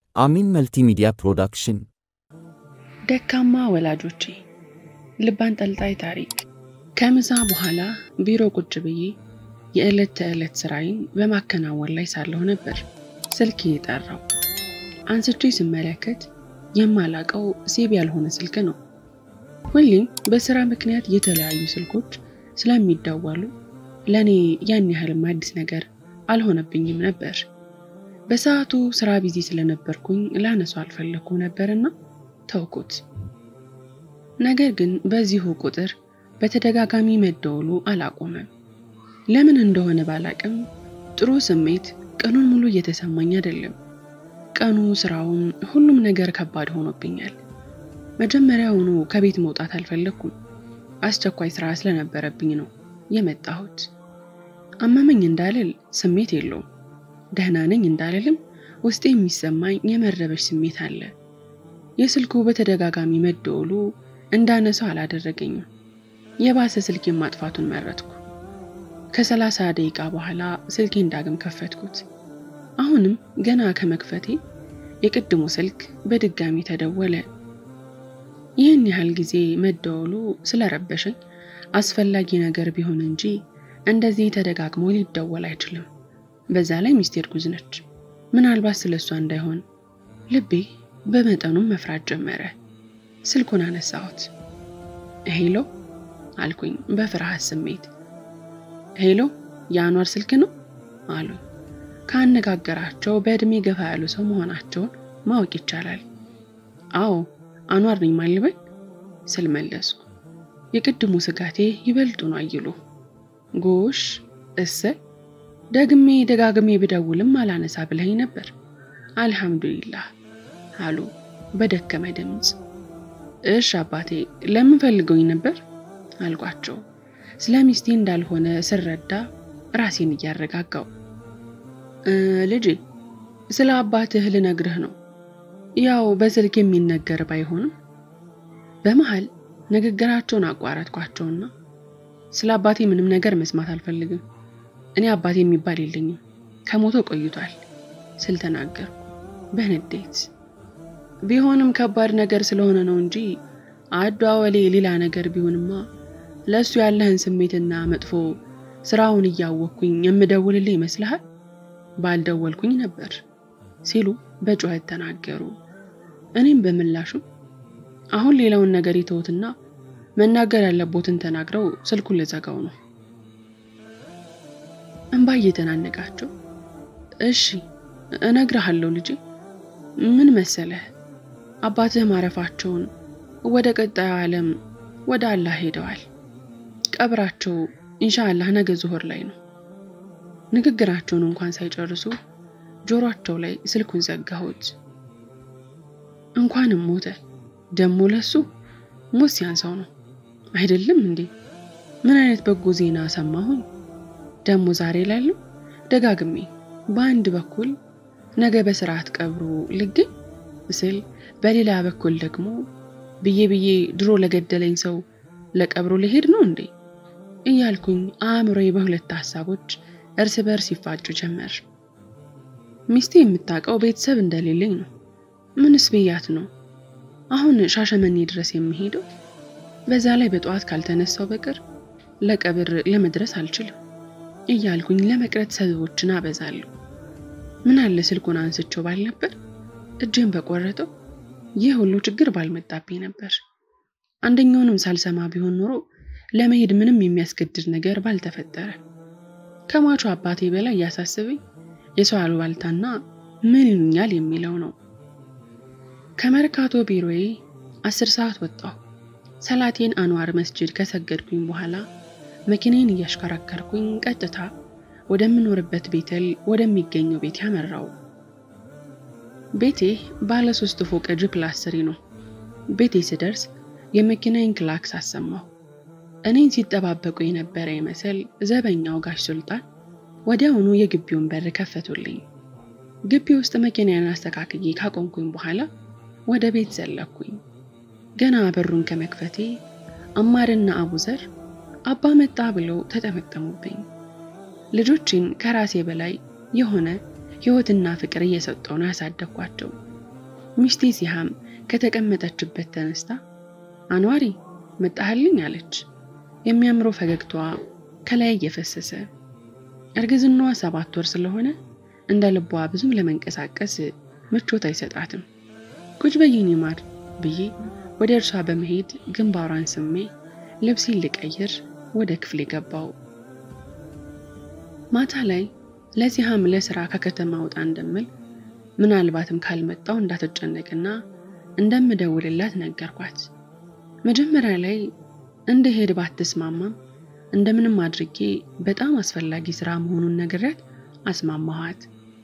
አሚን መልቲሚዲያ ፕሮዳክሽን ደካማ ወላጆቼ ልብ አንጠልጣይ ታሪክ። ከምሳ በኋላ ቢሮ ቁጭ ብዬ የዕለት ተዕለት ስራዬን በማከናወን ላይ ሳለሁ ነበር ስልክ የጠራው። አንስቼ ስመለከት የማላቀው ሴብ ያልሆነ ስልክ ነው። ሁሌም በስራ ምክንያት የተለያዩ ስልኮች ስለሚደወሉ ለእኔ ያን ያህልም አዲስ ነገር አልሆነብኝም ነበር። በሰዓቱ ስራ ቢዚ ስለነበርኩኝ ላነሱ አልፈለግኩ ነበርና ተውኩት። ነገር ግን በዚሁ ቁጥር በተደጋጋሚ መደወሉ አላቆመም። ለምን እንደሆነ ባላቅም ጥሩ ስሜት ቀኑን ሙሉ እየተሰማኝ አይደለም። ቀኑ፣ ስራውን፣ ሁሉም ነገር ከባድ ሆኖብኛል። መጀመሪያውኑ ከቤት መውጣት አልፈለግኩም። አስቸኳይ ስራ ስለነበረብኝ ነው የመጣሁት። አመመኝ እንዳልል ስሜት የለውም። ደህና ነኝ እንዳልልም ውስጤ የሚሰማኝ የመረበሽ ስሜት አለ። የስልኩ በተደጋጋሚ መደወሉ እንዳነሳው አላደረገኝም። የባሰ ስልኬን ማጥፋቱን መረጥኩ። ከሰላሳ ደቂቃ በኋላ ስልኬን ዳግም ከፈትኩት። አሁንም ገና ከመክፈቴ የቅድሙ ስልክ በድጋሚ ተደወለ። ይህን ያህል ጊዜ መደወሉ ስለረበሸኝ አስፈላጊ ነገር ቢሆን እንጂ እንደዚህ ተደጋግሞ ሊደወል አይችልም። በዛ ላይ ሚስቴ እርጉዝ ነች። ምናልባት ስለ እሷ እንዳይሆን ልቤ በመጠኑም መፍራት ጀመረ። ስልኩን አነሳሁት። ሄሎ አልኩኝ በፍርሃት ስሜት። ሄሎ የአኗር ስልክ ነው አሉኝ። ካነጋገራቸው በዕድሜ ገፋ ያሉ ሰው መሆናቸውን ማወቅ ይቻላል። አዎ አኗር ነኝ ማልበል ስል መለስኩ። የቅድሙ ስጋቴ ይበልጡን አይሉ። ጎሽ እሰ ደግሜ ደጋግሜ ብደውልም አላነሳ ብለኝ ነበር። አልሐምዱሊላህ አሉ በደከመ ድምፅ። እሽ አባቴ ለምን ፈልገውኝ ነበር አልኳቸው። ስለ ሚስቴ እንዳልሆነ ስረዳ ራሴን እያረጋጋው ልጄ ስለ አባትህ ልነግርህ ነው። ያው በስልክ የሚነገር ባይሆንም በመሃል ንግግራቸውን አቋረጥኳቸውና ስለ አባቴ ምንም ነገር መስማት አልፈልግም። እኔ አባቴ የሚባል የለኝም፣ ከሞቶ ቆይቷል ስል ተናገርኩ በንዴት። ቢሆንም ከባድ ነገር ስለሆነ ነው እንጂ አደዋወሌ ሌላ ነገር ቢሆንማ ለእሱ ያለህን ስሜትና መጥፎ ስራውን እያወቅኩኝ የምደውልልህ ይመስልሃል? ባልደወልኩኝ ነበር ሲሉ በጩኸት ተናገሩ። እኔም በምላሹ አሁን ሌላውን ነገር ይተውትና መናገር ያለቦትን ተናግረው ስልኩን ልዘጋው ነው። እንባ እየተናነቃቸው እሺ እነግርሃለሁ ልጄ፣ ምን መሰለህ አባትህ ማረፋቸውን ወደ ቀጣዩ ዓለም ወደ አላህ ሄደዋል። ቀብራቸው ኢንሻአላህ ነገ ዙሁር ላይ ነው። ንግግራቸውን እንኳን ሳይጨርሱ ጆሯቸው ላይ ስልኩን ዘጋሁት። እንኳንም ሞተ ደሞ ለሱ ሞት ሲያንሰው ነው አይደለም እንዴ? ምን አይነት በጎ ዜና ሰማሁኝ ደሞ ዛሬ ላለው ደጋግሜ በአንድ በኩል ነገ በስርዓት ቀብሩ ልገኝ ስል፣ በሌላ በኩል ደግሞ ብዬ ብዬ ድሮ ለገደለኝ ሰው ለቀብሩ ልሄድ ነው እንዴ እያልኩኝ አእምሮዬ በሁለት ሀሳቦች እርስ በርስ ይፋጩ ጀመር። ሚስቴ የምታውቀው ቤተሰብ እንደሌለኝ ነው። ምንስ ብያት ነው አሁን ሻሸመኔ ድረስ የሚሄደው? በዛ ላይ በጠዋት ካልተነሳው በቀር ለቀብር ለመድረስ አልችልም እያልኩኝ ለመቅረት ሰበቦችን አበዛለሁ። ምን አለ ስልኩን አንስቼው ባልነበር፣ እጄን በቆረጠው፣ ይህ ሁሉ ችግር ባልመጣብኝ ነበር። አንደኛውንም ሳልሰማ ቢሆን ኖሮ ለመሄድ ምንም የሚያስገድድ ነገር ባልተፈጠረ። ከሟቹ አባቴ በላይ እያሳስበኝ የሰው አሉባልታና ምን ይሉኛል የሚለው ነው። ከመርካቶ ቢሮዬ አስር ሰዓት ወጣሁ። ሰላቴን አንዋር መስጅድ ከሰገድኩኝ በኋላ መኪናዬን እያሽከረከርኩኝ ቀጥታ ወደምኖርበት ቤተል ወደሚገኘው ቤት ያመራው። ቤቴ ባለ ሶስት ፎቅ ጂ ፕላስ ስሪ ነው። ቤቴ ስደርስ የመኪናዬን ክላክስ አሰማሁ። እኔን ሲጠባበቁ የነበረ ይመስል ዘበኛው ጋሽ ሱልጣን ወዲያውኑ የግቢውን በር ከፈቱልኝ። ግቢ ውስጥ መኪናዬን አስተካክዬ ካቆምኩኝ በኋላ ወደ ቤት ዘለኩኝ። ገና በሩን ከመክፈቴ አማርና አቡዘር አባ መጣ ብለው ተጠመጠሙብኝ። ልጆችን ከራሴ በላይ የሆነ ሕይወትና ፍቅር እየሰጠው ነው ያሳደግኳቸው። ሚስቴ ሲሃም ከተቀመጠችበት ተነስታ አንዋሪ መጣህልኝ አለች። የሚያምረው ፈገግታዋ ከላይ እየፈሰሰ እርግዝናዋ ሰባት ወር ስለሆነ እንደ ልቧ ብዙም ለመንቀሳቀስ ምቾት አይሰጣትም። ቁጭ በይኝ ማር ብዬ ወደ እርሷ በመሄድ ግንባሯን ስሜ ልብሴን ልቀይር ወደ ክፍሌ ገባው። ማታ ላይ ለሲሃም ለስራ ከከተማ ወጣ እንደምል ምናልባትም ካልመጣው እንዳትጨነቅና እንደምደውልላት ነገርኳት። መጀመሪያ ላይ እንደሄድ ባትስማማም እንደምንም አድርጌ በጣም አስፈላጊ ስራ መሆኑን ነግሬያት አስማማኋት።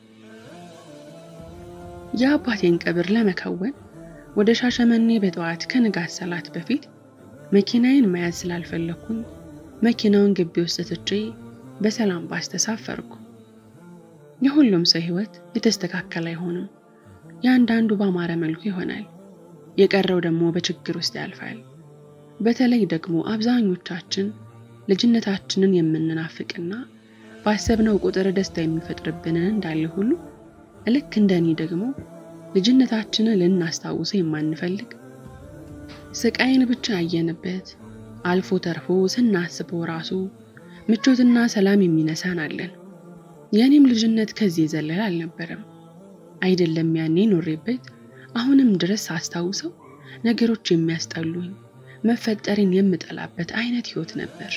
የአባቴን ቀብር ለመከወን ወደ ሻሸመኔ በጠዋት ከንጋት ሰላት በፊት መኪናዬን መያዝ ስላልፈለግኩኝ መኪናውን ግቢ ውስጥ ትቼ በሰላም ባስ ተሳፈርኩ። የሁሉም ሰው ህይወት የተስተካከለ አይሆንም። የአንዳንዱ ባማረ መልኩ ይሆናል፣ የቀረው ደግሞ በችግር ውስጥ ያልፋል። በተለይ ደግሞ አብዛኞቻችን ልጅነታችንን የምንናፍቅና ባሰብነው ቁጥር ደስታ የሚፈጥርብንን እንዳለ ሁሉ ልክ እንደኔ ደግሞ ልጅነታችንን ልናስታውሰው የማንፈልግ ስቃይን ብቻ ያየንበት አልፎ ተርፎ ስናስበው ራሱ ምቾትና ሰላም የሚነሳን አለን። የእኔም ልጅነት ከዚህ የዘለለ አልነበረም። አይደለም ያኔ ኖሬበት አሁንም ድረስ ሳስታውሰው ነገሮች የሚያስጠሉኝ መፈጠርን የምጠላበት አይነት ህይወት ነበር።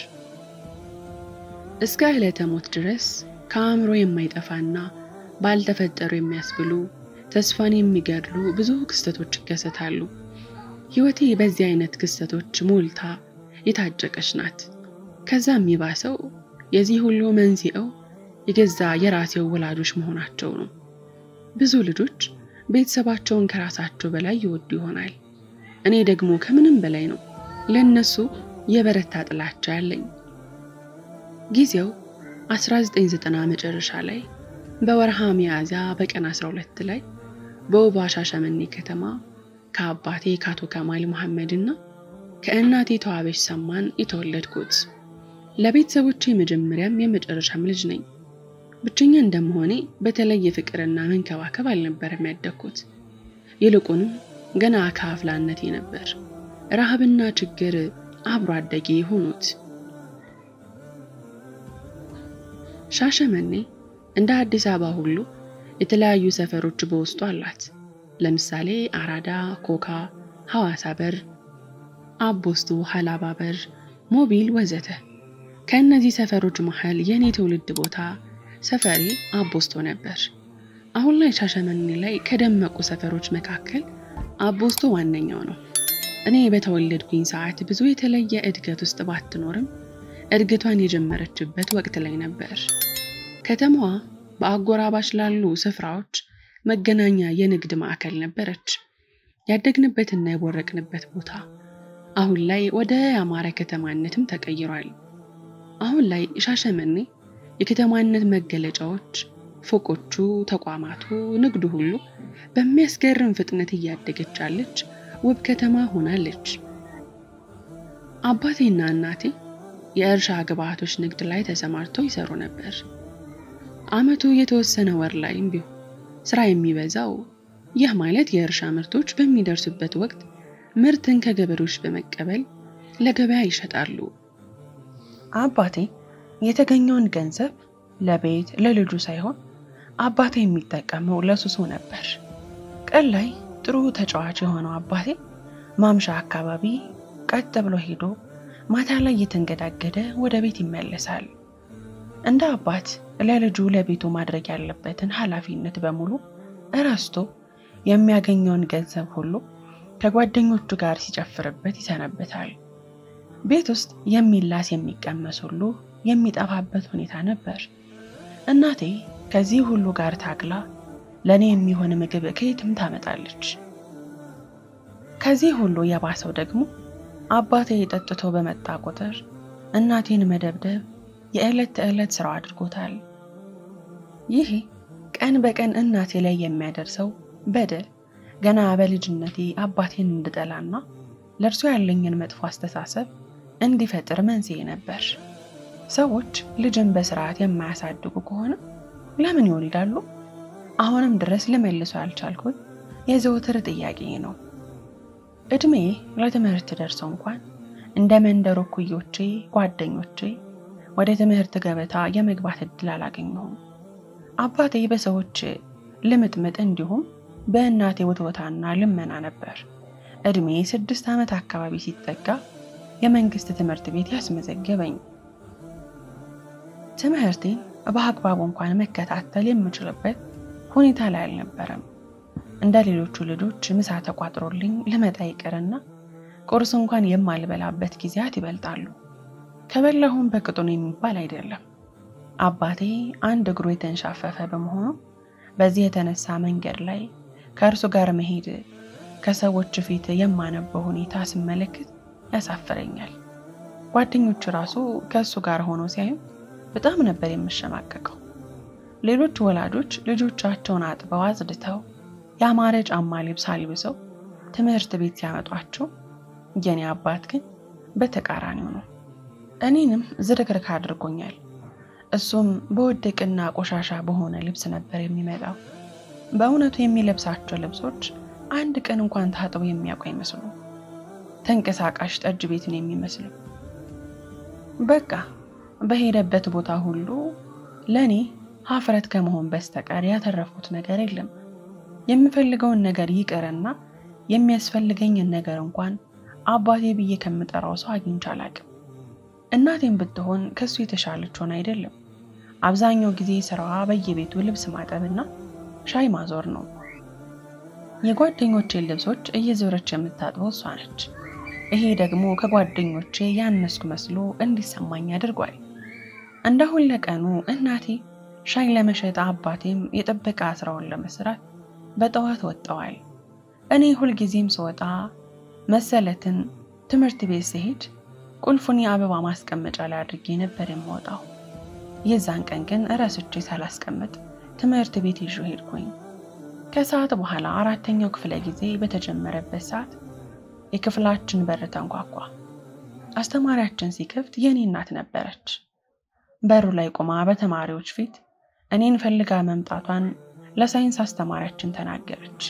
እስከ ዕለተ ሞት ድረስ ከአእምሮ የማይጠፋና ባልተፈጠሩ የሚያስብሉ ተስፋን የሚገድሉ ብዙ ክስተቶች ይከሰታሉ። ህይወቴ በዚህ አይነት ክስተቶች ሞልታ የታጨቀች ናት። ከዛም የሚባሰው የዚህ ሁሉ መንስኤው የገዛ የራሴው ወላጆች መሆናቸው ነው። ብዙ ልጆች ቤተሰባቸውን ከራሳቸው በላይ ይወዱ ይሆናል። እኔ ደግሞ ከምንም በላይ ነው ለእነሱ የበረታ ጥላቻ ያለኝ። ጊዜው 1990 መጨረሻ ላይ በወርሃ ሚያዝያ በቀን 12 ላይ በውቧ ሻሸመኔ ከተማ ከአባቴ ከአቶ ከማል መሐመድ እና ከእናቴ ተዋበች ሰማን የተወለድኩት። ለቤተሰቦቼ የመጀመሪያም የመጨረሻም ልጅ ነኝ። ብቸኛ እንደመሆኔ በተለየ ፍቅርና መንከባከብ አልነበረም ያደግኩት። ይልቁንም ገና ከአፍላነቴ ነበር ረሃብና ችግር አብሮ አደጌ ሆኑት። ሻሸመኔ እንደ አዲስ አበባ ሁሉ የተለያዩ ሰፈሮች በውስጡ አላት። ለምሳሌ አራዳ፣ ኮካ፣ ሐዋሳ በር፣ አቦስቶ፣ ሀላባ በር፣ ሞቢል ወዘተ። ከእነዚህ ሰፈሮች መሃል የእኔ ትውልድ ቦታ ሰፈሬ አቦስቶ ነበር። አሁን ላይ ሻሸመኔ ላይ ከደመቁ ሰፈሮች መካከል አቦስቶ ዋነኛው ነው። እኔ በተወለድኩኝ ሰዓት ብዙ የተለየ እድገት ውስጥ ባትኖርም እድገቷን የጀመረችበት ወቅት ላይ ነበር። ከተማዋ በአጎራባች ላሉ ስፍራዎች መገናኛ የንግድ ማዕከል ነበረች። ያደግንበትና የቦረቅንበት ቦታ አሁን ላይ ወደ ያማረ ከተማነትም ተቀይሯል። አሁን ላይ ሻሸመኔ የከተማነት መገለጫዎች፣ ፎቆቹ፣ ተቋማቱ፣ ንግዱ ሁሉ በሚያስገርም ፍጥነት እያደገች ያለች ውብ ከተማ ሆናለች። አባቴና እናቴ የእርሻ ግብዓቶች ንግድ ላይ ተሰማርተው ይሰሩ ነበር። ዓመቱ የተወሰነ ወር ላይም ቢሆን ስራ የሚበዛው ይህ ማለት የእርሻ ምርቶች በሚደርሱበት ወቅት ምርትን ከገበሬዎች በመቀበል ለገበያ ይሸጣሉ። አባቴ የተገኘውን ገንዘብ ለቤት ለልጁ ሳይሆን አባቴ የሚጠቀመው ለሱሱ ነበር። ቀን ላይ ጥሩ ተጫዋች የሆነው አባቴ ማምሻ አካባቢ ቀጥ ብሎ ሄዶ ማታ ላይ እየተንገዳገደ ወደ ቤት ይመለሳል። እንደ አባት ለልጁ ለቤቱ ማድረግ ያለበትን ኃላፊነት በሙሉ እረስቶ የሚያገኘውን ገንዘብ ሁሉ ከጓደኞቹ ጋር ሲጨፍርበት ይሰነበታል። ቤት ውስጥ የሚላስ የሚቀመስ ሁሉ የሚጠፋበት ሁኔታ ነበር። እናቴ ከዚህ ሁሉ ጋር ታግላ ለእኔ የሚሆን ምግብ ከየትም ታመጣለች። ከዚህ ሁሉ የባሰው ደግሞ አባቴ ጠጥቶ በመጣ ቁጥር እናቴን መደብደብ የዕለት ተዕለት ስራው አድርጎታል። ይሄ ቀን በቀን እናቴ ላይ የሚያደርሰው በደል ገና በልጅነቴ አባቴን እንድጠላና ለእርሱ ያለኝን መጥፎ አስተሳሰብ እንዲፈጥር መንስኤ ነበር። ሰዎች ልጅን በስርዓት የማያሳድጉ ከሆነ ለምን ይሆን ይላሉ። አሁንም ድረስ ልመልሶ ያልቻልኩት የዘወትር ጥያቄ ነው። እድሜ ለትምህርት ደርሶ እንኳን እንደ መንደሩ እኩዮቼ ጓደኞቼ ወደ ትምህርት ገበታ የመግባት እድል አላገኘሁም። አባቴ በሰዎች ልምጥምጥ እንዲሁም በእናቴ ውትወታና ልመና ነበር እድሜ ስድስት ዓመት አካባቢ ሲጠጋ የመንግስት ትምህርት ቤት ያስመዘገበኝ። ትምህርቴን በአግባቡ እንኳን መከታተል የምችልበት ሁኔታ ላይ አልነበረም። እንደ ሌሎቹ ልጆች ምሳ ተቋጥሮልኝ ልመጣ ይቅርና ቁርስ እንኳን የማልበላበት ጊዜያት ይበልጣሉ። ከበላሁም በቅጡን የሚባል አይደለም። አባቴ አንድ እግሩ የተንሻፈፈ በመሆኑ በዚህ የተነሳ መንገድ ላይ ከእርሱ ጋር መሄድ ከሰዎች ፊት የማነበው ሁኔታ ስመለከት ያሳፍረኛል። ጓደኞቹ ራሱ ከእሱ ጋር ሆኖ ሲያዩ በጣም ነበር የምሸማቀቀው። ሌሎች ወላጆች ልጆቻቸውን አጥበው አጽድተው ያማረ ጫማ ልብስ አልብሰው ትምህርት ቤት ሲያመጧቸው የኔ አባት ግን በተቃራኒው ነው። እኔንም ዝርክርክ አድርጎኛል። እሱም በወደቅና ቆሻሻ በሆነ ልብስ ነበር የሚመጣው። በእውነቱ የሚለብሳቸው ልብሶች አንድ ቀን እንኳን ታጥበው የሚያውቁ አይመስሉ። ተንቀሳቃሽ ጠጅ ቤትን የሚመስሉ በቃ በሄደበት ቦታ ሁሉ ለእኔ ሀፍረት ከመሆን በስተቀር ያተረፍኩት ነገር የለም። የምፈልገውን ነገር ይቅርና የሚያስፈልገኝን ነገር እንኳን አባቴ ብዬ ከምጠራው ሰው አግኝቼ አላቅም። እናቴም ብትሆን ከሱ የተሻለች ሆን አይደለም። አብዛኛው ጊዜ ስራዋ በየቤቱ ልብስ ማጠብና ሻይ ማዞር ነው። የጓደኞቼን ልብሶች እየዞረች የምታጥበው እሷ ነች። ይሄ ደግሞ ከጓደኞቼ ያነስኩ መስሎ እንዲሰማኝ አድርጓል። እንደ ሁለቀኑ እናቴ ሻይ ለመሸጥ አባቴም የጥበቃ ስራውን ለመስራት በጠዋት ወጥተዋል። እኔ ሁልጊዜም ስወጣ መሰለትን ትምህርት ቤት ስሄድ ቁልፉን የአበባ ማስቀመጫ ላይ አድርጌ ነበር የምወጣው። የዛን ቀን ግን እረስቼ ሳላስቀምጥ ትምህርት ቤት ይዤ ሄድኩኝ። ከሰዓት በኋላ አራተኛው ክፍለ ጊዜ በተጀመረበት ሰዓት የክፍላችን በር ተንኳኳ። አስተማሪያችን ሲከፍት የኔ እናት ነበረች። በሩ ላይ ቆማ በተማሪዎች ፊት እኔን ፈልጋ መምጣቷን ለሳይንስ አስተማሪያችን ተናገረች።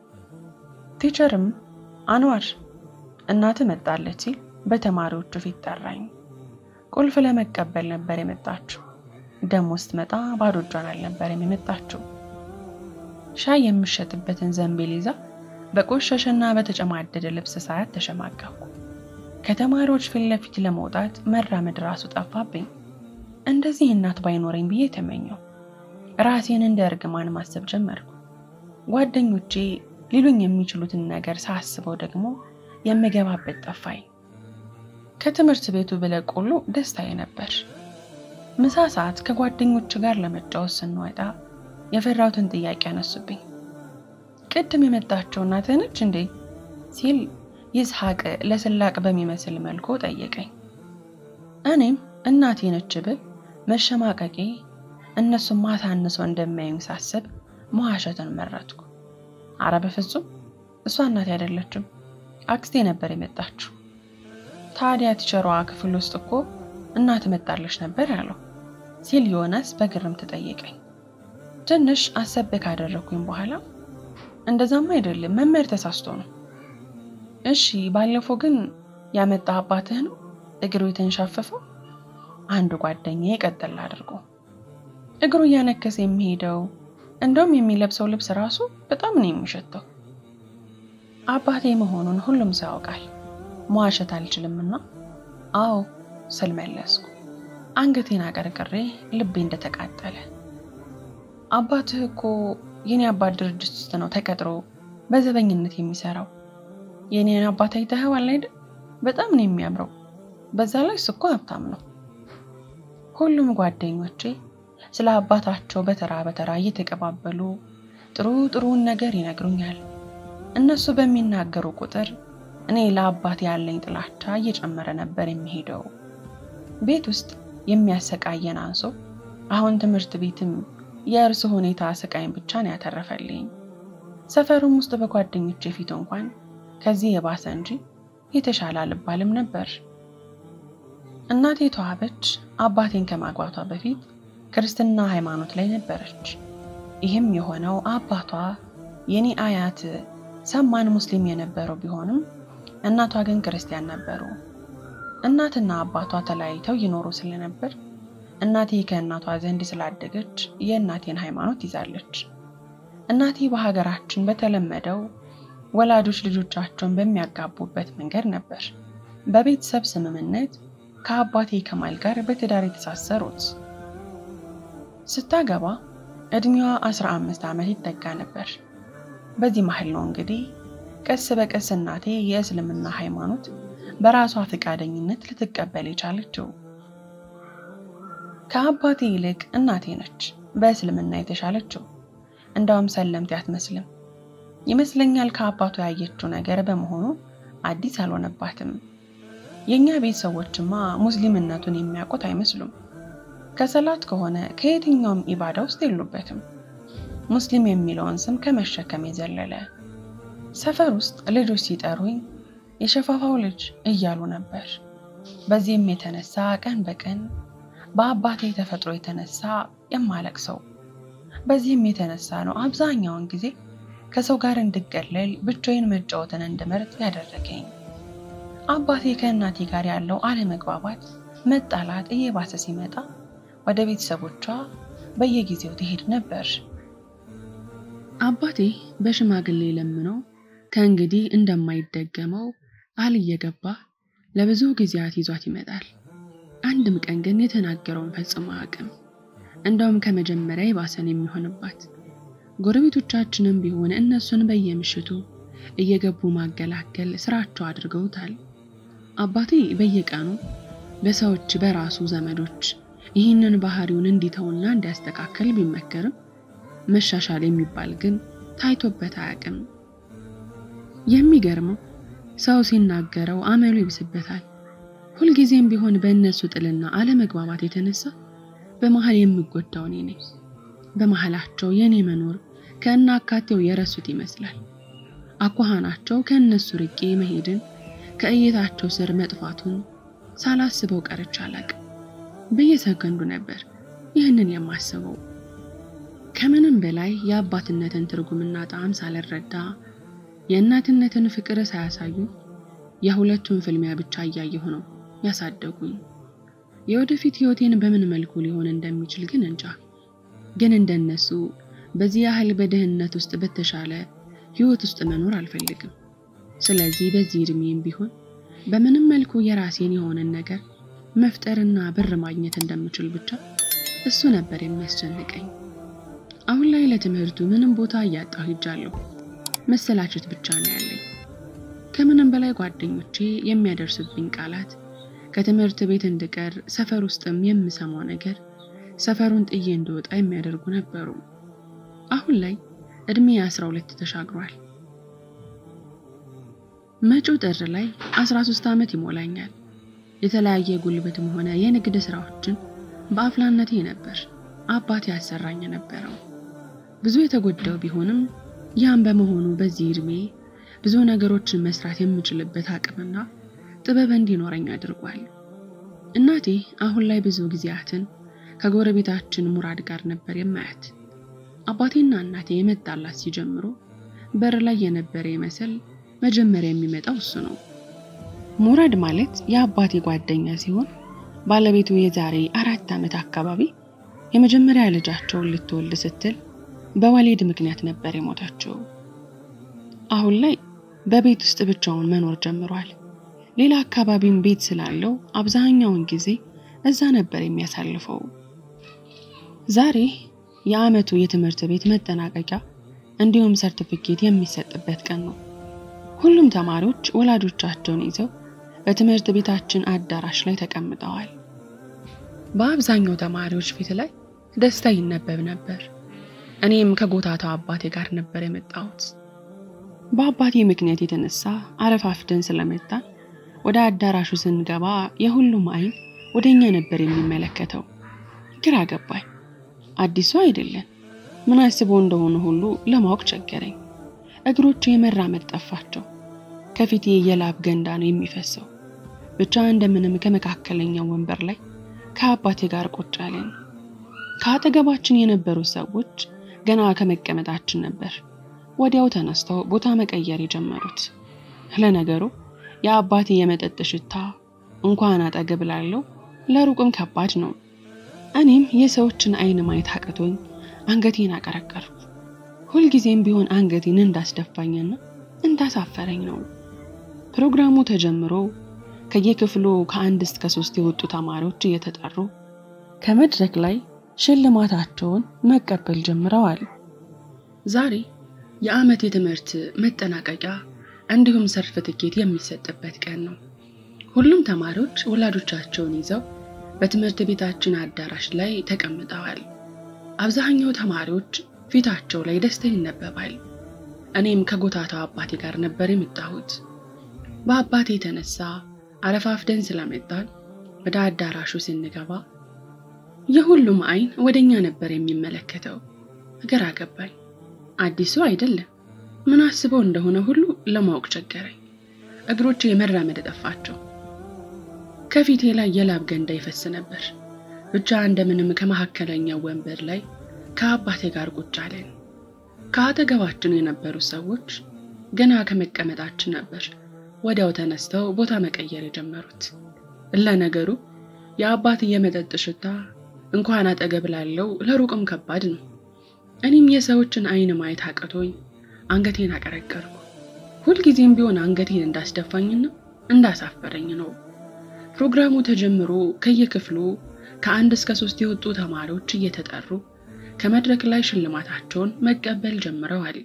ቲቸርም አንዋር እናት መጣለች ሲል በተማሪዎቹ ፊት ጠራኝ። ቁልፍ ለመቀበል ነበር የመጣችው። ደሞ ስትመጣ ባዶ እጇን አልነበረም የመጣችው። ሻይ የምሸጥበትን ዘንቤል ይዛ በቆሸሸና በተጨማደደ ልብስ ሳያት ተሸማቀኩ። ከተማሪዎች ፊት ለፊት ለመውጣት መራመድ ራሱ ጠፋብኝ። እንደዚህ እናት ባይኖረኝ ብዬ ተመኘው። ራሴን እንደ እርግማን ማሰብ ጀመርኩ። ጓደኞቼ ሊሉኝ የሚችሉትን ነገር ሳስበው ደግሞ የምገባበት ጠፋኝ። ከትምህርት ቤቱ ብለቅ ሁሉ ደስታዬ ነበር። ምሳ ሰዓት ከጓደኞች ጋር ለመጫወት ስንወጣ የፈራሁትን ጥያቄ አነሱብኝ። ቅድም የመጣችው እናትህ ነች እንዴ ሲል ይስሐቅ ለስላቅ በሚመስል መልኩ ጠየቀኝ። እኔም እናቴ ነች ብል መሸማቀቄ እነሱም ማታ አንሰው እንደሚያዩኝ ሳስብ መዋሸትን መረጥኩ። አረ በፍጹም እሷ እናቴ አይደለችም፣ አክስቴ ነበር የመጣችው። ታዲያ ቲቸሯ ክፍል ውስጥ እኮ እናት መጣለች ነበር ያለው ሲል ዮናስ በግርምት ጠየቀኝ። ትንሽ አሰብ ካደረግኩኝ በኋላ እንደዛማ አይደለም መምህር ተሳስቶ ነው። እሺ ባለፈው ግን ያመጣ አባትህ ነው እግሩ የተንሻፈፈው? አንዱ ጓደኛ ቀጠል አድርጎ እግሩ እያነከሰ የሚሄደው እንደውም የሚለብሰው ልብስ ራሱ በጣም ነው የሚሸተው። አባቴ መሆኑን ሁሉም ሰው ያውቃል። መዋሸት አልችልምና አዎ ስል መለስኩ። አንገቴን አቀርቅሬ ልቤ እንደተቃጠለ። አባትህ እኮ የኔ አባት ድርጅት ውስጥ ነው ተቀጥሮ በዘበኝነት የሚሰራው። የኔን አባት አይተኸዋል አይደል? በጣም ነው የሚያምረው። በዛ ላይ እሱ እኮ ሀብታም ነው። ሁሉም ጓደኞቼ ስለ አባታቸው በተራ በተራ እየተቀባበሉ ጥሩ ጥሩውን ነገር ይነግሩኛል። እነሱ በሚናገሩ ቁጥር እኔ ለአባት ያለኝ ጥላቻ እየጨመረ ነበር የሚሄደው። ቤት ውስጥ የሚያሰቃየን አንሶ አሁን ትምህርት ቤትም የእርሱ ሁኔታ ስቃይን ብቻ ነው ያተረፈልኝ። ሰፈሩም ውስጥ በጓደኞቼ ፊት እንኳን ከዚህ የባሰ እንጂ የተሻለ አልባልም ነበር። እናቴ ተዋበች አባቴን ከማግባቷ በፊት ክርስትና ሃይማኖት ላይ ነበረች። ይህም የሆነው አባቷ የኔ አያት ሰማን ሙስሊም የነበረው ቢሆንም እናቷ ግን ክርስቲያን ነበሩ። እናትና አባቷ ተለያይተው ይኖሩ ስለነበር እናቴ ከእናቷ ዘንድ ስላደገች የእናቴን ሃይማኖት ይዛለች። እናቴ በሀገራችን በተለመደው ወላጆች ልጆቻቸውን በሚያጋቡበት መንገድ ነበር በቤተሰብ ስምምነት ከአባቴ ከማል ጋር በትዳር የተሳሰሩት። ስታገባ እድሜዋ 15 ዓመት ይጠጋ ነበር። በዚህ መሀል ነው እንግዲህ ቀስ በቀስ እናቴ የእስልምና ሃይማኖት በራሷ ፈቃደኝነት ልትቀበል የቻለችው። ከአባቴ ይልቅ እናቴ ነች በእስልምና የተሻለችው። እንዳውም ሰለምቴ አትመስልም ይመስለኛል። ከአባቱ ያየችው ነገር በመሆኑ አዲስ አልሆነባትም። የእኛ ቤተሰቦችማ ሙስሊምነቱን የሚያውቁት አይመስሉም። ከሰላት ከሆነ ከየትኛውም ኢባዳ ውስጥ የሉበትም። ሙስሊም የሚለውን ስም ከመሸከም የዘለለ ሰፈር ውስጥ ልጆች ሲጠሩኝ የሸፋፋው ልጅ እያሉ ነበር። በዚህም የተነሳ ቀን በቀን በአባቴ ተፈጥሮ የተነሳ የማለቅሰው። በዚህም የተነሳ ነው አብዛኛውን ጊዜ ከሰው ጋር እንድገለል ብቻዬን መጫወትን እንድመርጥ ያደረገኝ። አባቴ ከእናቴ ጋር ያለው አለመግባባት፣ መጣላት እየባሰ ሲመጣ ወደ ቤተሰቦቿ በየጊዜው ትሄድ ነበር። አባቴ በሽማግሌ ለምኖ ከእንግዲህ እንደማይደገመው ቃል እየገባ ለብዙ ጊዜያት ይዟት ይመጣል። አንድም ቀን ግን የተናገረውን ፈጽሞ አያውቅም። እንደውም ከመጀመሪያ የባሰን የሚሆንባት ጎረቤቶቻችንም ቢሆን እነሱን በየምሽቱ እየገቡ ማገላገል ስራቸው አድርገውታል። አባቴ በየቀኑ በሰዎች በራሱ ዘመዶች ይህንን ባህሪውን እንዲተውና እንዲያስተካከል ቢመከርም መሻሻል የሚባል ግን ታይቶበት አያውቅም። የሚገርመው ሰው ሲናገረው አመሉ ይብስበታል። ሁልጊዜም ቢሆን በእነሱ ጥልና አለመግባባት የተነሳ በመሀል የምጎዳው እኔ ነኝ። በመሀላቸው የእኔ መኖር ከእናካቴው የረሱት ይመስላል። አኳኋናቸው ከእነሱ ርቄ መሄድን ከእይታቸው ስር መጥፋቱን ሳላስበው ቀርቼ አላቅም። በየሰከንዱ ነበር ይህንን የማስበው። ከምንም በላይ የአባትነትን ትርጉምና ጣዕም ሳልረዳ የእናትነትን ፍቅር ሳያሳዩ የሁለቱን ፍልሚያ ብቻ እያየሁ ነው ያሳደጉኝ። የወደፊት ህይወቴን በምን መልኩ ሊሆን እንደሚችል ግን እንጃ። ግን እንደነሱ በዚህ ያህል በድህነት ውስጥ በተሻለ ህይወት ውስጥ መኖር አልፈልግም። ስለዚህ በዚህ እድሜም ቢሆን በምንም መልኩ የራሴን የሆነን ነገር መፍጠርና ብር ማግኘት እንደምችል ብቻ እሱ ነበር የሚያስጨንቀኝ። አሁን ላይ ለትምህርቱ ምንም ቦታ እያጣሁ ሂጃለሁ። መሰላቸት ብቻ ነው ያለኝ። ከምንም በላይ ጓደኞቼ የሚያደርሱብኝ ቃላት፣ ከትምህርት ቤት እንድቀር ሰፈር ውስጥም የምሰማው ነገር ሰፈሩን ጥዬ እንድወጣ የሚያደርጉ ነበሩ። አሁን ላይ እድሜ አስራ ሁለት ተሻግሯል። መጪው ጥር ላይ 13 ዓመት ይሞላኛል። የተለያየ ጉልበትም ሆነ የንግድ ስራዎችን በአፍላነቴ ነበር አባቴ ያሰራኝ የነበረው። ብዙ የተጎዳው ቢሆንም ያም በመሆኑ በዚህ እድሜ ብዙ ነገሮችን መስራት የምችልበት አቅምና ጥበብ እንዲኖረኝ አድርጓል። እናቴ አሁን ላይ ብዙ ጊዜያትን ከጎረቤታችን ሙራድ ጋር ነበር የማያት። አባቴና እናቴ የመጣላት ሲጀምሩ በር ላይ የነበረ ይመስል መጀመሪያ የሚመጣው እሱ ነው። ሙራድ ማለት የአባቴ ጓደኛ ሲሆን ባለቤቱ የዛሬ አራት ዓመት አካባቢ የመጀመሪያ ልጃቸውን ልትወልድ ስትል በወሊድ ምክንያት ነበር የሞተችው። አሁን ላይ በቤት ውስጥ ብቻውን መኖር ጀምሯል። ሌላ አካባቢም ቤት ስላለው አብዛኛውን ጊዜ እዛ ነበር የሚያሳልፈው። ዛሬ የዓመቱ የትምህርት ቤት መጠናቀቂያ እንዲሁም ሰርቲፊኬት የሚሰጥበት ቀን ነው። ሁሉም ተማሪዎች ወላጆቻቸውን ይዘው በትምህርት ቤታችን አዳራሽ ላይ ተቀምጠዋል። በአብዛኛው ተማሪዎች ፊት ላይ ደስታ ይነበብ ነበር። እኔም ከጎታታው አባቴ ጋር ነበር የመጣሁት። በአባቴ ምክንያት የተነሳ አረፋፍደን ስለመጣን ወደ አዳራሹ ስንገባ የሁሉም አይን ወደ እኛ ነበር የሚመለከተው። ግራ ገባኝ። አዲሱ አይደለን ምን አስቦ እንደሆነ ሁሉ ለማወቅ ቸገረኝ። እግሮቼ የመራመድ ጠፋቸው። ከፊቴ የላብ ገንዳ ነው የሚፈሰው። ብቻ እንደምንም ከመካከለኛው ወንበር ላይ ከአባቴ ጋር ቁጭ አለን። ከአጠገባችን የነበሩት ሰዎች ገና ከመቀመጣችን ነበር ወዲያው ተነስተው ቦታ መቀየር የጀመሩት። ለነገሩ የአባቴ የመጠጥ ሽታ እንኳን አጠገብ ላለው ለሩቅም ከባድ ነው። እኔም የሰዎችን አይን ማየት አቅቶኝ አንገቴን አቀረቀርኩ። ሁልጊዜም ቢሆን አንገቴን እንዳስደፋኝና እንዳሳፈረኝ ነው። ፕሮግራሙ ተጀምሮ ከየክፍሉ ከአንድ እስከ ሶስት የወጡ ተማሪዎች እየተጠሩ ከመድረክ ላይ ሽልማታቸውን መቀበል ጀምረዋል። ዛሬ የዓመት የትምህርት መጠናቀቂያ እንዲሁም ሰርተፍኬት የሚሰጥበት ቀን ነው። ሁሉም ተማሪዎች ወላጆቻቸውን ይዘው በትምህርት ቤታችን አዳራሽ ላይ ተቀምጠዋል። አብዛኛው ተማሪዎች ፊታቸው ላይ ደስታ ይነበባል። እኔም ከጎታታው አባቴ ጋር ነበር የመጣሁት። በአባቴ የተነሳ አረፋፍደን ስለመጣን ወደ አዳራሹ ስንገባ የሁሉም አይን ወደኛ ነበር የሚመለከተው። ግራ ገባኝ። አዲሱ አይደለም ምን አስበው እንደሆነ ሁሉ ለማወቅ ቸገረኝ። እግሮቼ የመራመድ ጠፋቸው። ከፊቴ ላይ የላብ ገንዳ ይፈስ ነበር። ብቻ እንደምንም ከመካከለኛው ወንበር ላይ ከአባቴ ጋር ቁጭ አለን። ከአጠገባችን የነበሩ ሰዎች ገና ከመቀመጣችን ነበር ወዲያው ተነስተው ቦታ መቀየር የጀመሩት። ለነገሩ የአባት የመጠጥ ሽታ እንኳን አጠገብ ላለው ለሩቅም ከባድ ነው። እኔም የሰዎችን አይን ማየት አቅቶኝ አንገቴን አቀረቀርኩ። ሁልጊዜም ቢሆን አንገቴን እንዳስደፋኝና እንዳሳፈረኝ ነው። ፕሮግራሙ ተጀምሮ ከየክፍሉ ከአንድ እስከ ሶስት የወጡ ተማሪዎች እየተጠሩ ከመድረክ ላይ ሽልማታቸውን መቀበል ጀምረዋል።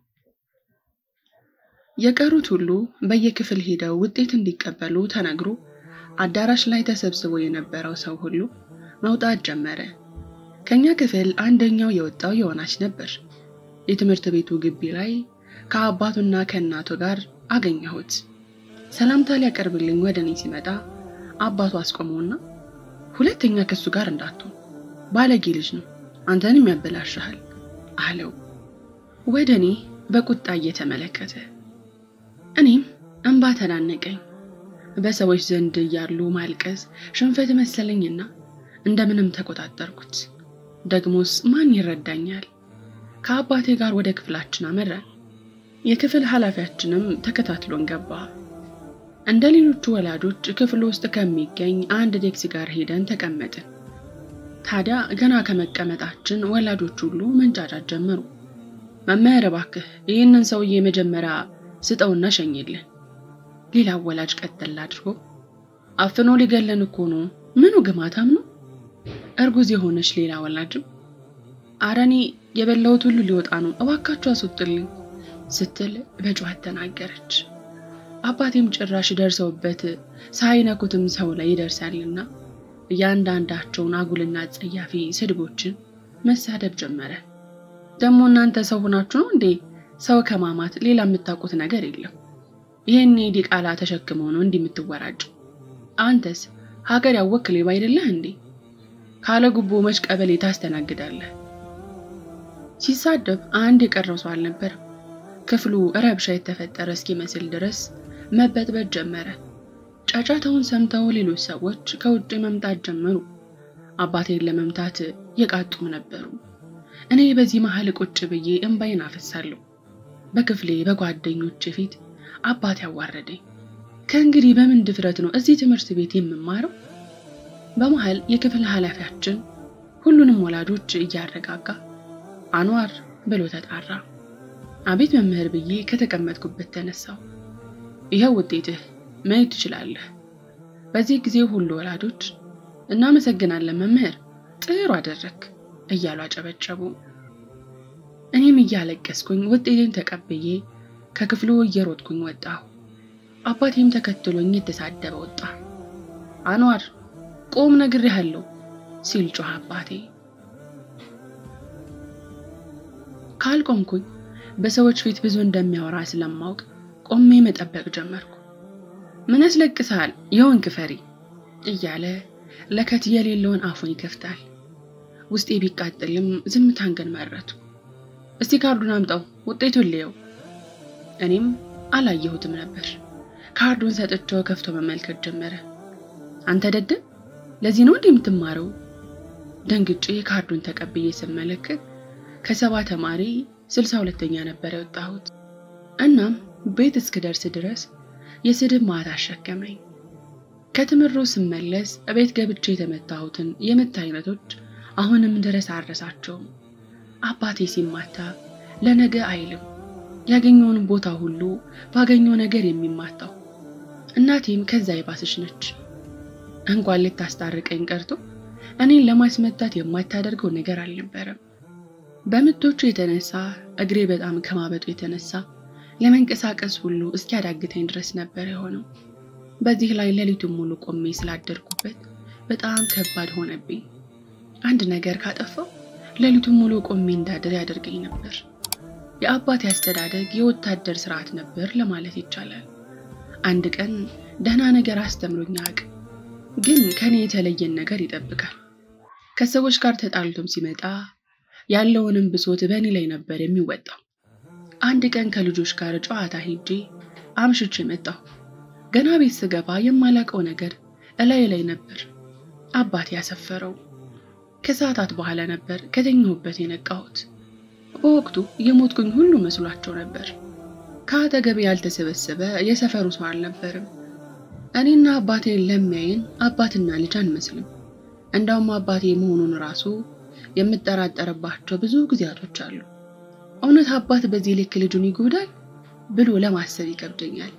የቀሩት ሁሉ በየክፍል ሄደው ውጤት እንዲቀበሉ ተነግሮ አዳራሽ ላይ ተሰብስቦ የነበረው ሰው ሁሉ መውጣት ጀመረ። ከኛ ክፍል አንደኛው የወጣው ዮናስ ነበር። የትምህርት ቤቱ ግቢ ላይ ከአባቱና ከእናቱ ጋር አገኘሁት። ሰላምታ ሊያቀርብልኝ ወደ እኔ ሲመጣ አባቱ አስቆመውና ሁለተኛ ከሱ ጋር እንዳትሆን ባለጌ ልጅ ነው፣ አንተንም ያበላሽሃል አለው። ወደ እኔ በቁጣ እየተመለከተ እኔም እንባ ተናነቀኝ። በሰዎች ዘንድ እያሉ ማልቀስ ሽንፈት መሰለኝና እንደምንም ተቆጣጠርኩት። ደግሞስ ማን ይረዳኛል? ከአባቴ ጋር ወደ ክፍላችን አመራን። የክፍል ኃላፊያችንም ተከታትሎን ገባ። እንደ ሌሎቹ ወላጆች ክፍል ውስጥ ከሚገኝ አንድ ዴክስ ጋር ሄደን ተቀመጥን። ታዲያ ገና ከመቀመጣችን ወላጆች ሁሉ መንጫጫት ጀመሩ። መምህር እባክህ ይህንን ሰውዬ መጀመሪያ ስጠውና ሸኝልን። ሌላው ወላጅ ቀጠል አድርጎ አፍኖ ሊገለን እኮ ነው፣ ምኑ ግማታም ነው። እርጉዝ የሆነች ሌላ ወላጅም አረኔ የበላሁት ሁሉ ሊወጣ ነው፣ እባካችሁ አስወጡልኝ ስትል በጩኸት ተናገረች። አባቴም ጭራሽ ደርሰውበት ሳይነኩትም ሰው ላይ ይደርሳልና እያንዳንዳቸውን አጉልና አጸያፊ ስድቦችን መሳደብ ጀመረ። ደግሞ እናንተ ሰው ሆናችሁ ነው እንዴ? ሰው ከማማት ሌላ የምታውቁት ነገር የለም። ይህን ዲቃላ ተሸክመው ነው እንዲህ የምትወራጭ። አንተስ ሀገር ያወክ ሌባ አይደለህ እንዴ? ካለ ጉቦ መች ቀበሌ ታስተናግዳለህ? ሲሳደብ አንድ የቀረው ሰው አልነበረም። ክፍሉ ረብሻ የተፈጠረ እስኪመስል ድረስ መበጥበጥ ጀመረ። ጫጫታውን ሰምተው ሌሎች ሰዎች ከውጭ መምጣት ጀመሩ። አባቴን ለመምታት የቃጡም ነበሩ። እኔ በዚህ መሀል ቁጭ ብዬ እንባዬን አፈሳለሁ። በክፍሌ በጓደኞች ፊት አባት ያዋረደኝ። ከእንግዲህ በምን ድፍረት ነው እዚህ ትምህርት ቤት የምማረው? በመሀል የክፍል ኃላፊያችን ሁሉንም ወላጆች እያረጋጋ አንዋር ብሎ ተጣራ። አቤት መምህር ብዬ ከተቀመጥኩበት ተነሳው። ይኸው ውጤትህ መሄድ ትችላለህ። በዚህ ጊዜ ሁሉ ወላጆች እናመሰግናለን መምህር፣ ጥሩ አደረግ እያሉ አጨበጨቡ። እኔም እያለቀስኩኝ ውጤቴን ተቀብዬ ከክፍሉ እየሮጥኩኝ ወጣሁ። አባቴም ተከትሎኝ የተሳደበ ወጣ። አንዋር ቆም ነግሬሃለሁ ሲል ጮኸ አባቴ። ካልቆምኩኝ በሰዎች ፊት ብዙ እንደሚያወራ ስለማውቅ ቆሜ መጠበቅ ጀመርኩ። ምን ያስለቅስሃል የሆንክ ፈሪ እያለ ለከት የሌለውን አፉን ይከፍታል። ውስጤ ቢቃጠልም ዝምታን ግን መረቱ። እስቲ ካርዱን አምጣው ውጤቱን ልየው። እኔም አላየሁትም ነበር። ካርዱን ሰጥቼው ከፍቶ መመልከት ጀመረ። አንተ ደደብ፣ ለዚህ ነው እንዲህ የምትማረው? ደንግጬ ካርዱን ተቀብዬ ስመለከት ከሰባ ተማሪ ስልሳ ሁለተኛ ነበር የወጣሁት። እናም ቤት እስክደርስ ድረስ የስድብ ማት አሸከመኝ። ከትምሮ ስመለስ ቤት ገብቼ የተመታሁትን የምት አይነቶች አሁንም ድረስ አረሳቸውም። አባቴ ሲማታ ለነገ አይልም፣ ያገኘውን ቦታ ሁሉ ባገኘው ነገር የሚማታው። እናቴም ከዛ የባሰች ነች። እንኳን ልታስታርቀኝ ቀርቶ እኔን ለማስመታት የማታደርገው ነገር አልነበረም። በምቶቹ የተነሳ እግሬ በጣም ከማበጡ የተነሳ ለመንቀሳቀስ ሁሉ እስኪያዳግተኝ ድረስ ነበር የሆነው። በዚህ ላይ ሌሊቱን ሙሉ ቆሜ ስላደርኩበት በጣም ከባድ ሆነብኝ። አንድ ነገር ካጠፋው ሌሊቱን ሙሉ ቆሜ እንዳድር ያደርገኝ ነበር። የአባቴ አስተዳደግ የወታደር ስርዓት ነበር ለማለት ይቻላል። አንድ ቀን ደህና ነገር አስተምሮኝ አያውቅም፣ ግን ከኔ የተለየን ነገር ይጠብቃል። ከሰዎች ጋር ተጣልቶም ሲመጣ ያለውንም ብሶት በእኔ ላይ ነበር የሚወጣው። አንድ ቀን ከልጆች ጋር ጨዋታ ሄጄ አምሽቼ መጣሁ። ገና ቤት ስገባ የማላውቀው ነገር እላይ ላይ ነበር አባቴ ያሰፈረው። ከሰዓታት በኋላ ነበር ከተኛሁበት የነቃሁት። በወቅቱ የሞትኩኝ ሁሉ መስሏቸው ነበር። ከአጠገቤ ያልተሰበሰበ የሰፈሩ ሰው አልነበርም። እኔና አባቴን ለሚያይን አባትና ልጅ አንመስልም። እንዳውም አባቴ መሆኑን ራሱ የምጠራጠርባቸው ብዙ ጊዜያቶች አሉ። እውነት አባት በዚህ ልክ ልጁን ይጎዳል ብሎ ለማሰብ ይከብደኛል።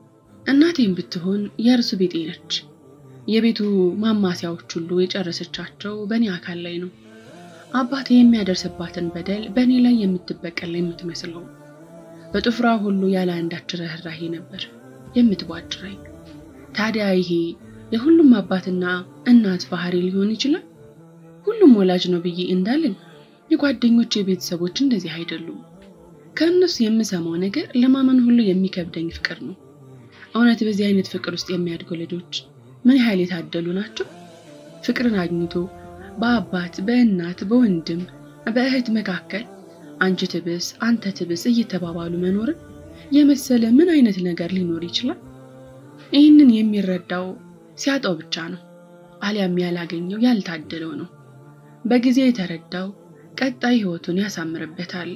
እናቴም ብትሆን የእርሱ ቤጤ ነች። የቤቱ ማማሲያዎች ሁሉ የጨረሰቻቸው በእኔ አካል ላይ ነው። አባቴ የሚያደርስባትን በደል በእኔ ላይ የምትበቀል የምትመስለው በጥፍሯ ሁሉ ያለ አንዳች ርኅራኄ ነበር የምትቧጭረኝ። ታዲያ ይሄ የሁሉም አባትና እናት ባህሪ ሊሆን ይችላል? ሁሉም ወላጅ ነው ብዬ እንዳልን የጓደኞቼ ቤተሰቦች እንደዚህ አይደሉም። ከእነሱ የምሰማው ነገር ለማመን ሁሉ የሚከብደኝ ፍቅር ነው። እውነት በዚህ አይነት ፍቅር ውስጥ የሚያድጉ ልጆች ምን ያህል የታደሉ ናቸው? ፍቅርን አግኝቶ በአባት በእናት በወንድም በእህት መካከል አንቺ ትብስ አንተ ትብስ እየተባባሉ መኖርን የመሰለ ምን አይነት ነገር ሊኖር ይችላል? ይህንን የሚረዳው ሲያጣው ብቻ ነው፣ አሊያም ያላገኘው ያልታደለው ነው። በጊዜ የተረዳው ቀጣይ ህይወቱን ያሳምርበታል።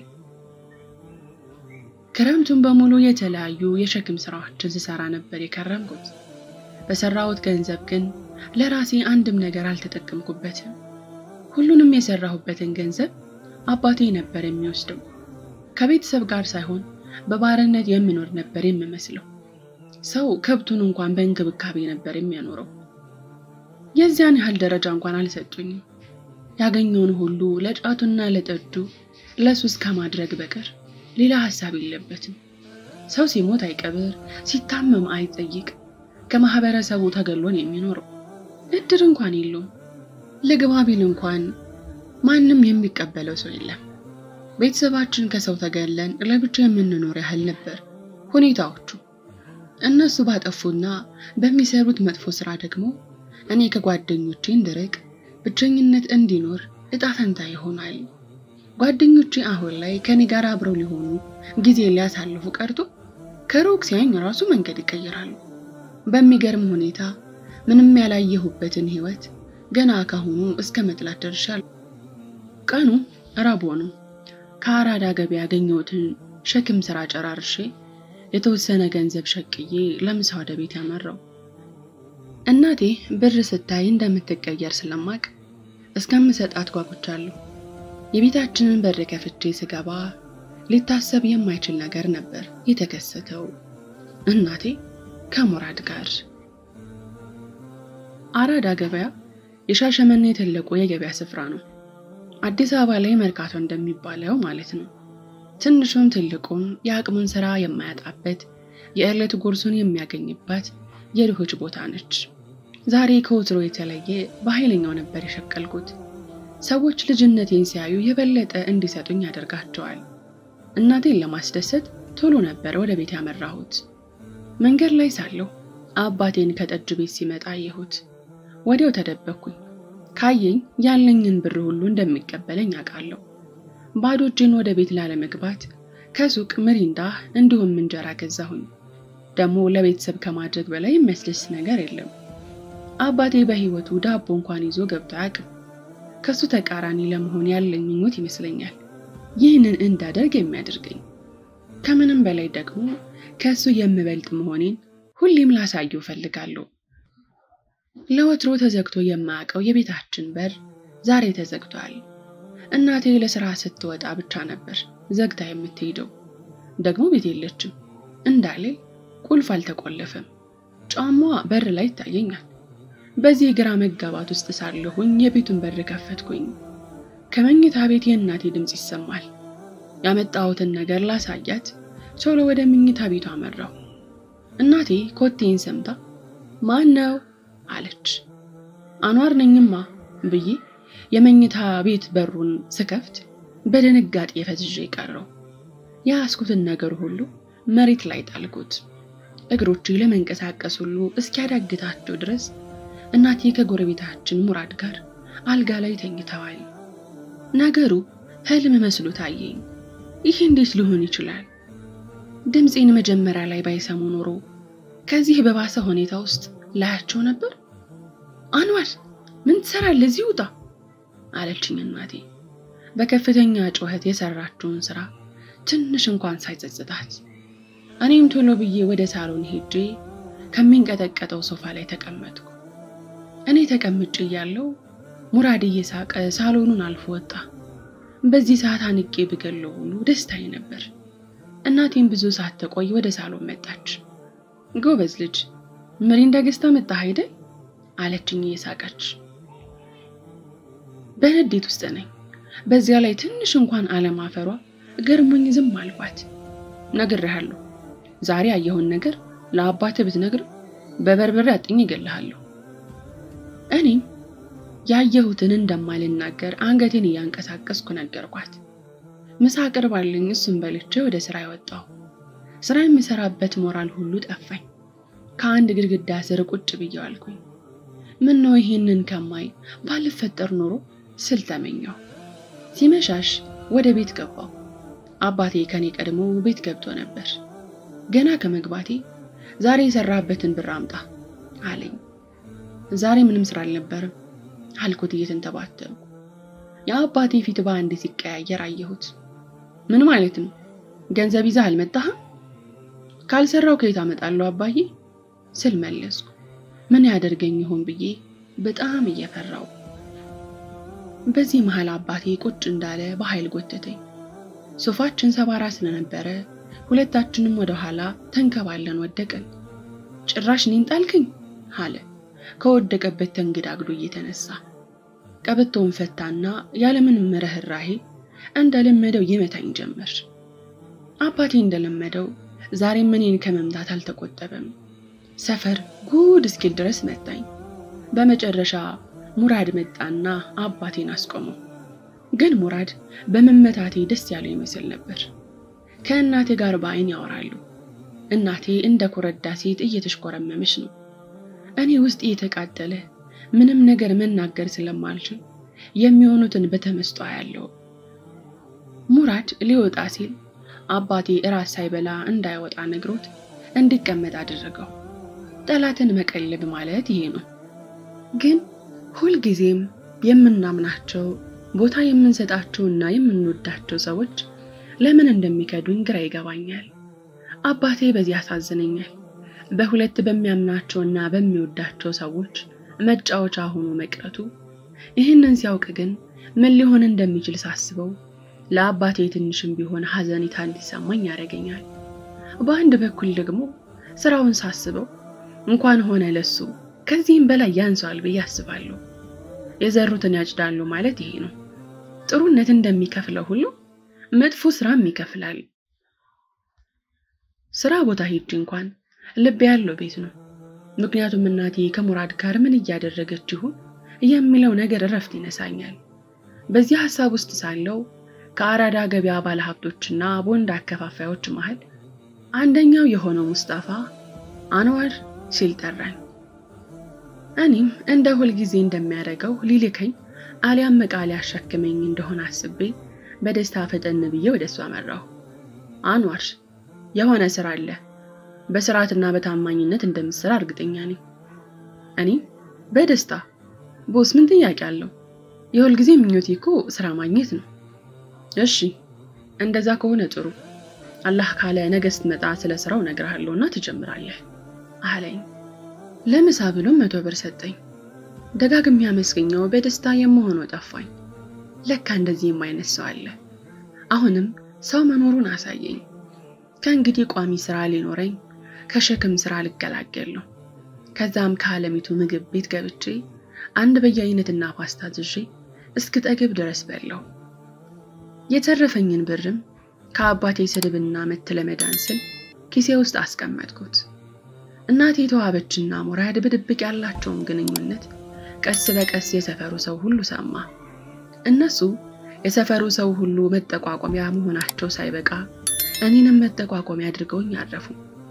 ክረምቱን በሙሉ የተለያዩ የሸክም ስራዎችን ስሰራ ነበር የከረምኩት። በሰራሁት ገንዘብ ግን ለራሴ አንድም ነገር አልተጠቀምኩበትም። ሁሉንም የሰራሁበትን ገንዘብ አባቴ ነበር የሚወስደው። ከቤተሰብ ጋር ሳይሆን በባርነት የምኖር ነበር የምመስለው። ሰው ከብቱን እንኳን በእንክብካቤ ነበር የሚያኖረው። የዚያን ያህል ደረጃ እንኳን አልሰጡኝም። ያገኘውን ሁሉ ለጫቱና ለጠጁ ለሱስ ከማድረግ በቀር ሌላ ሀሳብ የለበትም። ሰው ሲሞት አይቀብር፣ ሲታመም አይጠይቅ፣ ከማህበረሰቡ ተገሎን የሚኖረው እድር እንኳን የለውም። ልግባ ቢል እንኳን ማንም የሚቀበለው ሰው የለም። ቤተሰባችን ከሰው ተገለን ለብቻ የምንኖር ያህል ነበር ሁኔታዎቹ። እነሱ ባጠፉና በሚሰሩት መጥፎ ስራ ደግሞ እኔ ከጓደኞቼ እንድርቅ ብቸኝነት እንዲኖር እጣ ፈንታ ይሆናል። ጓደኞቼ አሁን ላይ ከኔ ጋር አብረው ሊሆኑ ጊዜ ሊያሳልፉ ቀርቶ ከሩቅ ሲያኝ ራሱ መንገድ ይቀይራሉ። በሚገርም ሁኔታ ምንም ያላየሁበትን ህይወት ገና ካሁኑ እስከ መጥላት ደርሻለሁ። ቀኑ ረቡዕ ነው። ከአራዳ ገበያ ያገኘሁትን ሸክም ስራ ጨራርሼ የተወሰነ ገንዘብ ሸቅዬ ለምሳ ወደ ቤት ያመራው። እናቴ ብር ስታይ እንደምትቀየር ስለማቅ እስከምሰጣት ጓጉቻለሁ። የቤታችንን በር ከፍቼ ስገባ ሊታሰብ የማይችል ነገር ነበር የተከሰተው። እናቴ ከሙራድ ጋር አራዳ ገበያ የሻሸመኔ ትልቁ የገበያ ስፍራ ነው። አዲስ አበባ ላይ መርካቶ እንደሚባለው ማለት ነው። ትንሹም ትልቁም የአቅሙን ስራ የማያጣበት የዕለት ጉርሱን የሚያገኝባት የድሆች ቦታ ነች። ዛሬ ከወትሮ የተለየ በኃይለኛው ነበር የሸቀልኩት። ሰዎች ልጅነቴን ሲያዩ የበለጠ እንዲሰጡኝ ያደርጋቸዋል። እናቴን ለማስደሰት ቶሎ ነበር ወደ ቤት ያመራሁት። መንገድ ላይ ሳለሁ አባቴን ከጠጅ ቤት ሲመጣ አየሁት። ወዲያው ተደበቅኩኝ። ካየኝ ያለኝን ብር ሁሉ እንደሚቀበለኝ አውቃለሁ። ባዶ እጄን ወደ ቤት ላለመግባት ከሱቅ ምሪንዳ እንዲሁም እንጀራ ገዛሁኝ። ደግሞ ለቤተሰብ ከማድረግ በላይ የሚያስደስት ነገር የለም። አባቴ በሕይወቱ ዳቦ እንኳን ይዞ ገብቶ አያውቅም። ከሱ ተቃራኒ ለመሆን ያለኝ ምኞት ይመስለኛል። ይህንን እንዳደርግ የሚያደርገኝ። ከምንም በላይ ደግሞ ከእሱ የምበልጥ መሆኔን ሁሌም ላሳየው እፈልጋለሁ። ለወትሮ ተዘግቶ የማያውቀው የቤታችን በር ዛሬ ተዘግቷል። እናቴ ለስራ ስትወጣ ብቻ ነበር ዘግታ የምትሄደው። ደግሞ ቤት የለችም እንዳልል ቁልፍ አልተቆለፈም። ጫማዋ በር ላይ ይታየኛል። በዚህ ግራ መጋባት ውስጥ ሳለሁኝ የቤቱን በር ከፈትኩኝ። ከመኝታ ቤት የእናቴ ድምፅ ይሰማል። ያመጣሁትን ነገር ላሳያት ቶሎ ወደ መኝታ ቤቱ አመራው። እናቴ ኮቴን ሰምታ ማን ነው አለች። አኗር ነኝማ ብዬ የመኝታ ቤት በሩን ስከፍት በድንጋጤ ፈዝዤ ቀረው። የያዝኩትን ነገር ሁሉ መሬት ላይ ጣልኩት። እግሮቼ ለመንቀሳቀስ ሁሉ እስኪያዳግታቸው ድረስ እናቴ ከጎረቤታችን ሙራድ ጋር አልጋ ላይ ተኝተዋል። ነገሩ ህልም መስሎ ታየኝ። ይህ እንዴት ሊሆን ይችላል? ድምፄን መጀመሪያ ላይ ባይሰሙ ኖሮ ከዚህ በባሰ ሁኔታ ውስጥ ላያቸው ነበር። አንዋር ምን ትሰራለህ? እዚህ ውጣ አለችኝ እናቴ በከፍተኛ ጩኸት የሰራችውን ስራ ትንሽ እንኳን ሳይጸጽታት። እኔም ቶሎ ብዬ ወደ ሳሎን ሄጄ ከሚንቀጠቀጠው ሶፋ ላይ ተቀመጥኩ። እኔ ተቀምጬ እያለሁ ሙራድ እየሳቀ ሳሎኑን አልፎ ወጣ። በዚህ ሰዓት አንቄ ብገለው ሁሉ ደስታዬ ነበር። እናቴም ብዙ ሰዓት ተቆይ ወደ ሳሎን መጣች። ጎበዝ ልጅ ምሪንዳ ገዝታ መጣህ አይደል? አለችኝ እየሳቀች። በንዴት ውስጥ ነኝ። በዚያ ላይ ትንሽ እንኳን አለማፈሯ ገርሞኝ ዝም አልኳት። ነግሬሃለሁ፣ ዛሬ ያየኸውን ነገር ለአባትህ ብትነግር በበርበሬ አጥኝ እገልሃለሁ። እኔም ያየሁትን እንደማልናገር አንገቴን እያንቀሳቀስኩ ነገርኳት። ምሳ አቅርባልኝ እሱን በልቼ ወደ ስራ ያወጣሁ። ስራ የምሰራበት ሞራል ሁሉ ጠፋኝ። ከአንድ ግድግዳ ስር ቁጭ ብዬ አልኩኝ። ምን ነው ይሄንን ከማይ ባልፈጠር ኖሮ ስል ተመኘሁ። ሲመሻሽ ወደ ቤት ገባሁ። አባቴ ከኔ ቀድሞ ቤት ገብቶ ነበር። ገና ከመግባቴ ዛሬ የሰራበትን ብር አምጣ አለኝ። ዛሬ ምንም ስራ አልነበርም አልኩት እየተንተባተብኩ። የአባቴ ፊት በአንድ ሲቀያየር አየሁት። ምን ማለት ነው? ገንዘብ ይዘህ አልመጣህም? ካልሰራው ከየት አመጣለሁ አባዬ ስል መለስኩ። ምን ያደርገኝ ይሆን ብዬ በጣም እየፈራው። በዚህ መሃል አባቴ ቁጭ እንዳለ በኃይል ጎተተኝ። ሶፋችን ሰባራ ስለነበረ ሁለታችንም ወደ ኋላ ተንከባለን ወደቅን። ጭራሽ እኔን ጣልክኝ አለ ከወደቀበት ተንግዳግዶ እየተነሳ ቀበቶውን ፈታና ያለምንም ርህራሄ እንደለመደው ይመታኝ ጀመር። አባቴ እንደለመደው ዛሬም እኔን ከመምታት አልተቆጠበም። ሰፈር ጉድ እስኪል ድረስ መታኝ። በመጨረሻ ሙራድ መጣና አባቴን አስቆመው። ግን ሙራድ በመመታቴ ደስ ያለው ይመስል ነበር። ከእናቴ ጋር በአይን ያወራሉ። እናቴ እንደ ኮረዳ ሴት እየተሽኮረመመች ነው። እኔ ውስጥ እየተቃጠለ ምንም ነገር መናገር ስለማልችል የሚሆኑትን በተመስጦ ያለው ሙራድ ሊወጣ ሲል አባቴ እራት ሳይበላ እንዳይወጣ ነግሮት እንዲቀመጥ አደረገው። ጠላትን መቀለብ ማለት ይሄ ነው። ግን ሁልጊዜም የምናምናቸው ቦታ የምንሰጣቸውና የምንወዳቸው ሰዎች ለምን እንደሚከዱኝ ግራ ይገባኛል። አባቴ በዚህ ያሳዝነኛል። በሁለት በሚያምናቸውና በሚወዳቸው ሰዎች መጫወቻ ሆኖ መቅረቱ። ይህንን ሲያውቅ ግን ምን ሊሆን እንደሚችል ሳስበው ለአባቴ ትንሽም ቢሆን ሐዘኔታ እንዲሰማኝ ያደርገኛል። በአንድ በኩል ደግሞ ስራውን ሳስበው እንኳን ሆነ ለሱ ከዚህም በላይ ያንሰዋል ብዬ አስባለሁ። የዘሩትን ያጭዳሉ ማለት ይሄ ነው። ጥሩነት እንደሚከፍለው ሁሉ መጥፎ ስራም ይከፍላል። ስራ ቦታ ሄጄ እንኳን ልብ ያለው ቤት ነው። ምክንያቱም እናቴ ከሙራድ ጋር ምን እያደረገች ይሁን የሚለው ነገር እረፍት ይነሳኛል። በዚህ ሀሳብ ውስጥ ሳለው ከአራዳ ገበያ ባለሀብቶችና ቦንድ አከፋፋዮች መሃል አንደኛው የሆነው ሙስጣፋ አንዋር ሲል ጠራኝ። እኔም እንደ ሁልጊዜ እንደሚያደርገው ሊልከኝ አሊያም ዕቃ ሊያሸክመኝ እንደሆነ አስቤ በደስታ ፈጠን ብዬ ወደ እሱ አመራሁ። አንዋር የሆነ ስራ አለ፣ በስርዓትና በታማኝነት እንደምትሰራ እርግጠኛ ነኝ። እኔ በደስታ ቦስ፣ ምን ጥያቄ አለው? የሁልጊዜ ምኞቴ እኮ ስራ ማግኘት ነው። እሺ እንደዛ ከሆነ ጥሩ። አላህ ካለ ነገ ስትመጣ ስለ ስራው እነግርሃለሁና ትጀምራለህ አለኝ። ለምሳ ብሎ መቶ ብር ሰጠኝ። ደጋግሜ አመስገኘው በደስታ የምሆነው ጠፋኝ። ለካ እንደዚህም አይነት ሰው አለ። አሁንም ሰው መኖሩን አሳየኝ። ከእንግዲህ ቋሚ ስራ ሊኖረኝ ከሸክም ስራ ልገላገል ነው። ከዛም ከዓለሚቱ ምግብ ቤት ገብቼ አንድ በየአይነትና ፓስታ ዝዤ እስክጠግብ ድረስ በላው። የተረፈኝን ብርም ከአባቴ ስድብና ምት ለመዳን ስል ኪሴ ውስጥ አስቀመጥኩት። እናቴ የተዋበችና ሞራድ በድብቅ ያላቸውን ግንኙነት ቀስ በቀስ የሰፈሩ ሰው ሁሉ ሰማ። እነሱ የሰፈሩ ሰው ሁሉ መጠቋቋሚያ መሆናቸው ሳይበቃ እኔንም መጠቋቋሚያ አድርገውኝ አረፉ።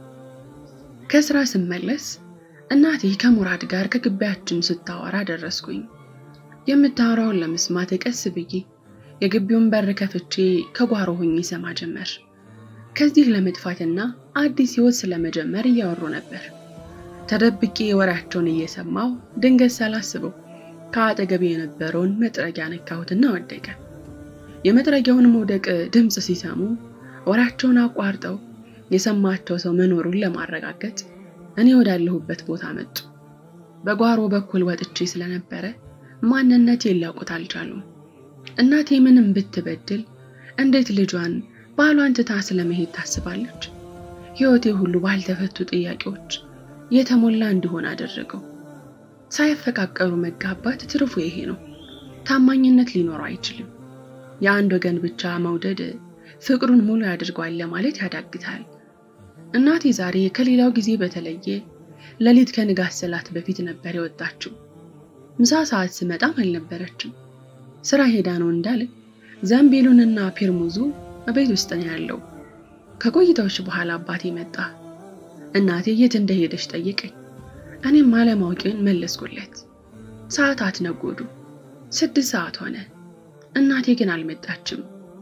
ከስራ ስመለስ እናቴ ከሙራድ ጋር ከግቢያችን ስታወራ ደረስኩኝ። የምታወራውን ለመስማት ቀስ ብዬ የግቢውን በር ከፍቼ ከጓሮ ሆኜ ሰማ ጀመር። ከዚህ ለመጥፋትና አዲስ ህይወት ስለመጀመር እያወሩ ነበር። ተደብቄ ወሬያቸውን እየሰማው ድንገት ሳላስበው ከአጠገቤ የነበረውን መጥረጊያ ነካሁትና ወደቀ። የመጥረጊያውን መውደቅ ድምፅ ሲሰሙ ወሬያቸውን አቋርጠው የሰማቸው ሰው መኖሩን ለማረጋገጥ እኔ ወዳለሁበት ቦታ መጡ። በጓሮ በኩል ወጥቼ ስለነበረ ማንነቴን ሊያውቁት አልቻሉም። እናቴ ምንም ብትበድል እንዴት ልጇን ባሏን ትታ ስለመሄድ ታስባለች? ህይወቴ ሁሉ ባልተፈቱ ጥያቄዎች የተሞላ እንዲሆን አደረገው። ሳይፈቃቀሩ መጋባት ትርፉ ይሄ ነው። ታማኝነት ሊኖረው አይችልም። የአንድ ወገን ብቻ መውደድ ፍቅሩን ሙሉ ያድርጓል ለማለት ያዳግታል። እናቴ ዛሬ ከሌላው ጊዜ በተለየ ሌሊት ከንጋት ሰላት በፊት ነበር የወጣችው። ምሳ ሰዓት ስመጣም አልነበረችም። ስራ ሄዳ ነው እንዳለ ዘንቤሉንና ፔርሙዙ ቤት ውስጥ ነው ያለው። ከቆይታዎች በኋላ አባቴ መጣ። እናቴ የት እንደሄደች ጠየቀኝ። እኔም አለማወቄን መለስኩለት። ሰዓታት ነጎዱ። ስድስት ሰዓት ሆነ። እናቴ ግን አልመጣችም።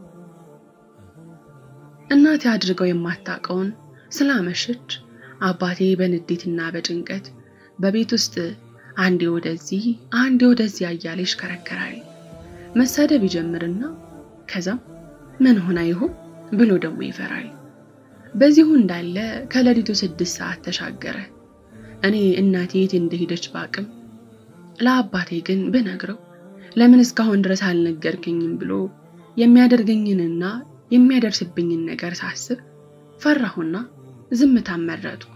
እናቴ አድርገው የማታውቀውን ስላመሸች አባቴ በንዴትና በጭንቀት በቤት ውስጥ አንዴ ወደዚህ አንዴ ወደዚያ እያለ ይሽከረከራል። መሳደብ ይጀምርና ከዛም ምን ሆና ይሆን ብሎ ደግሞ ይፈራል። በዚሁ እንዳለ ከሌሊቱ ስድስት ሰዓት ተሻገረ። እኔ እናቴ የት እንደሄደች ባቅም ለአባቴ ግን ብነግረው ለምን እስካሁን ድረስ አልነገርክኝም ብሎ የሚያደርገኝንና የሚያደርስብኝን ነገር ሳስብ ፈራሁና ዝምታን መረጥኩ።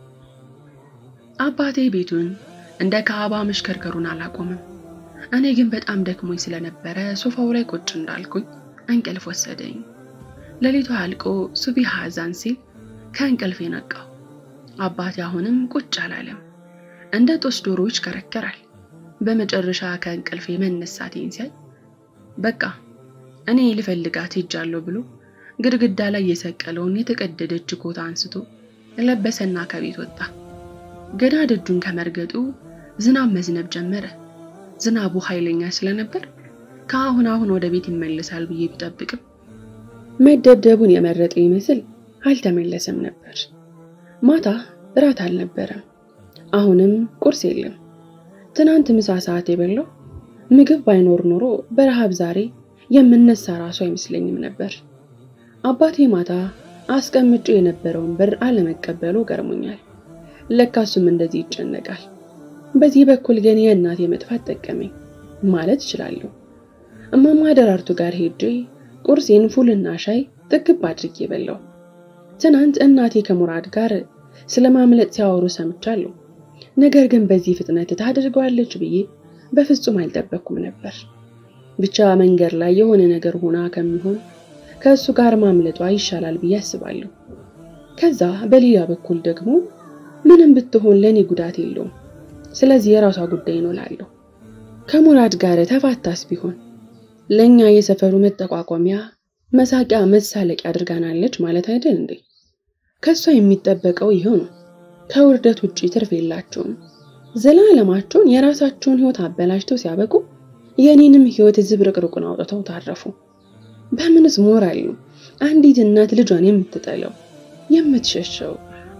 አባቴ ቤቱን እንደ ካዕባ መሽከርከሩን አላቆምም። እኔ ግን በጣም ደክሞኝ ስለነበረ ሶፋው ላይ ቁጭ እንዳልኩኝ እንቅልፍ ወሰደኝ። ሌሊቱ አልቆ ሱቢህ አዛን ሲል ከእንቅልፍ ነቃው። አባቴ አሁንም ቁጭ አላለም። እንደ ጦስ ዶሮ ይሽከረከራል። በመጨረሻ ከእንቅልፌ መነሳቴን ሲያይ በቃ እኔ ልፈልጋት ሄጃለሁ ብሎ ግድግዳ ላይ የሰቀለውን የተቀደደች ኮት አንስቶ ለበሰና ከቤት ወጣ። ገና ደጁን ከመርገጡ ዝናብ መዝነብ ጀመረ። ዝናቡ ኃይለኛ ስለነበር ከአሁን አሁን ወደ ቤት ይመለሳል ብዬ ቢጠብቅም መደብደቡን የመረጠ ይመስል አልተመለሰም ነበር። ማታ እራት አልነበረም። አሁንም ቁርስ የለም። ትናንት ምሳ ሰዓት የበላው ምግብ ባይኖር ኖሮ በረሃብ ዛሬ የምነሳ ራሱ አይመስለኝም ነበር። አባቴ ማታ አስቀምጬ የነበረውን ብር አለመቀበሉ ገርሞኛል። ለካሱም እንደዚህ ይጨነቃል። በዚህ በኩል ግን የእናቴ መጥፋት ጠቀመኝ ማለት እችላለሁ። እማማ ደራርቱ ጋር ሄጄ ቁርሴን ፉልና ሻይ ጥግብ አድርጌ በላው። ትናንት እናቴ ከሙራድ ጋር ስለ ማምለጥ ሲያወሩ ሰምቻለሁ። ነገር ግን በዚህ ፍጥነት ታደርገዋለች ብዬ በፍጹም አልጠበቅኩም ነበር። ብቻ መንገድ ላይ የሆነ ነገር ሆና ከሚሆን ከእሱ ጋር ማምለጧ ይሻላል ብዬ አስባለሁ። ከዛ በሌላ በኩል ደግሞ ምንም ብትሆን ለእኔ ጉዳት የለውም። ስለዚህ የራሷ ጉዳይ ነው እላለሁ። ከሙራድ ጋር ተፋታስ ቢሆን ለእኛ የሰፈሩ መጠቋቋሚያ፣ መሳቂያ፣ መሳለቂያ አድርጋናለች ማለት አይደል እንዴ? ከእሷ የሚጠበቀው ይኸው ነው። ከውርደት ውጭ ትርፍ የላቸውም። ዘላለማቸውን የራሳቸውን ሕይወት አበላሽተው ሲያበቁ የእኔንም ሕይወት ዝብርቅርቁን አውጥተው ታረፉ። በምንስ ሞራል ነው አንዲት እናት ልጇን የምትጠለው የምትሸሸው?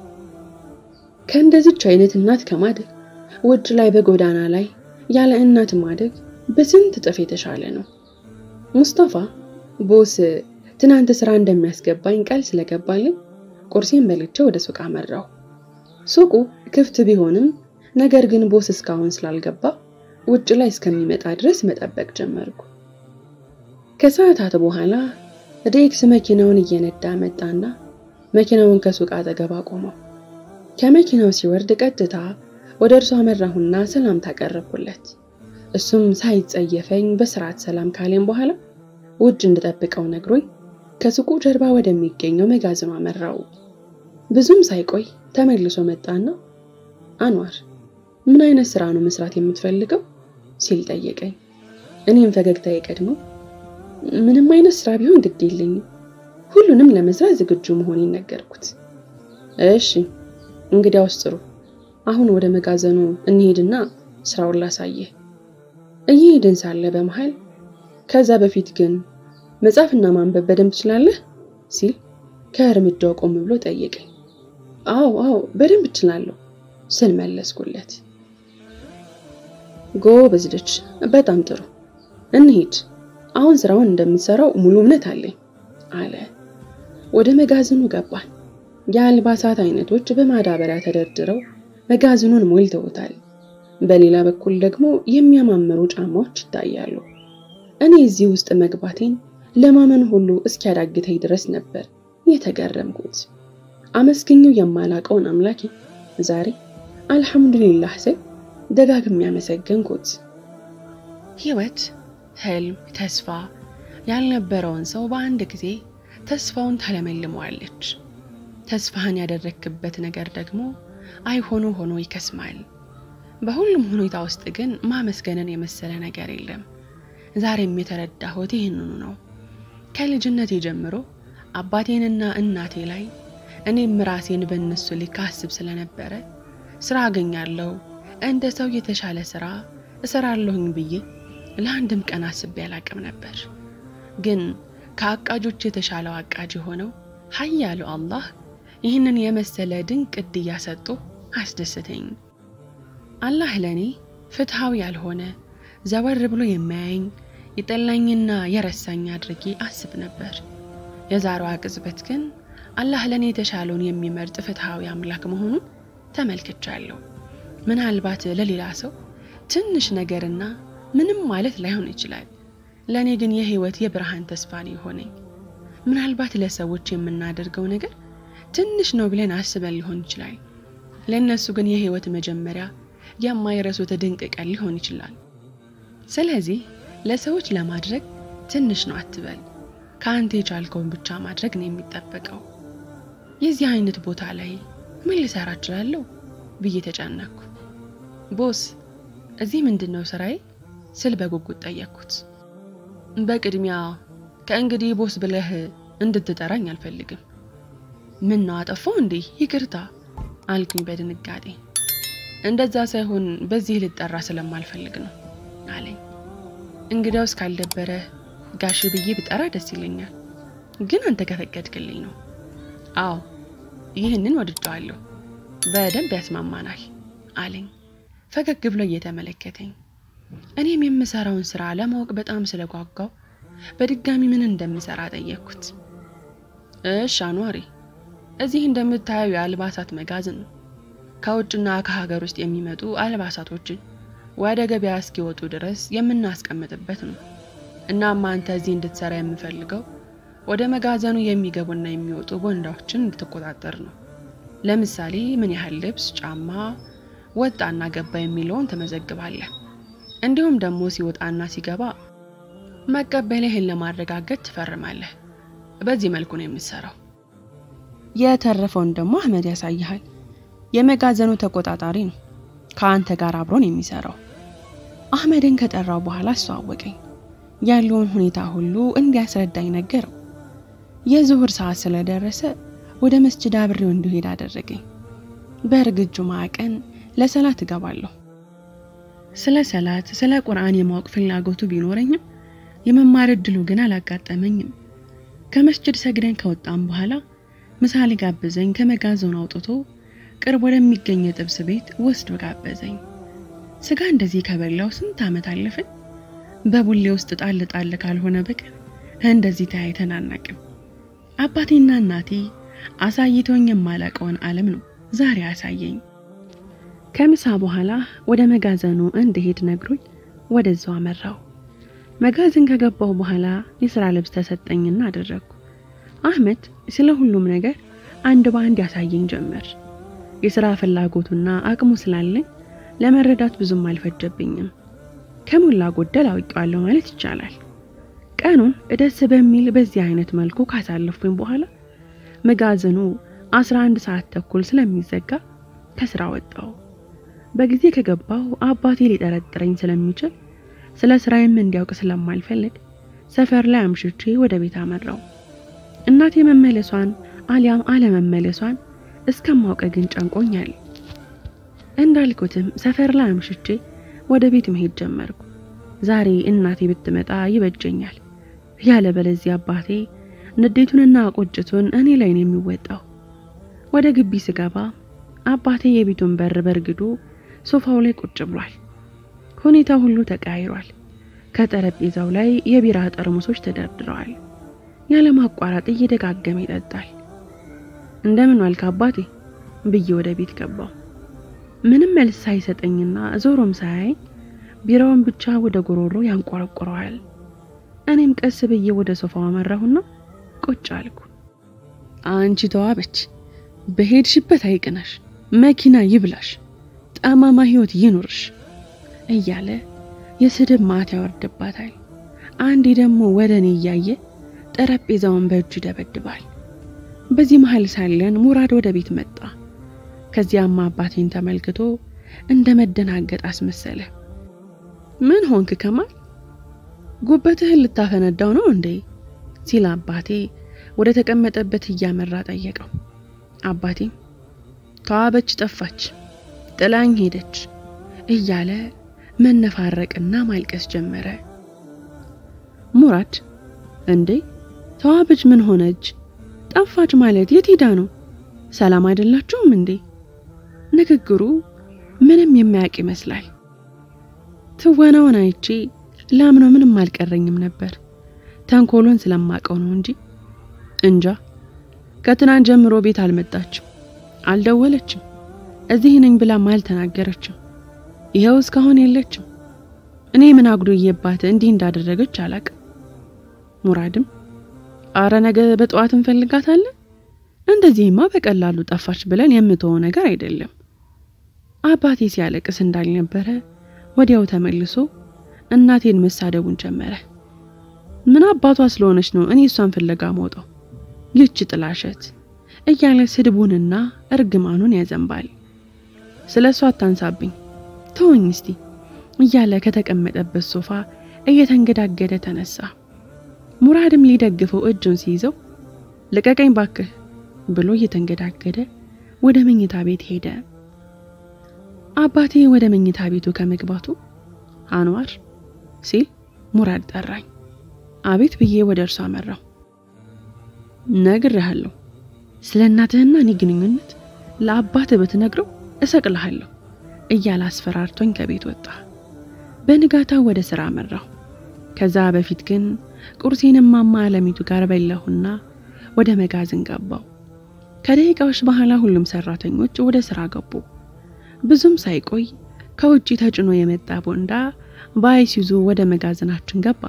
ከእንደዚች አይነት እናት ከማደግ ውጭ ላይ በጎዳና ላይ ያለ እናት ማደግ በስንት እጥፍ የተሻለ ነው። ሙስጠፋ ቦስ ትናንት ስራ እንደሚያስገባኝ ቃል ስለገባልኝ ቁርሴን በልቼ ወደ ሱቅ አመራሁ። ሱቁ ክፍት ቢሆንም ነገር ግን ቦስ እስካሁን ስላልገባ ውጭ ላይ እስከሚመጣ ድረስ መጠበቅ ጀመርኩ። ከሰዓታት በኋላ ዴክስ መኪናውን እየነዳ መጣና መኪናውን ከሱቅ አጠገብ አቆመው። ከመኪናው ሲወርድ ቀጥታ ወደ እርሱ አመራሁና ሰላምታ አቀረብኩለት። እሱም ሳይጸየፈኝ በስርዓት ሰላም ካሌም በኋላ ውጭ እንድጠብቀው ነግሮኝ ከሱቁ ጀርባ ወደሚገኘው መጋዘኑ አመራው። ብዙም ሳይቆይ ተመልሶ መጣና አንዋር ምን አይነት ስራ ነው መስራት የምትፈልገው ሲል ጠየቀኝ። እኔም ፈገግታ የቀድመው ምንም አይነት ስራ ቢሆን ግድ የለኝም፣ ሁሉንም ለመስራት ዝግጁ መሆኔን ነገርኩት። እሺ እንግዲያውስ ጥሩ፣ አሁን ወደ መጋዘኑ እንሄድና ስራውን ላሳየህ። እየሄድን ሳለ በመሃል ከዛ በፊት ግን መጻፍና ማንበብ በደንብ ትችላለህ ሲል ከእርምጃው ቆም ብሎ ጠየቀኝ። አዎ አዎ በደንብ እችላለሁ ስል መለስኩለት። ጎበዝ ልጅ፣ በጣም ጥሩ እንሂድ። አሁን ስራውን እንደምትሰራው ሙሉ እምነት አለኝ አለ። ወደ መጋዘኑ ገባን። የአልባሳት አይነቶች በማዳበሪያ ተደርድረው መጋዘኑን ሞልተውታል። በሌላ በኩል ደግሞ የሚያማምሩ ጫማዎች ይታያሉ። እኔ እዚህ ውስጥ መግባቴን ለማመን ሁሉ እስኪያዳግተኝ ድረስ ነበር የተገረምኩት። አመስግኘው የማላቀውን አምላኬ ዛሬ አልሐምዱሊላህ ስል ደጋግሜ ያመሰገንኩት። ህይወት ህልም፣ ተስፋ ያልነበረውን ሰው በአንድ ጊዜ ተስፋውን ታለመልመዋለች። ተስፋህን ያደረክበት ነገር ደግሞ አይሆኑ ሆኖ ይከስማል። በሁሉም ሁኔታ ውስጥ ግን ማመስገንን የመሰለ ነገር የለም። ዛሬም የተረዳሁት ይህንኑ ነው። ከልጅነቴ ጀምሮ አባቴንና እናቴ ላይ እኔም ራሴን በእነሱ ልክ አስብ ስለነበረ ስራ አገኛለሁ፣ እንደ ሰው የተሻለ ስራ እሰራለሁኝ ብዬ ለአንድም ቀን አስቤ አላቅም ነበር። ግን ከአቃጆች የተሻለው አቃጅ የሆነው ኃያሉ አላህ ይህንን የመሰለ ድንቅ ዕድያ ሰጥቶ አስደስተኝ። አላህ ለእኔ ፍትሐዊ ያልሆነ ዘወር ብሎ የማያየኝ የጠላኝና የረሳኝ አድርጌ አስብ ነበር። የዛሬዋ ቅጽበት ግን አላህ ለእኔ የተሻለውን የሚመርጥ ፍትሐዊ አምላክ መሆኑን ተመልክቻለሁ። ምናልባት ለሌላ ሰው ትንሽ ነገርና ምንም ማለት ላይሆን ይችላል። ለእኔ ግን የህይወት የብርሃን ተስፋ ነው የሆነኝ። ምናልባት ለሰዎች የምናደርገው ነገር ትንሽ ነው ብለን አስበን ሊሆን ይችላል። ለእነሱ ግን የህይወት መጀመሪያ የማይረሱት ድንቅ ቀን ሊሆን ይችላል። ስለዚህ ለሰዎች ለማድረግ ትንሽ ነው አትበል። ከአንተ የቻልከውን ብቻ ማድረግ ነው የሚጠበቀው። የዚህ አይነት ቦታ ላይ ምን ልሰራ እችላለሁ ብዬ ተጨነኩ። ቦስ እዚህ ምንድን ነው ስራዬ ስል በጉጉት ጠየቅኩት። በቅድሚያ ከእንግዲህ ቦስ ብለህ እንድትጠራኝ አልፈልግም። ምን ነው አጠፋው እንዴ? ይቅርታ አልኩኝ በድንጋጤ። እንደዛ ሳይሆን በዚህ ልጠራ ስለማልፈልግ ነው አለኝ። እንግዲያውስ ካልደበረ ጋሽ ብዬ ብጠራ ደስ ይለኛል፣ ግን አንተ ከፈቀድክልኝ ነው። አዎ ይህንን ወድጀዋለሁ፣ በደንብ ያስማማናል አለኝ ፈገግ ብሎ እየተመለከተኝ። እኔም የምሰራውን ስራ ለማወቅ በጣም ስለጓጓው በድጋሚ ምን እንደምሰራ ጠየቅኩት። እሽ አኗሪ፣ እዚህ እንደምታየው የአልባሳት መጋዘን ነው። ከውጭና ከሀገር ውስጥ የሚመጡ አልባሳቶችን ወደ ገበያ እስኪወጡ ድረስ የምናስቀምጥበት ነው። እናም አንተ እዚህ እንድትሰራ የምፈልገው ወደ መጋዘኑ የሚገቡና የሚወጡ ቦንዳዎችን እንድትቆጣጠር ነው። ለምሳሌ ምን ያህል ልብስ፣ ጫማ ወጣና ገባ የሚለውን ትመዘግባለህ። እንዲሁም ደግሞ ሲወጣና ሲገባ መቀበልህን ለማረጋገጥ ትፈርማለህ። በዚህ መልኩ ነው የምትሰራው። የተረፈውን ደግሞ አህመድ ያሳይሃል። የመጋዘኑ ተቆጣጣሪ ነው። ከአንተ ጋር አብሮን የሚሰራው አህመድን ከጠራው በኋላ አስተዋወቀኝ። ያለውን ሁኔታ ሁሉ እንዲያስረዳኝ ነገረው። የዙሁር ሰዓት ስለደረሰ ወደ መስጅድ አብሬው እንዲሄድ አደረገኝ። በእርግጥ ጁምዓ ቀን ለሰላት እገባለሁ። ስለ ሰላት፣ ስለ ቁርአን የማወቅ ፍላጎቱ ቢኖረኝም የመማር እድሉ ግን አላጋጠመኝም። ከመስጅድ ሰግደን ከወጣም በኋላ ምሳሌ ጋበዘኝ። ከመጋዘኑ አውጥቶ ቅርብ ወደሚገኝ የጥብስ ቤት ወስዶ ጋበዘኝ። ስጋ እንደዚህ ከበላው ስንት ዓመት አለፈን። በቡሌ ውስጥ ጣል ጣል ካልሆነ በቀር እንደዚህ ተያይተን አናቅም። አባቴና እናቴ አሳይተውኝ የማላቀውን ዓለም ነው ዛሬ አሳየኝ። ከምሳ በኋላ ወደ መጋዘኑ እንድሄድ ነግሮኝ ወደዛው አመራው። መጋዘን ከገባሁ በኋላ የሥራ ልብስ ተሰጠኝና አደረግኩ። አህመድ ስለ ሁሉም ነገር አንድ በአንድ ያሳየኝ ጀመር። የሥራ ፍላጎቱና አቅሙ ስላለኝ ለመረዳት ብዙም አልፈጀብኝም። ከሞላ ጎደል አውቄዋለሁ ማለት ይቻላል። ቀኑን ደስ በሚል በዚህ አይነት መልኩ ካሳለፍኩኝ በኋላ መጋዘኑ 11 ሰዓት ተኩል ስለሚዘጋ ከስራ ወጣው። በጊዜ ከገባው አባቴ ሊጠረጥረኝ ስለሚችል ስለ ስራዬም እንዲያውቅ ስለማልፈልግ ሰፈር ላይ አምሽቼ ወደ ቤት አመራው። እናቴ መመለሷን አሊያም አለመመለሷን እስከማውቅ ግን ጨንቆኛል። እንዳልኩትም ሰፈር ላይ አምሽቼ ወደ ቤት መሄድ ጀመርኩ። ዛሬ እናቴ ብትመጣ ይበጀኛል፣ ያለ በለዚያ አባቴ ንዴቱንና ቁጭቱን እኔ ላይ ነው የሚወጣው። ወደ ግቢ ስገባ አባቴ የቤቱን በር በርግዶ ሶፋው ላይ ቁጭ ብሏል። ሁኔታው ሁሉ ተቀያይሯል። ከጠረጴዛው ላይ የቢራ ጠርሙሶች ተደርድረዋል። ያለማቋረጥ እየደጋገመ ይጠጣል። እንደምን ዋልክ አባቴ ብዬ ወደ ቤት ገባው። ምንም መልስ ሳይሰጠኝና ዞሮም ሳያይ ቢራውን ብቻ ወደ ጎሮሮ ያንቆረቆረዋል። እኔም ቀስ ብዬ ወደ ሶፋው አመራሁና ቁጭ አልኩ። አንቺ ተዋበች፣ በሄድሽበት አይቅናሽ፣ መኪና ይብላሽ፣ ጠማማ ህይወት ይኑርሽ እያለ የስድብ ማት ያወርድባታል። አንዴ ደግሞ ወደ እኔ እያየ ጠረጴዛውን በእጁ ይደበድባል። በዚህ መሀል ሳለን ሙራድ ወደ ቤት መጣ። ከዚያማ አባቴን ተመልክቶ እንደ መደናገጥ አስመሰለ። ምን ሆንክ ከማል? ጉበትህን ልታፈነዳው ነው እንዴ? ሲል አባቴ ወደ ተቀመጠበት እያመራ ጠየቀው። አባቴም ተዋበች ጠፋች፣ ጥላኝ ሄደች እያለ መነፋረቅና ማልቀስ ጀመረ። ሙራድ እንዴ ተዋበች ምን ሆነች? ጠፋች ማለት የት ሄዳ ነው? ሰላም አይደላችሁም እንዴ? ንግግሩ ምንም የሚያውቅ ይመስላል። ትወናውን አይቼ ላምነው ምንም አልቀረኝም ነበር። ተንኮሎን ስለማቀው ነው እንጂ እንጃ። ከትናንት ጀምሮ ቤት አልመጣችም፣ አልደወለችም፣ እዚህ ነኝ ብላም አልተናገረችም። ይኸው እስካሁን የለችም። እኔ ምን አጉዶዬባት እንዲህ እንዳደረገች አላቅም። ሙራድም አረ ነገ በጠዋት እንፈልጋታለን፣ እንደዚህማ በቀላሉ ጠፋች ብለን የምትሆው ነገር አይደለም። አባቴ ሲያለቅስ እንዳልነበረ ወዲያው ተመልሶ እናቴን መሳደቡን ጀመረ። ምን አባቷ ስለሆነች ነው እኔ እሷን ፍለጋ መውጣው ይች ጥላሸት እያለ ስድቡንና እርግማኑን ያዘንባል። ስለ እሷ አታንሳብኝ ተወኝ እስቲ እያለ ከተቀመጠበት ሶፋ እየተንገዳገደ ተነሳ። ሙራድም ሊደግፈው እጁን ሲይዘው ልቀቀኝ ባክህ ብሎ እየተንገዳገደ ወደ መኝታ ቤት ሄደ። አባቴ ወደ መኝታ ቤቱ ከመግባቱ አንዋር ሲል ሙራድ ጠራኝ። አቤት ብዬ ወደ እርሱ አመራው። ነግሬሃለሁ፣ ስለ እናትህና እኔ ግንኙነት ለአባትህ ብትነግረው እሰቅልሃለሁ እያለ አስፈራርቶኝ ከቤት ወጣ። በንጋታው ወደ ስራ አመራሁ። ከዛ በፊት ግን ቁርሴን እማማ አለሚቱ ጋር በላሁና ወደ መጋዘን ገባው። ከደቂቃዎች በኋላ ሁሉም ሰራተኞች ወደ ስራ ገቡ። ብዙም ሳይቆይ ከውጪ ተጭኖ የመጣ ቦንዳ በአይሱዙ ወደ መጋዘናችን ገባ።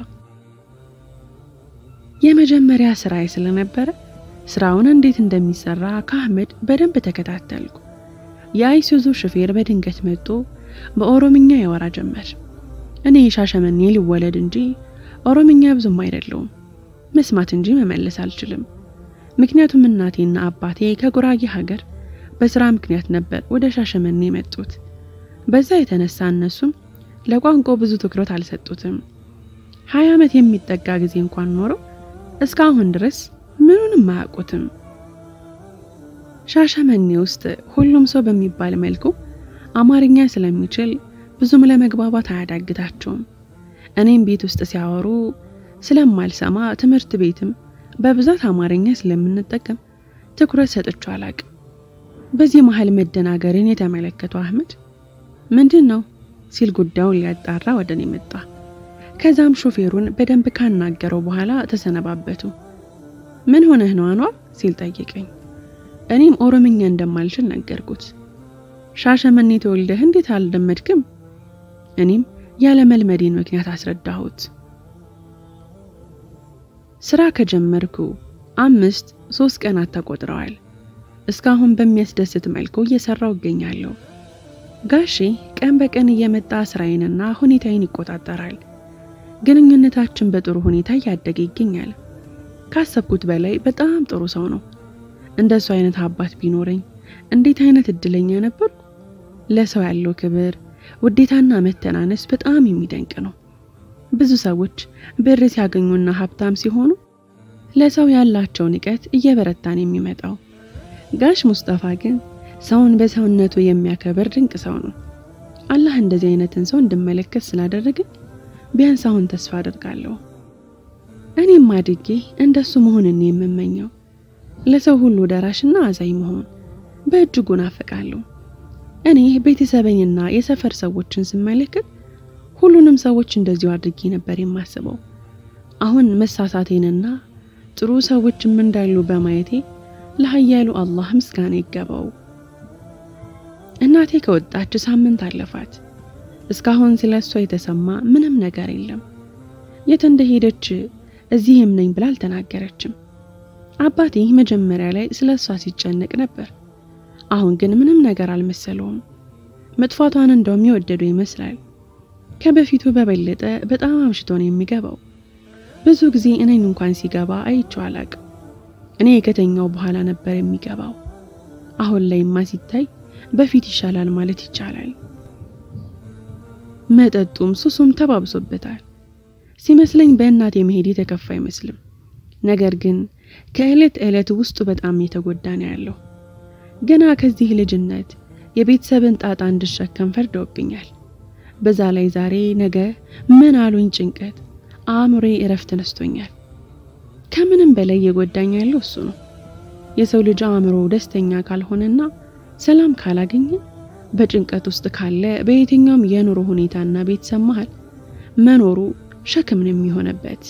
የመጀመሪያ ስራዬ ስለነበረ ስራውን እንዴት እንደሚሰራ ከአህመድ በደንብ ተከታተልኩ። የአይሱዙ ሹፌር በድንገት መጥቶ በኦሮምኛ ያወራ ጀመር። እኔ ሻሸመኔ ሊወለድ እንጂ ኦሮምኛ ብዙም አይደለውም፣ መስማት እንጂ መመለስ አልችልም። ምክንያቱም እናቴና አባቴ ከጉራጌ ሀገር በስራ ምክንያት ነበር ወደ ሻሸመኔ የመጡት። በዛ የተነሳ እነሱም ለቋንቋ ብዙ ትኩረት አልሰጡትም። ሀያ ዓመት የሚጠጋ ጊዜ እንኳን ኖረው እስካሁን ድረስ ምኑንም አያውቁትም። ሻሸመኔ ውስጥ ሁሉም ሰው በሚባል መልኩ አማርኛ ስለሚችል ብዙም ለመግባባት አያዳግታቸውም። እኔም ቤት ውስጥ ሲያወሩ ስለማልሰማ ትምህርት ቤትም በብዛት አማርኛ ስለምንጠቀም ትኩረት ሰጥቼ አላቅም። በዚህ መሀል መደናገርን የተመለከቱ አህመድ ምንድን ነው ሲል ጉዳዩን ሊያጣራ ወደ እኔ መጣ። ከዛም ሾፌሩን በደንብ ካናገረው በኋላ ተሰነባበቱ። ምን ሆነህ ነው አኗር ሲል ጠየቀኝ። እኔም ኦሮምኛ እንደማልችል ነገርኩት። ሻሸመኔ ተወልደህ እንዴት አልለመድክም? እኔም ያለ መልመዴን ምክንያት አስረዳሁት። ስራ ከጀመርኩ አምስት ሶስት ቀናት ተቆጥረዋል። እስካሁን በሚያስደስት መልኩ እየሰራው እገኛለሁ። ጋሼ ቀን በቀን እየመጣ ስራዬንና ሁኔታዬን ይቆጣጠራል። ግንኙነታችን በጥሩ ሁኔታ እያደገ ይገኛል። ካሰብኩት በላይ በጣም ጥሩ ሰው ነው። እንደሱ አይነት አባት ቢኖረኝ እንዴት አይነት እድለኛ ነበርኩ። ለሰው ያለው ክብር፣ ውዴታና መተናነስ በጣም የሚደንቅ ነው። ብዙ ሰዎች ብር ሲያገኙና ሀብታም ሲሆኑ ለሰው ያላቸው ንቀት እየበረታን የሚመጣው ጋሽ ሙስጠፋ ግን ሰውን በሰውነቱ የሚያከብር ድንቅ ሰው ነው። አላህ እንደዚህ አይነትን ሰው እንድመለከት ስላደረገ ቢያንስ አሁን ተስፋ አደርጋለሁ። እኔም አድጌ እንደሱ መሆንን የምመኘው ለሰው ሁሉ ደራሽና አዛኝ መሆን በእጅጉ ናፍቃለሁ። እኔ ቤተሰበኝና የሰፈር ሰዎችን ስመለከት ሁሉንም ሰዎች እንደዚሁ አድርጌ ነበር የማስበው። አሁን መሳሳቴንና ጥሩ ሰዎችም እንዳሉ በማየቴ ለኃያሉ አላህ ምስጋና ይገባው። እናቴ ከወጣች ሳምንት አለፋት። እስካሁን ስለ እሷ የተሰማ ምንም ነገር የለም። የት እንደሄደች እዚህም ነኝ ብላ አልተናገረችም። አባቴ መጀመሪያ ላይ ስለ እሷ ሲጨነቅ ነበር። አሁን ግን ምንም ነገር አልመሰለውም። መጥፋቷን እንደውም የወደደው ይመስላል። ከበፊቱ በበለጠ በጣም አምሽቶ ነው የሚገባው። ብዙ ጊዜ እኔን እንኳን ሲገባ አይቼው አላቅም። እኔ ከተኛው በኋላ ነበር የሚገባው። አሁን ላይማ ሲታይ በፊት ይሻላል ማለት ይቻላል። መጠጡም ሱሱም ተባብሶበታል። ሲመስለኝ በእናቴ መሄድ የተከፋ አይመስልም። ነገር ግን ከዕለት ዕለት ውስጡ በጣም የተጎዳ ነው ያለው። ገና ከዚህ ልጅነት የቤተሰብን ጣጣ እንድሸከም ፈርደውብኛል። በዛ ላይ ዛሬ ነገ ምን አሉኝ ጭንቀት አእምሮዬ እረፍት ነስቶኛል። ከምንም በላይ የጎዳኝ ያለው እሱ ነው። የሰው ልጅ አእምሮ ደስተኛ ካልሆነና ሰላም ካላገኘ በጭንቀት ውስጥ ካለ በየትኛውም የኑሮ ሁኔታና ቤተሰብ መሃል መኖሩ ሸክም ነው የሚሆነበት።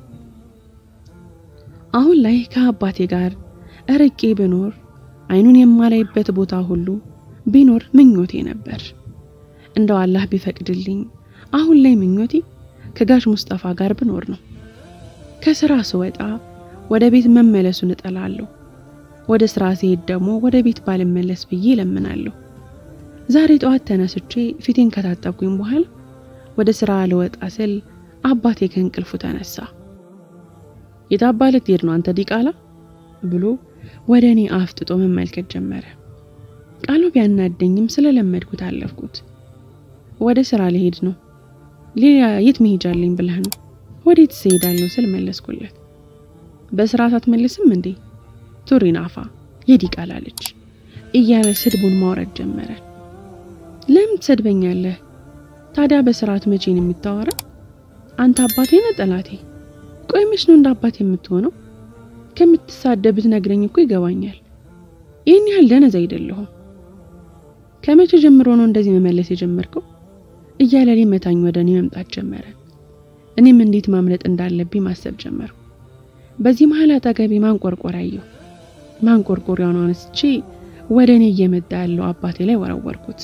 አሁን ላይ ከአባቴ ጋር እርቄ ብኖር አይኑን የማላይበት ቦታ ሁሉ ቢኖር ምኞቴ ነበር። እንደው አላህ ቢፈቅድልኝ አሁን ላይ ምኞቴ ከጋሽ ሙስጠፋ ጋር ብኖር ነው። ከስራ ስወጣ ወደ ቤት መመለሱን እጠላለሁ። ወደ ስራ ሲሄድ ደግሞ ወደ ቤት ባልመለስ ብዬ እለምናለሁ። ዛሬ ጠዋት ተነስቼ ፊቴን ከታጠብኩኝ በኋላ ወደ ስራ ልወጣ ስል አባቴ ከእንቅልፉ ተነሳ። የታባ ልትሄድ ነው አንተ ዲቃላ ብሎ ወደ እኔ አፍጥጦ መመልከት ጀመረ። ቃሉ ቢያናደኝም ስለለመድኩት አለፍኩት። ወደ ስራ ልሄድ ነው። ሌላ የት መሄጃለኝ ብለህ ነው? ወዴት ስሄዳለሁ ስል መለስኩለት። በስርዓት አትመልስም እንዴ? ቱሪን አፋ የዲቃላ ልጅ እያለ ስድቡን ማውረድ ጀመረ። ለምን ትሰድበኛለህ ታዲያ? በስርዓት መቼን የምታወራ አንተ አባቴ ነህ ጠላቴ? ቆይ መች ነው እንደ አባት የምትሆነው? ከምትሳደብት ነግረኝ እኮ ይገባኛል። ይህን ያህል ደነዝ አይደለሁም። ከመቼ ጀምሮ ነው እንደዚህ መመለስ የጀመርከው? እያለ ሊመታኝ ወደ እኔ መምጣት ጀመረ። እኔም እንዴት ማምለጥ እንዳለብኝ ማሰብ ጀመርኩ። በዚህ መሀል አጠገቤ ማንቆርቆር አየሁ። ማንቆርቆሪያውን አነስቼ ወደ እኔ እየመጣ ያለው አባቴ ላይ ወረወርኩት።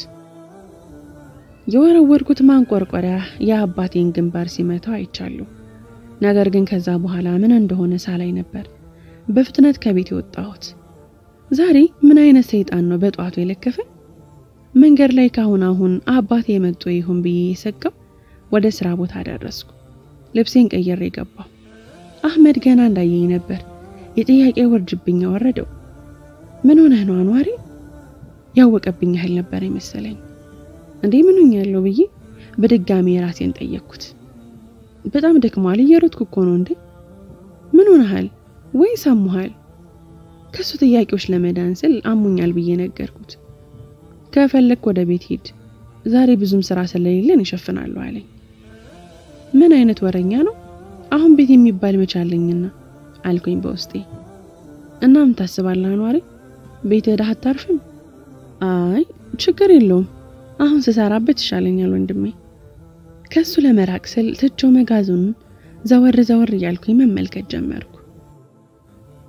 የወረወርኩት ማንቆርቆሪያ የአባቴን ግንባር ሲመታው አይቻለሁ። ነገር ግን ከዛ በኋላ ምን እንደሆነ ሳላይ ነበር በፍጥነት ከቤት የወጣሁት። ዛሬ ምን አይነት ሰይጣን ነው በጠዋቱ የለከፈኝ? መንገድ ላይ ካሁን አሁን አባቴ የመጡ ይሁን ብዬ የሰጋው ወደ ስራ ቦታ ደረስኩ። ልብሴን ቀየሬ ገባሁ። አህመድ ገና እንዳየኝ ነበር የጥያቄ ውርጅብኝ ወረደው። ምን ሆነህ ነው አንዋሪ? ያወቀብኝ ያህል ነበር የመሰለኝ። እንዴ ምን ሆኛለሁ ብዬ በድጋሚ የራሴን ጠየቅኩት። በጣም ደክሟል፣ እየሮጥኩ እኮ ነው። እንዴ ምን ሆነሃል ወይ ሳሙሃል? ከሱ ጥያቄዎች ለመዳን ስል አሙኛል ብዬ ነገርኩት። ከፈለክ ወደ ቤት ሂድ፣ ዛሬ ብዙም ስራ ስለሌለን እሸፍናለሁ አለኝ። ምን አይነት ወረኛ ነው? አሁን ቤት የሚባል መቻለኝና አልኩኝ በውስጤ። እና ምን ታስባለህ አኗሪ? ቤት ሄደህ አታርፍም? አይ ችግር የለውም አሁን ስሰራበት ይሻለኛል ወንድሜ። ከሱ ለመራቅ ስል ትቼው መጋዘኑን ዘወር ዘወር እያልኩኝ መመልከት ጀመርኩ።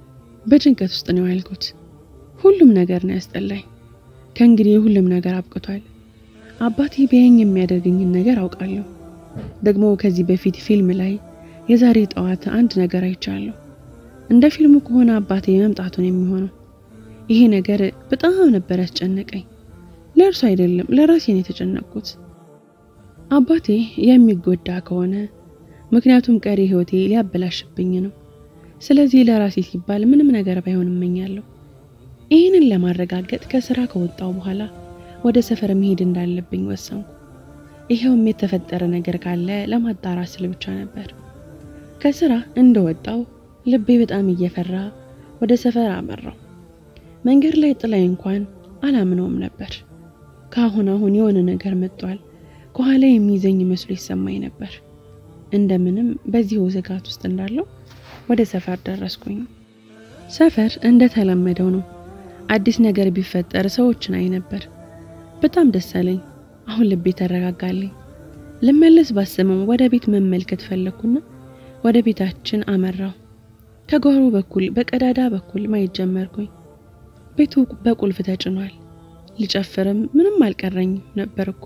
በጭንቀት ውስጥ ነው ያልኩት። ሁሉም ነገር ነው ያስጠላኝ። ከእንግዲህ ሁሉም ነገር አብቅቷል። አባቴ ቢያየኝ የሚያደርገኝን ነገር አውቃለሁ። ደግሞ ከዚህ በፊት ፊልም ላይ የዛሬ ጠዋት አንድ ነገር አይቻለሁ። እንደ ፊልሙ ከሆነ አባቴ መምጣቱን የሚሆነው ይሄ ነገር በጣም ነበር ያስጨነቀኝ። ለእርሱ አይደለም ለራሴ ነው የተጨነቅኩት። አባቴ የሚጎዳ ከሆነ ምክንያቱም ቀሪ ሕይወቴ ሊያበላሽብኝ ነው። ስለዚህ ለራሴ ሲባል ምንም ነገር ባይሆን እመኛለሁ። ይህንን ለማረጋገጥ ከስራ ከወጣው በኋላ ወደ ሰፈር መሄድ እንዳለብኝ ወሰንኩ። ይኸውም የተፈጠረ ነገር ካለ ለማጣራት ስል ብቻ ነበር። ከስራ እንደወጣው ልቤ በጣም እየፈራ ወደ ሰፈር አመራው። መንገድ ላይ ጥላይ እንኳን አላምነውም ነበር። ከአሁን አሁን የሆነ ነገር መጥቷል፣ ከኋላ የሚይዘኝ መስሎ ይሰማኝ ነበር። እንደምንም በዚሁ ስጋት ውስጥ እንዳለው ወደ ሰፈር ደረስኩኝ። ሰፈር እንደተለመደው ነው። አዲስ ነገር ቢፈጠር ሰዎችን አይ ነበር። በጣም ደስ አለኝ። አሁን ልቤ ተረጋጋልኝ። ልመለስ ባስብም ወደ ቤት መመልከት ፈለግኩና ወደ ቤታችን አመራው። ከጓሮ በኩል በቀዳዳ በኩል ማየት ጀመርኩኝ። ቤቱ በቁልፍ ተጭኗል። ልጨፍርም ምንም አልቀረኝም ነበር እኮ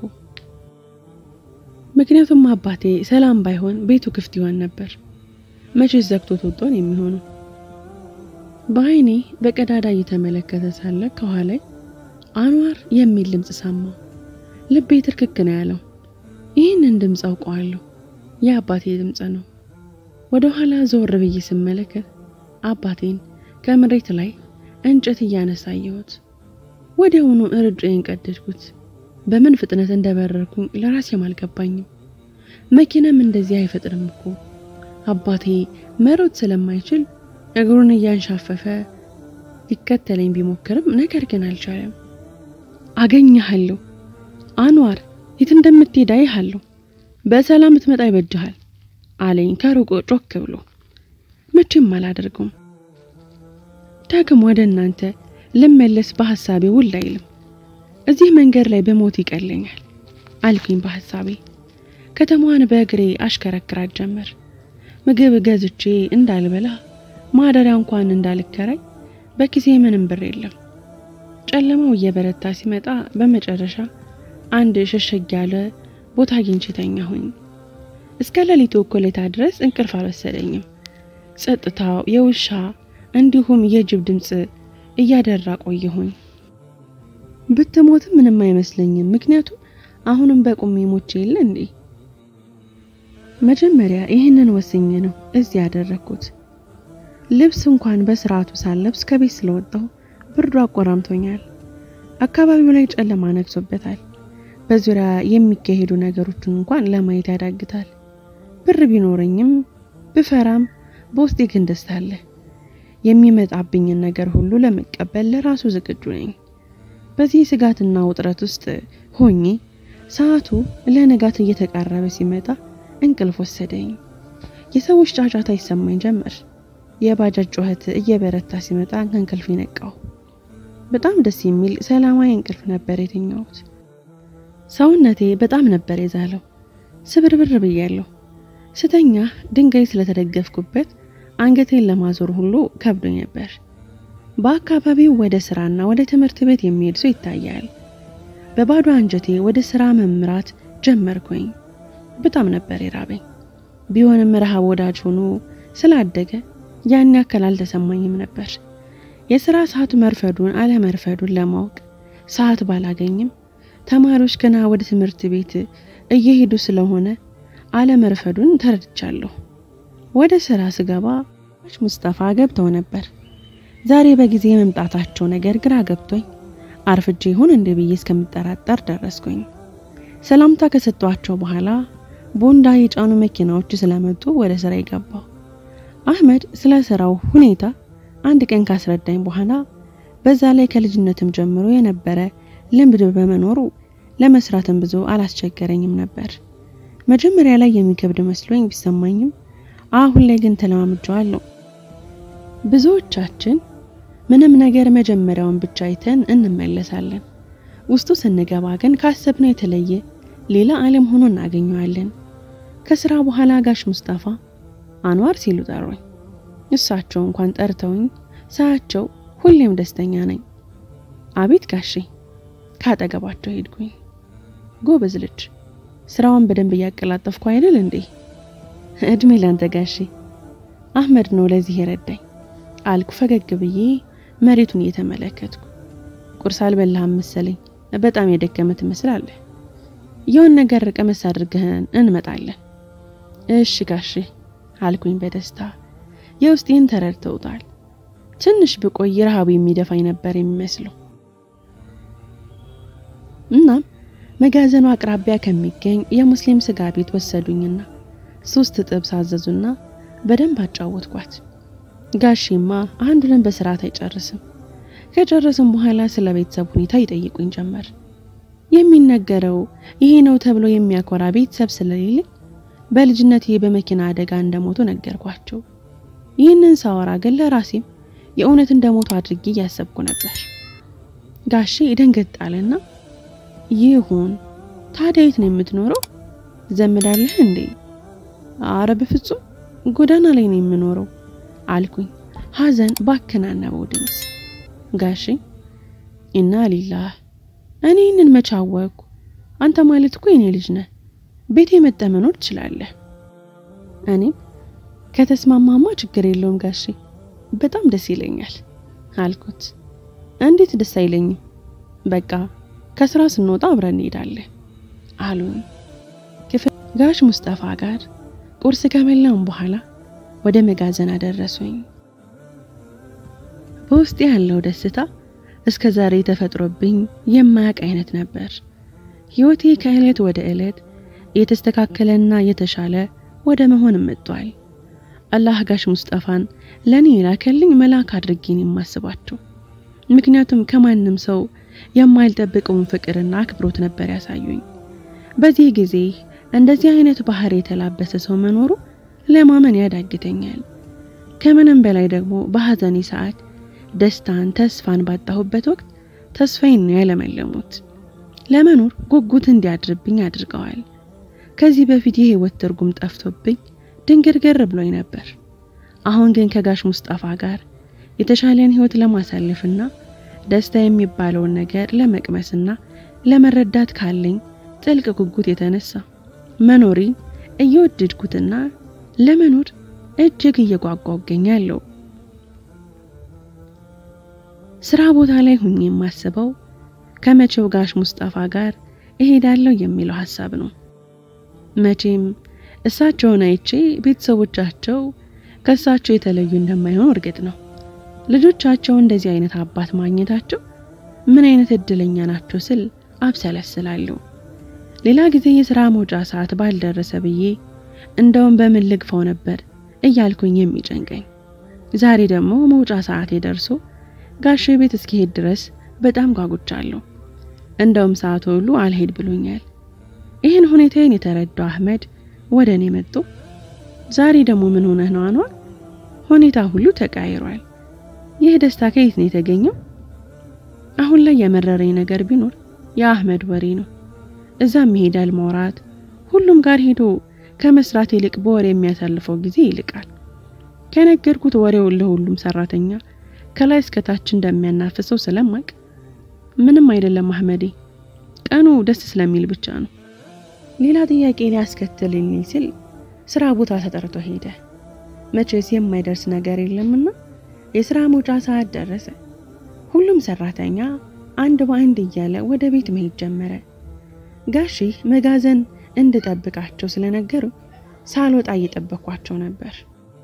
ምክንያቱም አባቴ ሰላም ባይሆን ቤቱ ክፍት ይሆን ነበር። መቼስ ዘግቶት ወጥቶን የሚሆነው። በአይኔ በቀዳዳ እየተመለከተ ሳለ ከኋላይ አንዋር የሚል ድምፅ ሰማሁ። ልቤ ትርክክ ነው ያለው። ይህንን ድምፅ አውቀዋለሁ፣ የአባቴ ድምፅ ነው። ወደ ኋላ ዘወር ብዬ ስመለከት አባቴን ከመሬት ላይ እንጨት እያነሳ አየሁት። ወዲያውኑ እርጬን ቀደድኩት። በምን ፍጥነት እንደበረርኩኝ ለራሴም አልገባኝም። መኪናም እንደዚህ አይፈጥንም እኮ። አባቴ መሮጥ ስለማይችል እግሩን እያንሻፈፈ ሊከተለኝ ቢሞክርም ነገር ግን አልቻለም። አገኘሃለሁ አንዋር፣ የት እንደምትሄድ አይሃለሁ። በሰላም ብትመጣ ይበጅሃል አለኝ ከሩቁ ጮክ ብሎ። መቼም አላደርገውም። ዳግም ወደ እናንተ ልመለስ በሐሳቤ ውል አይልም። እዚህ መንገድ ላይ በሞት ይቀለኛል አልኩኝ በሐሳቤ። ከተማዋን በእግሬ አሽከረክራት ጀመር። ምግብ ገዝቼ እንዳልበላ ማደሪያ እንኳን እንዳልከራይ በኪሴ ምንም ብር የለም። ጨለማው እየበረታ ሲመጣ በመጨረሻ አንድ ሸሸግ ያለ ቦታ አግኝቼ ተኛሁኝ። እስከ ሌሊቱ እኩሌታ ድረስ እንቅልፍ አልወሰደኝም። ጸጥታው፣ የውሻ እንዲሁም የጅብ ድምፅ እያደራ ቆየሁኝ። ብትሞትም ምንም አይመስለኝም፣ ምክንያቱም አሁንም በቁሜ ሞቼ የለ እንዴ። መጀመሪያ ይህንን ወስኜ ነው እዚህ ያደረግኩት። ልብስ እንኳን በስርዓቱ ሳለብስ ከቤት ስለወጣሁ ብርዱ አቆራምቶኛል። አካባቢው ላይ ጨለማ ነግሶበታል። በዙሪያ የሚካሄዱ ነገሮችን እንኳን ለማየት ያዳግታል። ብር ቢኖረኝም ብፈራም በውስጤ ግን ደስታ አለ። የሚመጣብኝን ነገር ሁሉ ለመቀበል ለራሱ ዝግጁ ነኝ። በዚህ ስጋትና ውጥረት ውስጥ ሆኜ ሰዓቱ ለንጋት እየተቃረበ ሲመጣ እንቅልፍ ወሰደኝ። የሰዎች ጫጫታ ይሰማኝ ጀመር። የባጃጅ ጩኸት እየበረታ ሲመጣ ከእንቅልፍ ነቃው። በጣም ደስ የሚል ሰላማዊ እንቅልፍ ነበር የተኛሁት። ሰውነቴ በጣም ነበር የዛለው። ስብርብር ብያለሁ። ስተኛ ድንጋይ ስለተደገፍኩበት አንገቴን ለማዞር ሁሉ ከብዶኝ ነበር። በአካባቢው ወደ ስራና ወደ ትምህርት ቤት የሚሄድ ሰው ይታያል። በባዶ አንጀቴ ወደ ስራ መምራት ጀመርኩኝ። በጣም ነበር የራበኝ። ቢሆንም ረሃብ ወዳጅ ሆኖ ስላደገ ያን ያክል አልተሰማኝም ነበር። የስራ ሰዓቱ መርፈዱን አለመርፈዱን ለማወቅ ሰዓት ባላገኝም ተማሪዎች ገና ወደ ትምህርት ቤት እየሄዱ ስለሆነ አለመርፈዱን ተረድቻለሁ። ወደ ስራ ስገባ ሙስጠፋ ገብተው ነበር። ዛሬ በጊዜ የመምጣታቸው ነገር ግራ ገብቶኝ አርፍጄ ይሆን እንደ ብዬ እስከምጠራጠር ደረስኩኝ። ሰላምታ ከሰጧቸው በኋላ ቦንዳ የጫኑ መኪናዎች ስለመጡ ወደ ስራ የገባው አህመድ ስለ ስራው ሁኔታ አንድ ቀን ካስረዳኝ በኋላ በዛ ላይ ከልጅነትም ጀምሮ የነበረ ልምድ በመኖሩ ለመስራትም ብዙ አላስቸገረኝም ነበር። መጀመሪያ ላይ የሚከብድ መስሎኝ ቢሰማኝም አሁን ላይ ግን ተለማምጄዋለሁ። ብዙዎቻችን ምንም ነገር መጀመሪያውን ብቻ አይተን እንመለሳለን። ውስጡ ስንገባ ግን ካሰብነው የተለየ ሌላ ዓለም ሆኖ እናገኘዋለን። ከስራ በኋላ ጋሽ ሙስጠፋ አንዋር ሲሉ ጠሩኝ። እሳቸው እንኳን ጠርተውኝ ሳያቸው ሁሌም ደስተኛ ነኝ። አቤት ጋሼ ካጠገባቸው ሄድኩኝ። ጎበዝ ልጅ ስራውን በደንብ እያቀላጠፍኩ አይደል እንዴ? እድሜ ላንተ ጋሼ። አህመድ ነው ለዚህ የረዳኝ አልኩ ፈገግ ብዬ መሬቱን እየተመለከትኩ። ቁርስ አልበላህም መሰለኝ፣ በጣም የደከመ ትመስላለህ። የሆን ነገር ቀመስ አድርገህን እንመጣለን። እሺ ጋሼ አልኩኝ በደስታ የውስጤን ተረድተውታል። ትንሽ ብቆይ ረሃቡ የሚደፋኝ ነበር የሚመስለው። እናም መጋዘኑ አቅራቢያ ከሚገኝ የሙስሊም ስጋ ቤት ወሰዱኝና ሶስት ጥብስ አዘዙና በደንብ አጫወትኳት። ጋሼማ አንዱንም በስርዓት አይጨርስም። ከጨረስም በኋላ ስለ ቤተሰብ ሁኔታ ይጠይቁኝ ጀመር። የሚነገረው ይሄ ነው ተብሎ የሚያኮራ ቤተሰብ ስለሌለ በልጅነቴ በመኪና አደጋ እንደሞቱ ነገርኳቸው። ይህንን ሳወራ ግን ለራሴም የእውነት እንደሞቱ አድርጌ እያሰብኩ ነበር። ጋሼ ደንገጥ አለና ይሁን ታዲያ የት ነው የምትኖረው? ዘምዳለህ እንዴ? አረ በፍጹም ጎዳና ላይ ነው የምኖረው አልኩኝ ሐዘን ባከናነበው ድምፅ። ጋሼ ኢና ሊላህ እኔ ይህንን መቻወቅኩ። አንተ ማለት እኮ የኔ ልጅ ነህ። ቤቴ መጠ መኖር ትችላለህ። እኔም ከተስማማማ ችግር የለውም ጋሼ፣ በጣም ደስ ይለኛል አልኩት። እንዴት ደስ አይለኝም? በቃ ከስራ ስንወጣ አብረን እንሄዳለን አሉኝ። ጋሽ ሙስጠፋ ጋር ቁርስ ከበላን በኋላ ወደ መጋዘን አደረሱኝ። በውስጤ ያለው ደስታ እስከ ዛሬ ተፈጥሮብኝ የማያውቅ አይነት ነበር። ህይወቴ ከእለት ወደ ዕለት የተስተካከለና የተሻለ ወደ መሆን መጥቷል። አላህ ጋሽ ሙስጠፋን ለኔ ላከልኝ መልአክ አድርጌን የማስባቸው። ምክንያቱም ከማንም ሰው የማልጠብቀውን ፍቅርና አክብሮት ነበር ያሳዩኝ። በዚህ ጊዜ እንደዚህ አይነት ባህሪ የተላበሰ ሰው መኖሩ ለማመን ያዳግተኛል። ከምንም በላይ ደግሞ በሐዘኔ ሰዓት ደስታን፣ ተስፋን ባጣሁበት ወቅት ተስፋዬን ነው ያለመለሙት። ለመኖር ጉጉት እንዲያድርብኝ አድርገዋል። ከዚህ በፊት የህይወት ትርጉም ጠፍቶብኝ ድንግርግር ብሎኝ ነበር። አሁን ግን ከጋሽ ሙስጠፋ ጋር የተሻለን ህይወት ለማሳለፍና ደስታ የሚባለውን ነገር ለመቅመስና ለመረዳት ካለኝ ጥልቅ ጉጉት የተነሳ መኖሬን እየወደድኩትና ለመኖር እጅግ እየጓጓው እገኛለሁ። ስራ ቦታ ላይ ሁኜ የማስበው ከመቼው ጋሽ ሙስጠፋ ጋር እሄዳለሁ የሚለው ሀሳብ ነው። መቼም እሳቸውን አይቼ ቤተሰቦቻቸው ከእሳቸው የተለዩ እንደማይሆኑ እርግጥ ነው። ልጆቻቸው እንደዚህ አይነት አባት ማግኘታቸው ምን አይነት እድለኛ ናቸው ስል አብሰለስላለሁ። ሌላ ጊዜ የስራ መውጫ ሰዓት ባልደረሰ ብዬ እንደውም በምን ልግፋው ነበር እያልኩኝ የሚጨንቀኝ፣ ዛሬ ደግሞ መውጫ ሰዓቴ ደርሶ ጋሼ ቤት እስኪሄድ ድረስ በጣም ጓጉቻለሁ። እንደውም ሰዓት ሁሉ አልሄድ ብሎኛል። ይህን ሁኔታዬን የተረዳው አህመድ ወደ እኔ መጥቶ ዛሬ ደግሞ ምን ሆነህ ነው አኗር? ሁኔታ ሁሉ ተቃይሯል። ይህ ደስታ ከየት ነው የተገኘው? አሁን ላይ የመረረኝ ነገር ቢኖር የአህመድ ወሬ ነው። እዛም ይሄዳል ማውራት፣ ሁሉም ጋር ሄዶ ከመስራት ይልቅ በወሬ የሚያሳልፈው ጊዜ ይልቃል። ከነገርኩት ወሬውን ለሁሉም ሰራተኛ ከላይ እስከታች እንደሚያናፍሰው ስለማቅ ምንም አይደለም አህመዴ፣ ቀኑ ደስ ስለሚል ብቻ ነው። ሌላ ጥያቄ ሊያስከትልልኝ ሲል ስራ ቦታ ተጠርቶ ሄደ። መቼስ የማይደርስ ነገር የለምና የስራ መውጫ ሰዓት ደረሰ። ሁሉም ሰራተኛ አንድ በአንድ እያለ ወደ ቤት መሄድ ጀመረ። ጋሼ መጋዘን እንድጠብቃቸው ስለነገሩ ሳልወጣ እየጠበኳቸው ነበር።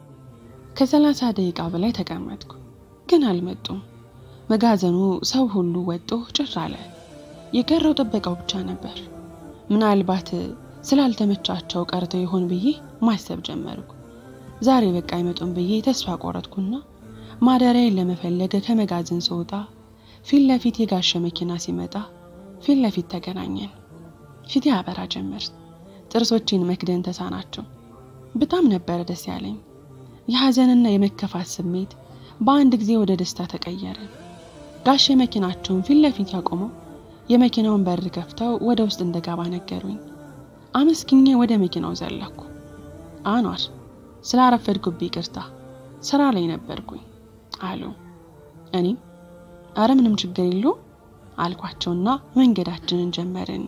ከሰላሳ ደቂቃ በላይ ተቀመጥኩ፣ ግን አልመጡም። መጋዘኑ ሰው ሁሉ ወጦ ጭር አለ። የቀረው ጥበቃው ብቻ ነበር። ምናልባት ስላልተመቻቸው ቀርተው ይሆን ብዬ ማሰብ ጀመርኩ። ዛሬ በቃ አይመጡም ብዬ ተስፋ ቆረጥኩና ማደሪያዬን ለመፈለግ ከመጋዘን ስወጣ ፊት ለፊት የጋሸ መኪና ሲመጣ ፊት ለፊት ተገናኘን። ፊቴ አበራ ጀመር። ጥርሶቼን መክደን ተሳናቸው። በጣም ነበረ ደስ ያለኝ። የሐዘንና የመከፋት ስሜት በአንድ ጊዜ ወደ ደስታ ተቀየረ። ጋሼ መኪናቸውን ፊት ለፊት ያቆመው የመኪናውን በር ከፍተው ወደ ውስጥ እንደገባ ነገሩኝ። አመስግኜ ወደ መኪናው ዘለኩ። አኗር ስላረፈድኩብኝ ይቅርታ፣ ስራ ላይ ነበርኩኝ አሉ። እኔም አረ ምንም ችግር የለውም አልኳቸውና መንገዳችንን ጀመርን።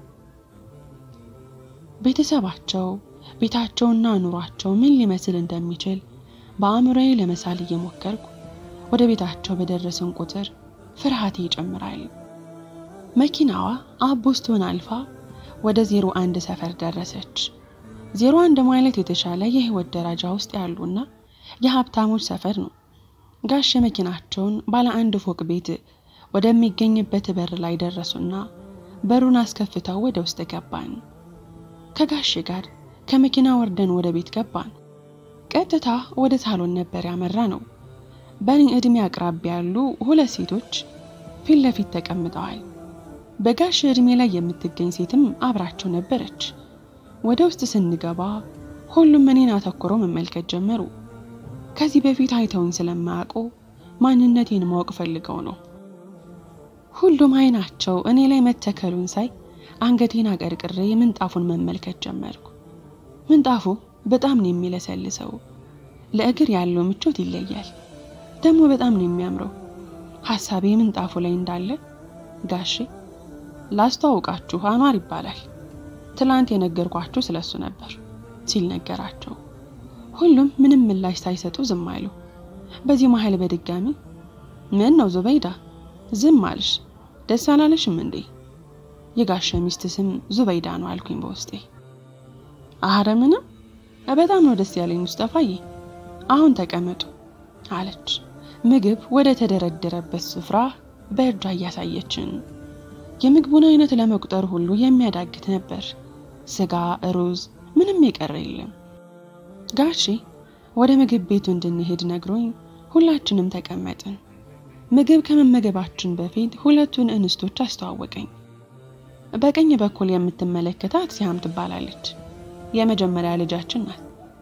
ቤተሰባቸው ቤታቸውና ኑሯቸው ምን ሊመስል እንደሚችል በአእምሮዬ ለመሳል እየሞከርኩ ወደ ቤታቸው በደረስን ቁጥር ፍርሃቴ ይጨምራል። መኪናዋ አቦስቶን አልፋ ወደ ዜሮ አንድ ሰፈር ደረሰች። ዜሮ አንድ ማለት የተሻለ የህይወት ደረጃ ውስጥ ያሉና የሀብታሞች ሰፈር ነው። ጋሽ መኪናቸውን ባለ አንድ ፎቅ ቤት ወደሚገኝበት በር ላይ ደረሱና በሩን አስከፍተው ወደ ውስጥ ገባን። ከጋሼ ጋር ከመኪና ወርደን ወደ ቤት ገባን። ቀጥታ ወደ ሳሎን ነበር ያመራ ነው። በእኔ ዕድሜ አቅራቢያ ያሉ ሁለት ሴቶች ፊት ለፊት ተቀምጠዋል። በጋሽ ዕድሜ ላይ የምትገኝ ሴትም አብራቸው ነበረች። ወደ ውስጥ ስንገባ ሁሉም እኔን አተኩረው መመልከት ጀመሩ። ከዚህ በፊት አይተውኝ ስለማያውቁ ማንነቴን ማወቅ ፈልገው ነው። ሁሉም አይናቸው እኔ ላይ መተከሉን ሳይ አንገቴን አቀርቅሬ ምንጣፉን መመልከት ጀመርኩ። ምንጣፉ በጣም ነው የሚለሰልሰው። ለእግር ያለው ምቾት ይለያል። ደግሞ በጣም ነው የሚያምረው። ሀሳቤ ምንጣፉ ላይ እንዳለ ጋሼ ላስተዋውቃችሁ አኗር ይባላል። ትላንት የነገርኳችሁ ስለሱ ነበር ሲል ነገራቸው። ሁሉም ምንም ምላሽ ሳይሰጡ ዝም አሉ። በዚህ መሀል በድጋሚ ምን ነው ዙበይዳ ዝም አልሽ? ደስ አላለሽም እንዴ? የጋሸ ሚስት ስም ዙበይዳ ነው አልኩኝ በውስጤ። አረ ምንም በጣም ነው ደስ ያለኝ ሙስጠፋዬ። አሁን ተቀመጡ አለች ምግብ ወደ ተደረደረበት ስፍራ በእጇ እያሳየችን። የምግቡን አይነት ለመቁጠር ሁሉ የሚያዳግት ነበር። ስጋ፣ ሩዝ፣ ምንም የቀረ የለም። ጋሼ ወደ ምግብ ቤቱ እንድንሄድ ነግሮኝ ሁላችንም ተቀመጥን። ምግብ ከመመገባችን በፊት ሁለቱን እንስቶች አስተዋወቀኝ። በቀኝ በኩል የምትመለከታት ሲያም ትባላለች። የመጀመሪያ ልጃችን ናት።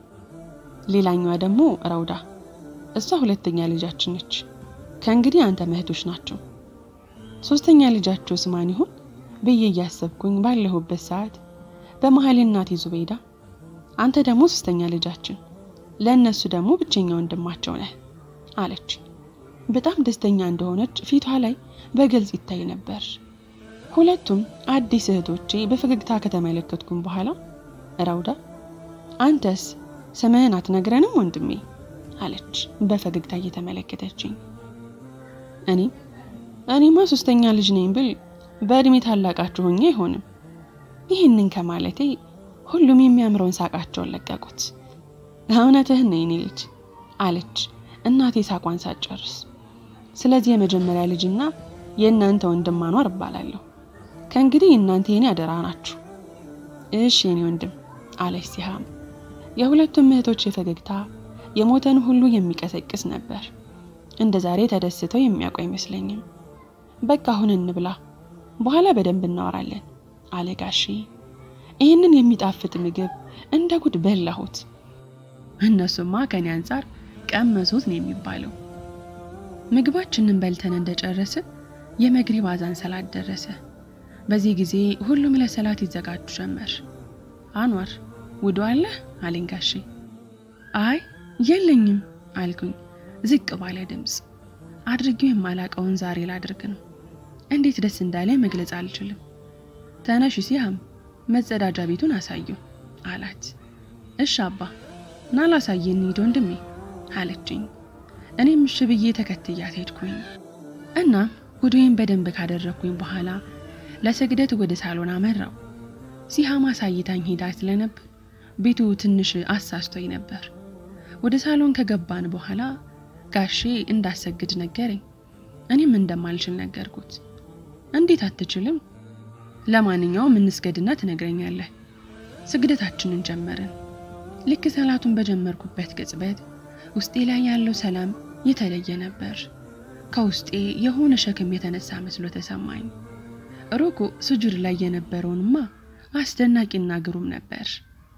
ሌላኛዋ ደግሞ ረውዳ፣ እሷ ሁለተኛ ልጃችን ነች። ከእንግዲህ አንተ እህቶች ናቸው። ሶስተኛ ልጃቸው ስማን ይሆን ብዬ እያሰብኩኝ ባለሁበት ሰዓት በመሀል እናቴ ዙቤዳ፣ አንተ ደግሞ ሶስተኛ ልጃችን፣ ለእነሱ ደግሞ ብቸኛ ወንድማቸው ነህ አለች። በጣም ደስተኛ እንደሆነች ፊቷ ላይ በግልጽ ይታይ ነበር። ሁለቱም አዲስ እህቶቼ በፈገግታ ከተመለከትኩም በኋላ ረውዳ አንተስ ስምህን አትነግረንም ወንድሜ አለች በፈገግታ እየተመለከተችኝ። እኔ እኔማ ሶስተኛ ልጅ ነኝ ብል በእድሜ ታላቃችሁ ሆኜ አይሆንም። ይህንን ከማለቴ ሁሉም የሚያምረውን ሳቃቸውን ለቀቁት። እውነትህን ነው የኔ ልጅ አለች እናቴ ሳቋን ሳትጨርስ። ስለዚህ የመጀመሪያ ልጅና የእናንተ ወንድም አኗር እባላለሁ። ከእንግዲህ እናንተ የኔ አደራ ናችሁ። እሺ የኔ ወንድም አለች ሲሃም። የሁለቱም እህቶች ፈገግታ የሞተን ሁሉ የሚቀሰቅስ ነበር። እንደ ዛሬ ተደስተው የሚያውቁ አይመስለኝም። በቃ አሁን እንብላ፣ በኋላ በደንብ እናወራለን አለ ጋሺ። ይህንን የሚጣፍጥ ምግብ እንደ ጉድ በላሁት። እነሱማ ከኔ አንጻር ቀመሱት ነው የሚባለው። ምግባችንን በልተን እንደጨረስን የመግሪብ አዛን ሰላት ደረሰ። በዚህ ጊዜ ሁሉም ለሰላት ይዘጋጁ ጀመር። አኗር ውዱ አለህ አለኝ ጋሼ። አይ የለኝም አልኩኝ ዝቅ ባለ ድምፅ። አድርጌው የማላቀውን ዛሬ ላድርግ ነው። እንዴት ደስ እንዳለ መግለጽ አልችልም። ተነሽ ሲያም መጸዳጃ ቤቱን አሳየው አላት። እሺ አባ ና ላሳየ እንሂድ ወንድሜ አለችኝ። እኔም እሺ ብዬ ተከትያት ሄድኩኝ እና ውዱዬን በደንብ ካደረግኩኝ በኋላ ለስግደት ወደ ሳሎን አመራው። ሲሃም አሳይታኝ ሄዳ ስለነበር ቤቱ ትንሽ አሳስቶኝ ነበር። ወደ ሳሎን ከገባን በኋላ ጋሼ እንዳሰግድ ነገረኝ። እኔም እንደማልችል ነገርኩት። እንዴት አትችልም? ለማንኛውም እንስገድና ትነግረኛለህ። ስግደታችንን ጀመርን። ልክ ሰላቱን በጀመርኩበት ቅጽበት ውስጤ ላይ ያለው ሰላም የተለየ ነበር። ከውስጤ የሆነ ሸክም የተነሳ መስሎ ተሰማኝ። ሩኩ ስጁድ ላይ የነበረውንማ አስደናቂና ግሩም ነበር።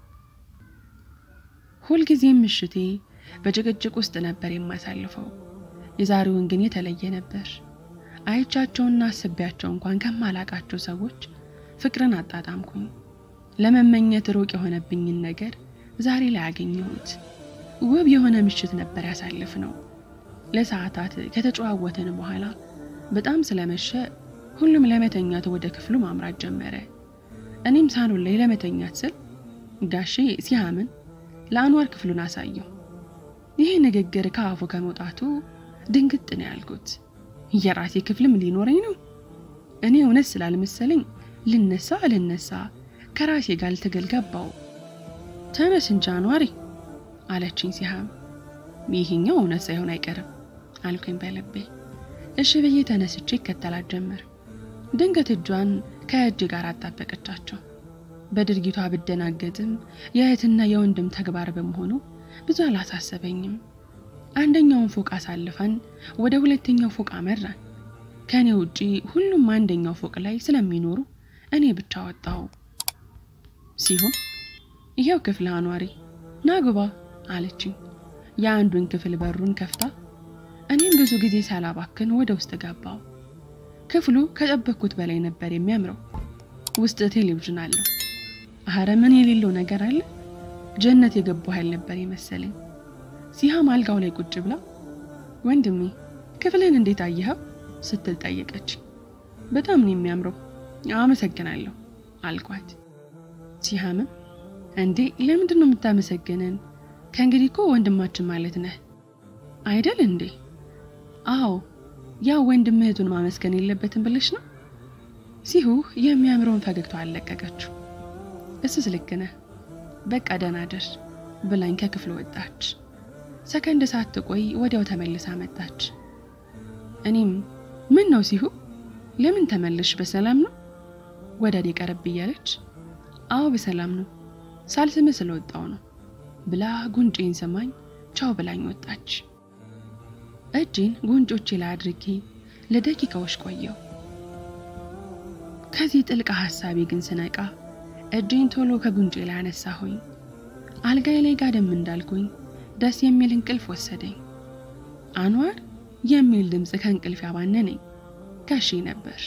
ሁልጊዜም ምሽቴ በጭቅጭቅ ውስጥ ነበር የማሳልፈው። የዛሬውን ግን የተለየ ነበር። አይቻቸውና አስቤያቸው እንኳን ከማላቃቸው ሰዎች ፍቅርን አጣጣምኩኝ። ለመመኘት ሩቅ የሆነብኝን ነገር ዛሬ ላይ አገኘሁት። ውብ የሆነ ምሽት ነበር ያሳልፍ ነው። ለሰዓታት ከተጨዋወትን በኋላ በጣም ስለመሸ ሁሉም ለመተኛት ወደ ክፍሉ ማምራት ጀመረ። እኔም ሳሎን ላይ ለመተኛት ስል ጋሼ ሲያምን ለአንዋር ክፍሉን አሳየው። ይህ ንግግር ከአፉ ከመውጣቱ ድንግጥ ነው ያልኩት። የራሴ ክፍልም ሊኖረኝ ነው? እኔ እውነት ስላልመሰለኝ ልነሳ ልነሳ ከራሴ ጋር ልትገል ገባው። ተነስ እንጂ አንዋሪ አለችኝ ሲሃም። ይህኛው እውነት ሳይሆን አይቀርም አልኩኝ በልቤ። እሺ ብዬ ተነስቼ ይከተላት ጀመር። ድንገት እጇን ከእጅ ጋር አጣበቀቻቸው። በድርጊቷ ብደናገጥም የእህትና የወንድም ተግባር በመሆኑ ብዙ አላሳሰበኝም። አንደኛውን ፎቅ አሳልፈን ወደ ሁለተኛው ፎቅ አመራን። ከእኔ ውጪ ሁሉም አንደኛው ፎቅ ላይ ስለሚኖሩ እኔ ብቻ ወጣሁ። ሲሆን ይሄው ክፍል አኗሪ ናግባ አለችኝ። የአንዱን ክፍል በሩን ከፍታ እኔም ብዙ ጊዜ ሳላባክን ወደ ውስጥ ገባው። ክፍሉ ከጠበቅኩት በላይ ነበር የሚያምረው። ውስጥ ቴሌቪዥን አለው። አረ ምን የሌለው ነገር አለ? ጀነት የገባሁ ያህል ነበር የመሰለኝ። ሲሃም አልጋው ላይ ቁጭ ብላ ወንድሜ ክፍልን እንዴት አየኸው ስትል ጠየቀች። በጣም ነው የሚያምረው፣ አመሰግናለሁ አልኳት። ሲሃምም እንዴ ለምንድን ነው የምታመሰግነን? ከእንግዲህ እኮ ወንድማችን ማለት ነህ አይደል እንዴ? አዎ ያው ወንድም እህቱን ማመስገን የለበትም ብለሽ ነው። ሲሁ የሚያምረውን ፈገግታ አለቀቀችው። እሱስ ልክ ነህ፣ በቃ ደህና ደር ብላኝ ከክፍል ወጣች። ሰከንድ ሳትቆይ ወዲያው ተመልሳ መጣች። እኔም ምን ነው ሲሁ ለምን ተመለሽ? በሰላም ነው? ወደ እኔ ቀረብ እያለች አዎ በሰላም ነው፣ ሳልስምህ ስለወጣው ነው ብላ ጉንጬን ስማኝ ቻው ብላኝ ወጣች። እጄን ጉንጮቼ ላይ አድርጌ ለደቂቃዎች ቆየው። ከዚህ ጥልቅ ሐሳቤ ግን ስነቃ እጄን ቶሎ ከጉንጬ ላይ አነሳሁኝ። አልጋዬ ላይ ጋደም እንዳልኩኝ ደስ የሚል እንቅልፍ ወሰደኝ። አንዋር የሚል ድምፅ ከእንቅልፍ ያባነነኝ ጋሼ ነበር።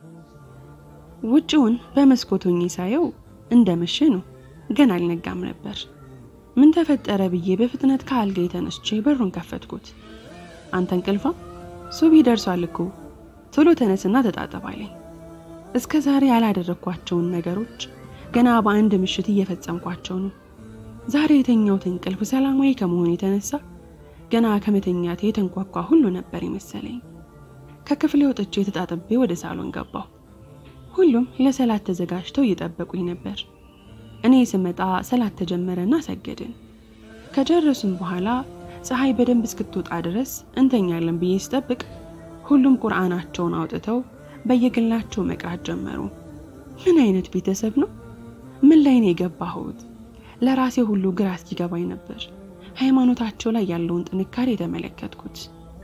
ውጭውን በመስኮት ሆኜ ሳየው እንደመሸ ነው፣ ገና አልነጋም ነበር። ምን ተፈጠረ ብዬ በፍጥነት ከአልጋ የተነስቼ በሩን ከፈትኩት። አንተ እንቅልፋ ሱቢ ደርሷል እኮ ቶሎ ተነስና ተጣጠብ አለኝ። እስከ ዛሬ ያላደረግኳቸውን ነገሮች ገና በአንድ ምሽት እየፈጸምኳቸው ነው። ዛሬ የተኛሁት እንቅልፍ ሰላማዊ ከመሆኑ የተነሳ ገና ከመተኛቴ የተንኳኳ ሁሉ ነበር የመሰለኝ። ከክፍሌ ወጥቼ ተጣጥቤ ወደ ሳሎን ገባሁ። ሁሉም ለሰላት ተዘጋጅተው እየጠበቁኝ ነበር። እኔ ስመጣ ሰላት ተጀመረና ሰገድን። ከጨረሱም በኋላ ፀሐይ በደንብ እስክትወጣ ድረስ እንተኛለን ብዬ ስጠብቅ ሁሉም ቁርአናቸውን አውጥተው በየግላቸው መቅራት ጀመሩ። ምን አይነት ቤተሰብ ነው? ምን ላይ ነው የገባሁት? ለራሴ ሁሉ ግራ እስኪገባኝ ነበር ሃይማኖታቸው ላይ ያለውን ጥንካሬ የተመለከትኩት።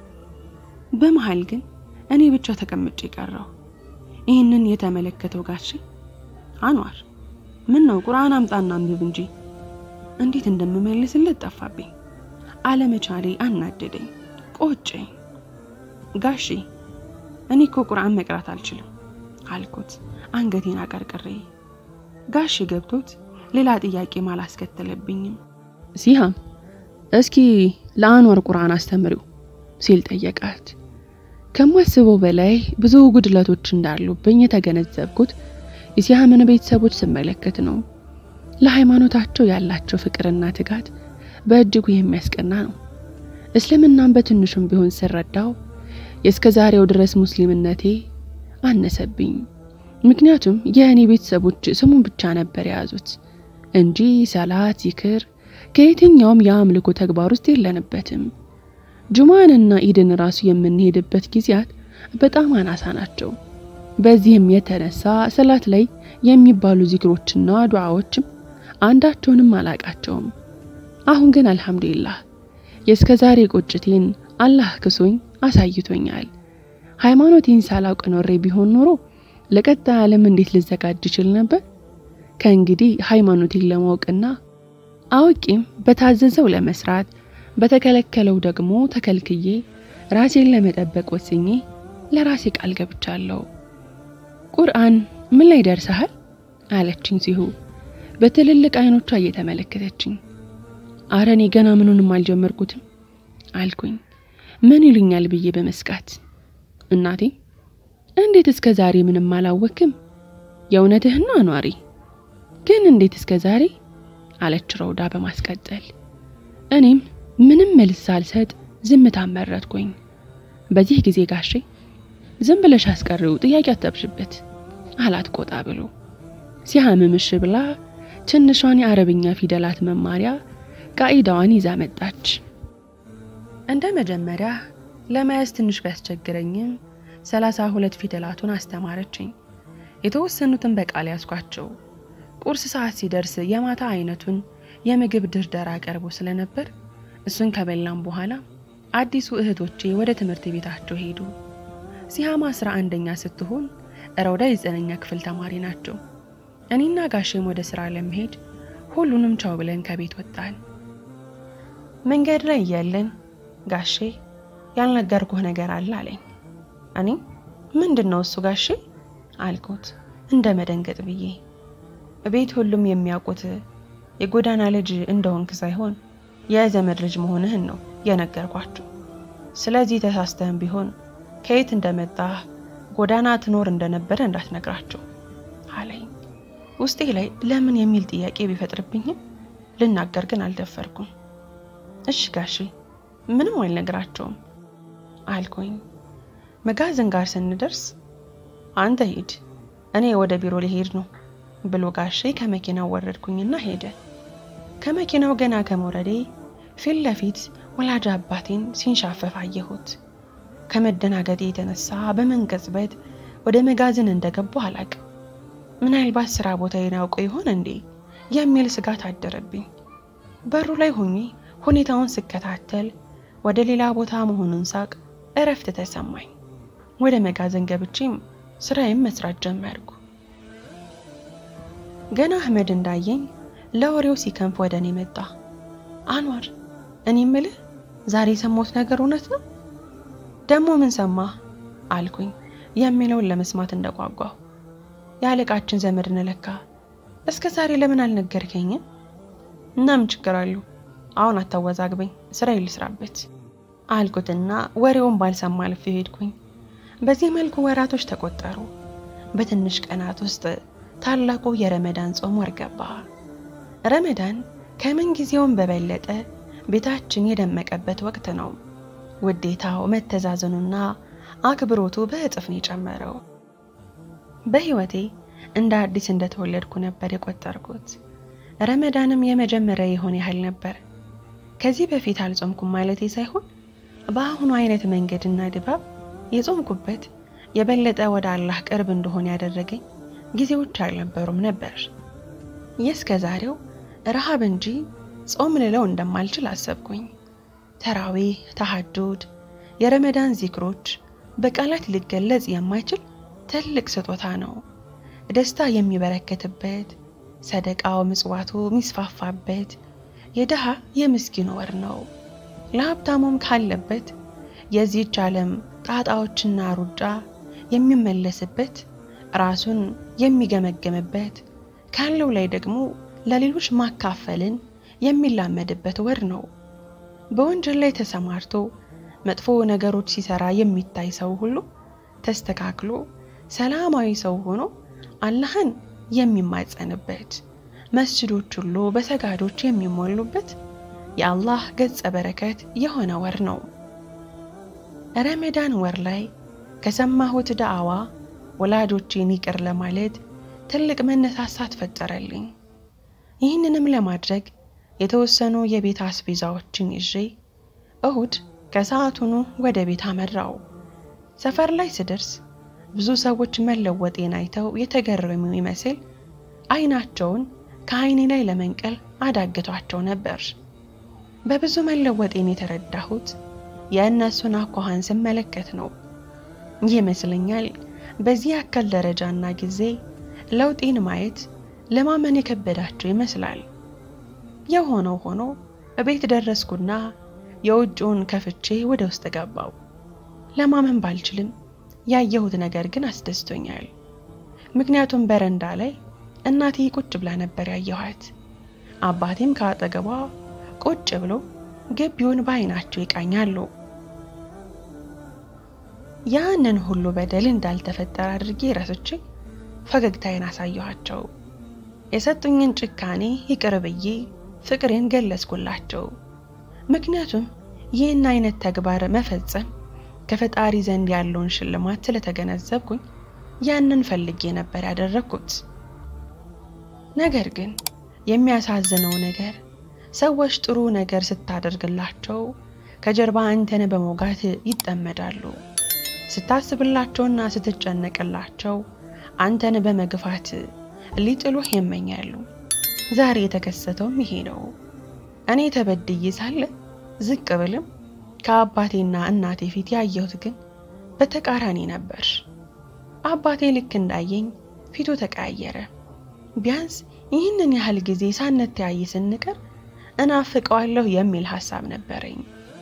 በመሃል ግን እኔ ብቻ ተቀምጬ ቀረሁ። ይህንን የተመለከተው ጋሼ አንዋር ምን ነው ቁርአን አምጣና አንብብ እንጂ እንዴት እንደምመልስለት ጠፋብኝ። አለመቻሌ አናደደኝ፣ ቆጨኝ። ጋሼ እኔ እኮ ቁርአን መቅራት አልችልም አልኩት አንገቴን አቀርቅሬ። ጋሼ ገብቶት ሌላ ጥያቄም አላስከተለብኝም። ሲሃም እስኪ ለአንዋር ቁርአን አስተምሪው ሲል ጠየቃት። ከማስበው በላይ ብዙ ጉድለቶች እንዳሉብኝ የተገነዘብኩት የሲሃምን ቤተሰቦች ስመለከት ነው። ለሃይማኖታቸው ያላቸው ፍቅርና ትጋት በእጅጉ የሚያስቀና ነው። እስልምናን በትንሹም ቢሆን ስረዳው የእስከ ዛሬው ድረስ ሙስሊምነቴ አነሰብኝ። ምክንያቱም የእኔ ቤተሰቦች ስሙን ብቻ ነበር የያዙት እንጂ ሰላት፣ ዚክር ከየትኛውም የአምልኮ ተግባር ውስጥ የለንበትም። ጁማንና ኢድን ራሱ የምንሄድበት ጊዜያት በጣም አናሳ ናቸው። በዚህም የተነሳ ሰላት ላይ የሚባሉ ዚክሮችና ዱዓዎችም አንዳቸውንም አላቃቸውም። አሁን ግን አልሐምዱሊላህ የእስከ ዛሬ ቁጭቴን አላህ ክሶኝ አሳይቶኛል። ሃይማኖቴን ሳላውቅ ኖሬ ቢሆን ኖሮ ለቀጣይ ዓለም እንዴት ልዘጋጅ ይችል ነበር? ከእንግዲህ ሃይማኖቴን ለማወቅና አውቄም በታዘዘው ለመስራት በተከለከለው ደግሞ ተከልክዬ ራሴን ለመጠበቅ ወስኜ ለራሴ ቃል ገብቻለሁ። ቁርአን ምን ላይ ደርሰሃል? አለችኝ ሲሁ በትልልቅ አይኖቿ እየተመለከተችኝ። አረ እኔ ገና ምኑንም አልጀመርኩትም አልኩኝ። ምን ይሉኛል ብዬ በመስጋት እናቴ እንዴት እስከ ዛሬ ምንም አላወክም? የእውነትህና አኗሪ ግን እንዴት እስከ ዛሬ አለች ረውዳ በማስቀጠል እኔም ምንም መልስ ሳልሰጥ ዝምታን መረጥኩኝ። በዚህ ጊዜ ጋሼ ዝም ብለሽ አስቀሪው ጥያቄ አታብዥበት አላት ቆጣ ብሎ። ሲያምምሽ ብላ ትንሿን የአረብኛ ፊደላት መማሪያ ቃኢዳዋን ይዛ መጣች። እንደ መጀመሪያ ለመያዝ ትንሽ ቢያስቸግረኝም ሰላሳ ሁለት ፊደላቱን አስተማረችኝ። የተወሰኑትን በቃል ያዝኳቸው። ቁርስ ሰዓት ሲደርስ የማታ አይነቱን የምግብ ድርደራ ቀርቦ ስለነበር እሱን ከበላም በኋላ አዲሱ እህቶቼ ወደ ትምህርት ቤታቸው ሄዱ። ሲሃማ አስራ አንደኛ ስትሆን ረውዳ የዘጠነኛ ክፍል ተማሪ ናቸው። እኔና ጋሼም ወደ ስራ ለመሄድ ሁሉንም ቻው ብለን ከቤት ወጣን። መንገድ ላይ እያለን ጋሼ ያልነገርኩህ ነገር አለ አለኝ። እኔ ምንድን ነው እሱ ጋሼ አልኩት እንደ መደንገጥ ብዬ። ቤት ሁሉም የሚያውቁት የጎዳና ልጅ እንደሆንክ ሳይሆን የዘመድ ልጅ መሆንህን ነው የነገርኳቸው። ስለዚህ ተሳስተህም ቢሆን ከየት እንደመጣህ ጎዳና ትኖር እንደነበረ እንዳትነግራቸው አለኝ። ውስጤ ላይ ለምን የሚል ጥያቄ ቢፈጥርብኝም ልናገር ግን አልደፈርኩም። እሺ ጋሼ ምንም አልነግራቸውም አልኩኝ። መጋዘን ጋር ስንደርስ አንተ ሂድ፣ እኔ ወደ ቢሮ ሊሄድ ነው ብሎ ጋሼ ከመኪናው ወረድኩኝና ሄደ። ከመኪናው ገና ከመውረዴ ፊት ለፊት ወላጅ አባቴን ሲንሻፈፍ አየሁት። ከመደናገጤ የተነሳ በመንቀጽበት ወደ መጋዘን እንደገቡ አላቅም። ምናልባት ስራ ቦታዬን ያውቁ ይሆን እንዴ የሚል ስጋት አደረብኝ። በሩ ላይ ሆኜ ሁኔታውን ስከታተል ወደ ሌላ ቦታ መሆኑን ሳቅ እረፍት ተሰማኝ። ወደ መጋዘን ገብቼም ስራዬም መስራት ጀመርኩ። ገና አህመድ እንዳየኝ ለወሬው ሲከንፍ ወደ እኔ መጣ። አንዋር፣ እኔ ምልህ ዛሬ የሰማሁት ነገር እውነት ነው? ደግሞ ምን ሰማህ? አልኩኝ የሚለውን ለመስማት እንደጓጓሁ። የአለቃችን ዘመድ ነለካ። እስከ ዛሬ ለምን አልነገርከኝም? እና ምን ችግር አለው? አሁን አታወዛግበኝ፣ ስራ ልስራበት አልኩትና ወሬውን ባልሰማ አልፌ ሄድኩኝ። በዚህ መልኩ ወራቶች ተቆጠሩ። በትንሽ ቀናት ውስጥ ታላቁ የረመዳን ጾም ወር ገባ። ረመዳን ከምን ጊዜውም በበለጠ ቤታችን የደመቀበት ወቅት ነው። ውዴታው፣ መተዛዘኑና አክብሮቱ በእጥፍ ነው የጨመረው። በህይወቴ እንደ አዲስ እንደተወለድኩ ነበር የቆጠርኩት። ረመዳንም የመጀመሪያ የሆነ ያህል ነበር። ከዚህ በፊት አልጾምኩም ማለቴ ሳይሆን በአሁኑ አይነት መንገድና ድባብ የጾምኩበት የበለጠ ወደ አላህ ቅርብ እንደሆነ ያደረገኝ ጊዜዎች አልነበሩም ነበር። የእስከ ዛሬው ረሃብ እንጂ ጾም ልለው እንደማልችል አሰብኩኝ። ተራዊህ፣ ተሐጁድ፣ የረመዳን ዚክሮች በቃላት ሊገለጽ የማይችል ትልቅ ስጦታ ነው። ደስታ የሚበረከትበት፣ ሰደቃው ምጽዋቱ የሚስፋፋበት የድሃ የምስኪን ወር ነው። ለሀብታሙም ካለበት የዚህች ዓለም ጣጣዎችና ሩጫ የሚመለስበት ራሱን የሚገመገምበት ካለው ላይ ደግሞ ለሌሎች ማካፈልን የሚላመድበት ወር ነው። በወንጀል ላይ ተሰማርቶ መጥፎ ነገሮች ሲሰራ የሚታይ ሰው ሁሉ ተስተካክሎ ሰላማዊ ሰው ሆኖ አላህን የሚማጸንበት መስጅዶች ሁሉ በሰጋዶች የሚሞሉበት የአላህ ገጸ በረከት የሆነ ወር ነው። ረመዳን ወር ላይ ከሰማሁት ዳዕዋ ወላጆቼን ይቅር ለማለት ትልቅ መነሳሳት ፈጠረልኝ። ይህንንም ለማድረግ የተወሰኑ የቤት አስቤዛዎችን ይዤ እሁድ ከሰዓቱኑ ወደ ቤት አመራው። ሰፈር ላይ ስደርስ ብዙ ሰዎች መለወጤን አይተው የተገረሙ ይመስል አይናቸውን ከአይኔ ላይ ለመንቀል አዳግቷቸው ነበር። በብዙ መለወጤን የተረዳሁት የእነሱን አኳኋን ስመለከት ነው ይመስለኛል። በዚህ ያክል ደረጃና ጊዜ ለውጤን ማየት ለማመን የከበዳቸው ይመስላል። የሆነው ሆኖ እቤት ደረስኩና የውጭውን ከፍቼ ወደ ውስጥ ገባው። ለማመን ባልችልም ያየሁት ነገር ግን አስደስቶኛል። ምክንያቱም በረንዳ ላይ እናቴ ቁጭ ብላ ነበር ያየኋት። አባቴም ከአጠገቧ ቁጭ ብሎ ግቢውን በአይናቸው ይቃኛሉ። ያንን ሁሉ በደል እንዳልተፈጠረ አድርጌ ረስቼ ፈገግታዬን አሳየኋቸው። የሰጡኝን ጭካኔ ይቅር ብዬ ፍቅሬን ገለጽኩላቸው። ምክንያቱም ይህን አይነት ተግባር መፈጸም ከፈጣሪ ዘንድ ያለውን ሽልማት ስለተገነዘብኩኝ ያንን ፈልጌ ነበር ያደረግኩት። ነገር ግን የሚያሳዝነው ነገር ሰዎች ጥሩ ነገር ስታደርግላቸው ከጀርባ አንተን በመውጋት ይጠመዳሉ። ስታስብላቸውና ስትጨነቅላቸው አንተን በመግፋት ሊጥሉህ ይመኛሉ። ዛሬ የተከሰተውም ይሄ ነው። እኔ ተበድዬ ሳለ ዝቅ ብልም ከአባቴና እናቴ ፊት ያየሁት ግን በተቃራኒ ነበር። አባቴ ልክ እንዳየኝ ፊቱ ተቀያየረ። ቢያንስ ይህንን ያህል ጊዜ ሳንተያይ ስንቀር እናፍቀዋለሁ የሚል ሀሳብ ነበረኝ።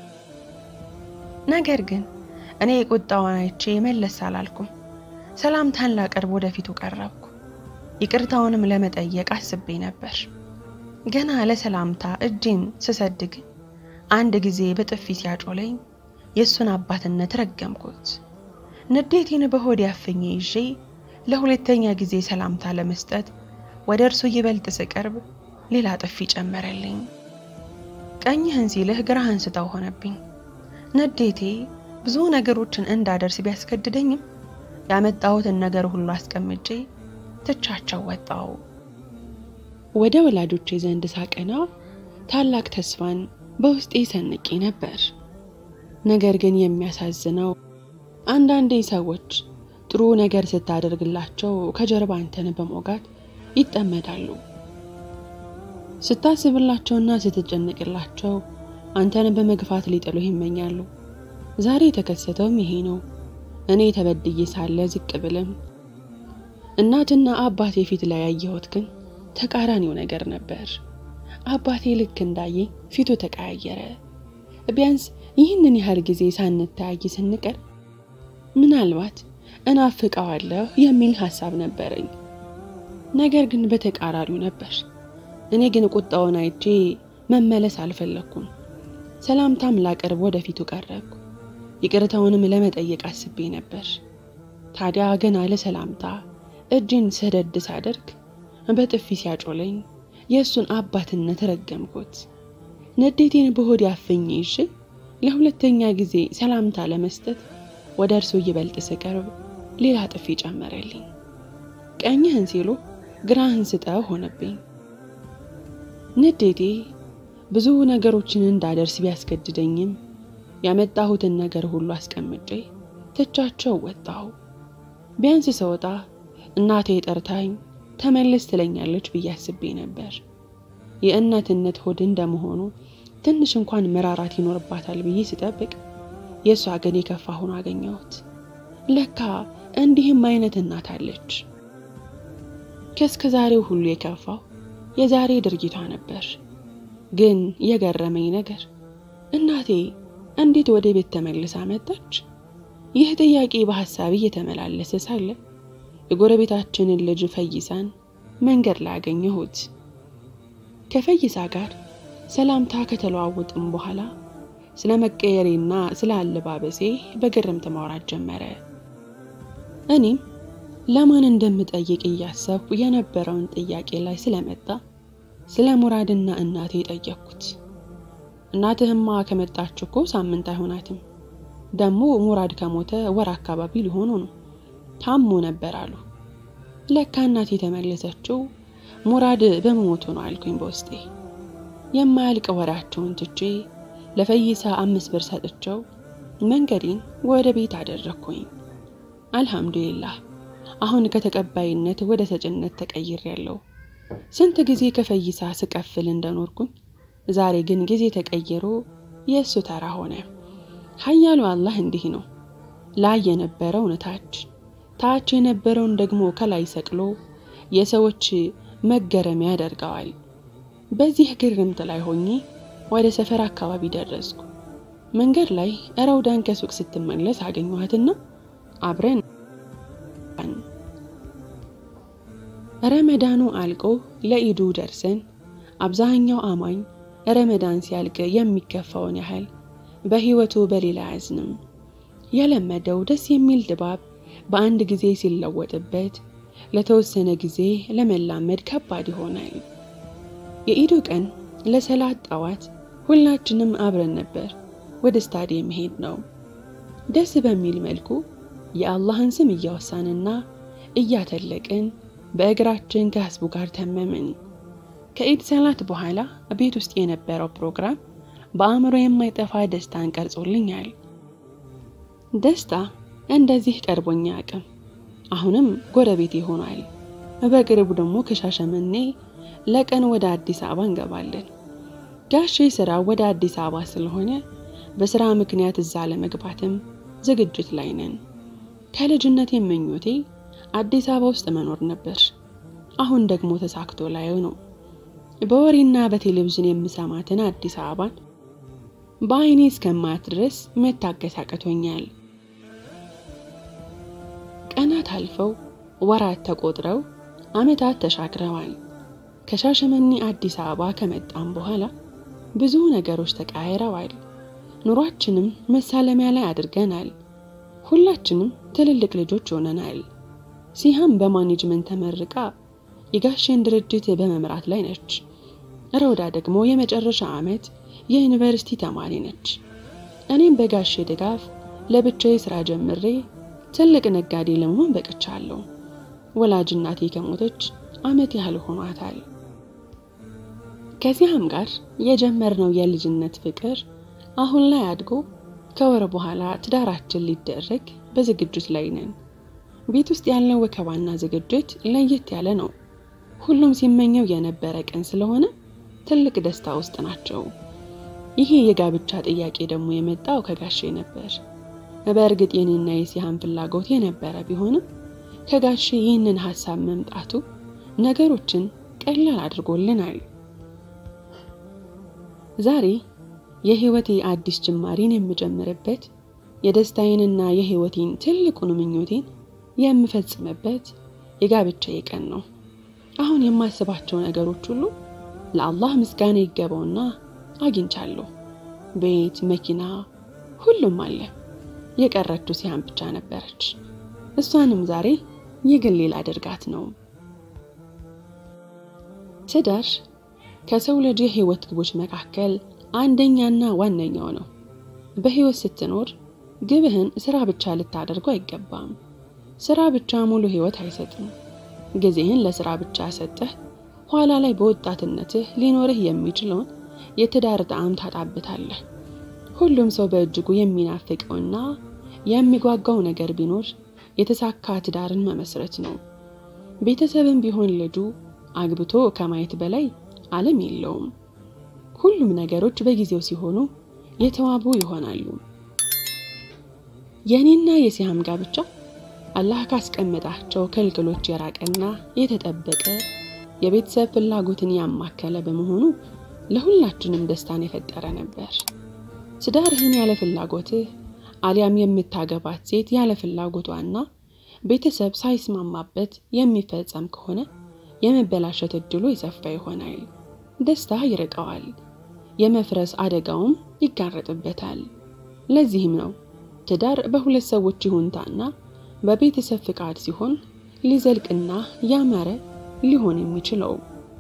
ነገር ግን እኔ ቁጣውን አይቼ መለስ አላልኩም። ሰላምታን ላቀርብ ወደፊቱ ቀረብኩ። ይቅርታውንም ለመጠየቅ አስቤ ነበር። ገና ለሰላምታ እጄን ስሰድግ አንድ ጊዜ በጥፊ ሲያጮለኝ የእሱን አባትነት ረገምኩት። ንዴቴን በሆድ ያፍኜ ይዤ ለሁለተኛ ጊዜ ሰላምታ ለመስጠት ወደ እርሱ ይበልጥ ስቀርብ ሌላ ጥፊ ጨመረልኝ። ቀኝህን ሲልህ ግራህን ስጠው ሆነብኝ። ንዴቴ ብዙ ነገሮችን እንዳደርስ ቢያስገድደኝም ያመጣሁትን ነገር ሁሉ አስቀምጬ ትቻቸው ወጣው። ወደ ወላጆቼ ዘንድ ሳቀና ታላቅ ተስፋን በውስጤ ሰንቄ ነበር። ነገር ግን የሚያሳዝነው አንዳንዴ ሰዎች ጥሩ ነገር ስታደርግላቸው ከጀርባ አንተን በመውጋት ይጠመዳሉ። ስታስብላቸውና ስትጨነቅላቸው አንተን በመግፋት ሊጥሉህ ይመኛሉ። ዛሬ የተከሰተውም ይሄ ነው። እኔ ተበድዬ ሳለ ዝቅ ብልም እናትና አባቴ ፊት ላይ ያየሁት ግን ተቃራኒው ነገር ነበር። አባቴ ልክ እንዳየኝ ፊቱ ተቀያየረ። ቢያንስ ይህንን ያህል ጊዜ ሳንተያይ ስንቀር ምናልባት እናፍቀዋለሁ የሚል ሀሳብ ነበረኝ። ነገር ግን በተቃራኒው ነበር። እኔ ግን ቁጣውን አይቼ መመለስ አልፈለግኩም። ሰላምታም ላቀርብ ወደፊቱ ቀረብኩ። ይቅርታውንም ለመጠየቅ አስቤ ነበር። ታዲያ ገና ለሰላምታ እጅን ሰደድ ሳደርግ በጥፊ ሲያጮለኝ የእሱን አባትነት ረገምኩት። ንዴቴን በሆድ ያፍኜ ይዤ ለሁለተኛ ጊዜ ሰላምታ ለመስጠት ወደ እርሱ ይበልጥ ስቀርብ ሌላ ጥፊ ጨመረልኝ። ቀኝህን ሲሉ ግራህን ስጠው ሆነብኝ። ንዴቴ ብዙ ነገሮችን እንዳደርስ ቢያስገድደኝም ያመጣሁትን ነገር ሁሉ አስቀምጬ ትቻቸው ወጣሁ። ቢያንስ ስወጣ እናቴ ጠርታኝ ተመለስ ትለኛለች ብዬ አስቤ ነበር። የእናትነት ሆድ እንደመሆኑ ትንሽ እንኳን መራራት ይኖርባታል ብዬ ስጠብቅ የእሷ ግን የከፋ ሆኖ አገኘሁት። ለካ እንዲህም አይነት እናት አለች። ከእስከ ዛሬው ሁሉ የከፋው የዛሬ ድርጊቷ ነበር። ግን የገረመኝ ነገር እናቴ እንዴት ወደ ቤት ተመልሳ መጣች? ይህ ጥያቄ በሐሳቤ እየተመላለሰ ሳለ የጎረቤታችንን ልጅ ፈይሳን መንገድ ላይ አገኘሁት። ከፈይሳ ጋር ሰላምታ ከተለዋወጥም በኋላ ስለ መቀየሬና ስለ አለባበሴ በግርምት ማውራት ጀመረ። እኔም ለማን እንደምጠይቅ እያሰብኩ የነበረውን ጥያቄ ላይ ስለመጣ ስለ ሙራድና እናቴ ጠየቅኩት። እናትህማ ከመጣች እኮ ሳምንት አይሆናትም። ደግሞ ሙራድ ከሞተ ወር አካባቢ ሊሆኑ ነው። ታሞ ነበር አሉ። ለካ እናቴ የተመለሰችው ሙራድ በመሞቱ ነው አልኩኝ በውስጤ። የማያልቅ ወሬያቸውን ትቼ ለፈይሳ አምስት ብር ሰጥቼው መንገዴን ወደ ቤት አደረግኩኝ። አልሐምዱሊላህ አሁን ከተቀባይነት ወደ ሰጭነት ተቀይሬያለሁ። ስንት ጊዜ ከፈይሳ ስቀፍል እንደኖርኩኝ ዛሬ ግን ጊዜ ተቀይሮ የእሱ ተራ ሆነ። ኃያሉ አላህ እንዲህ ነው። ላይ የነበረውን ታች፣ ታች የነበረውን ደግሞ ከላይ ሰቅሎ የሰዎች መገረሚያ ያደርገዋል። በዚህ ግርምት ላይ ሆኜ ወደ ሰፈር አካባቢ ደረስኩ። መንገድ ላይ ረውዳን ከሱቅ ስትመለስ አገኘኋትና አብረን ረመዳኑ አልቆ ለኢዱ ደርሰን አብዛኛው አማኝ ረመዳን ሲያልቅ የሚከፋውን ያህል በህይወቱ በሌላ አያዝንም። የለመደው ደስ የሚል ድባብ በአንድ ጊዜ ሲለወጥበት ለተወሰነ ጊዜ ለመላመድ ከባድ ይሆናል። የኢዱ ቀን ለሰላት ጠዋት ሁላችንም አብረን ነበር ወደ ስታዲየም ሄድ ነው። ደስ በሚል መልኩ የአላህን ስም እያወሳንና እያተለቅን በእግራችን ከህዝቡ ጋር ተመምን። ከኢድ ሰላት በኋላ ቤት ውስጥ የነበረው ፕሮግራም በአእምሮ የማይጠፋ ደስታን ቀርጾልኛል። ደስታ እንደዚህ ቀርቦኛ አቅም አሁንም ጎረቤት ይሆናል። በቅርቡ ደግሞ ከሻሸመኔ ለቀን ወደ አዲስ አበባ እንገባለን። ጋሼ ስራ ወደ አዲስ አበባ ስለሆነ በስራ ምክንያት እዛ ለመግባትም ዝግጅት ላይ ነን። ከልጅነት የምኞቴ አዲስ አበባ ውስጥ መኖር ነበር። አሁን ደግሞ ተሳክቶ ላየው ነው። በወሬና በቴሌቪዥን የምሰማትን አዲስ አበባን በአይኔ እስከማያት ድረስ መታገስ አቅቶኛል። ቀናት አልፈው ወራት ተቆጥረው ዓመታት ተሻግረዋል። ከሻሸመኔ አዲስ አበባ ከመጣም በኋላ ብዙ ነገሮች ተቃይረዋል። ኑሯችንም መሳለሚያ ላይ አድርገናል። ሁላችንም ትልልቅ ልጆች ሆነናል። ሲሃም በማኔጅመንት ተመርቃ የጋሼን ድርጅት በመምራት ላይ ነች። ረውዳ ደግሞ የመጨረሻ ዓመት የዩኒቨርሲቲ ተማሪ ነች። እኔም በጋሼ ድጋፍ ለብቻዬ ስራ ጀምሬ ትልቅ ነጋዴ ለመሆን በቅቻለሁ። ወላጅ እናቴ ከሞተች ዓመት ያህል ሆኗታል። ከዚያም ጋር የጀመርነው የልጅነት ፍቅር አሁን ላይ አድጎ ከወር በኋላ ትዳራችን ሊደረግ በዝግጅት ላይ ነን። ቤት ውስጥ ያለው ወከባና ዝግጅት ለየት ያለ ነው። ሁሉም ሲመኘው የነበረ ቀን ስለሆነ ትልቅ ደስታ ውስጥ ናቸው። ይሄ የጋብቻ ጥያቄ ደግሞ የመጣው ከጋሼ ነበር። በእርግጥ የኔና የሲሃን ፍላጎት የነበረ ቢሆንም ከጋሼ ይህንን ሀሳብ መምጣቱ ነገሮችን ቀላል አድርጎልናል። ዛሬ የህይወቴ አዲስ ጅማሬን የምጀምርበት የደስታዬንና የህይወቴን ትልቁን ምኞቴን የምፈጽምበት የጋብቻዬ ቀን ነው። አሁን የማስባቸው ነገሮች ሁሉ ለአላህ ምስጋና ይገባውና አግኝቻለሁ። ቤት፣ መኪና፣ ሁሉም አለ። የቀረችው ሲሃን ብቻ ነበረች። እሷንም ዛሬ የግሌ ላደርጋት ነው። ትዳር ከሰው ልጅ የህይወት ግቦች መካከል አንደኛና ዋነኛው ነው። በህይወት ስትኖር ግብህን ስራ ብቻ ልታደርጉ አይገባም። ስራ ብቻ ሙሉ ህይወት አይሰጥም። ጊዜህን ለስራ ብቻ ሰጠህ ኋላ ላይ በወጣትነትህ ሊኖርህ የሚችለውን የትዳር ጣዕም ታጣብታለህ። ሁሉም ሰው በእጅጉ የሚናፍቀውና የሚጓጓው ነገር ቢኖር የተሳካ ትዳርን መመስረት ነው። ቤተሰብም ቢሆን ልጁ አግብቶ ከማየት በላይ ዓለም የለውም። ሁሉም ነገሮች በጊዜው ሲሆኑ የተዋቡ ይሆናሉ። የእኔና የሲሃም ጋብቻ አላህ ካስቀመጣቸው ክልክሎች የራቀና የተጠበቀ የቤተሰብ ፍላጎትን ያማከለ በመሆኑ ለሁላችንም ደስታን የፈጠረ ነበር። ትዳርህን ያለ ፍላጎትህ አሊያም የምታገባት ሴት ያለ ፍላጎቷና ቤተሰብ ሳይስማማበት የሚፈጸም ከሆነ የመበላሸት እድሉ የሰፋ ይሆናል። ደስታ ይርቀዋል፣ የመፍረስ አደጋውም ይጋረጥበታል። ለዚህም ነው ትዳር በሁለት ሰዎች ይሁንታና በቤተሰብ ፍቃድ ሲሆን ሊዘልቅና ያማረ ሊሆን የሚችለው።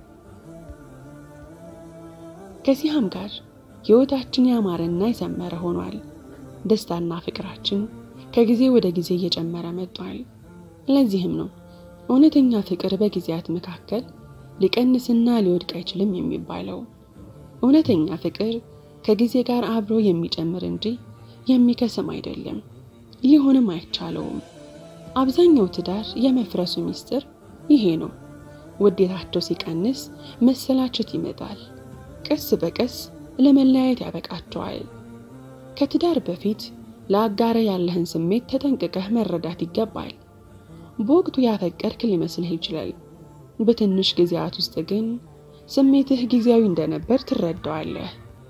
ከሲሃም ጋር ህይወታችን ያማረና የሰመረ ሆኗል። ደስታና ፍቅራችን ከጊዜ ወደ ጊዜ እየጨመረ መጥቷል። ለዚህም ነው እውነተኛ ፍቅር በጊዜያት መካከል ሊቀንስና ሊወድቅ አይችልም የሚባለው። እውነተኛ ፍቅር ከጊዜ ጋር አብሮ የሚጨምር እንጂ የሚከስም አይደለም፣ ሊሆንም አይቻለውም። አብዛኛው ትዳር የመፍረሱ ምስጢር ይሄ ነው። ውዴታቸው ሲቀንስ መሰላቸት ይመጣል። ቀስ በቀስ ለመለያየት ያበቃቸዋል። ከትዳር በፊት ለአጋረ ያለህን ስሜት ተጠንቅቀህ መረዳት ይገባል። በወቅቱ ያፈቀርክ ሊመስልህ ይችላል። በትንሽ ጊዜያት ውስጥ ግን ስሜትህ ጊዜያዊ እንደነበር ትረዳዋለህ።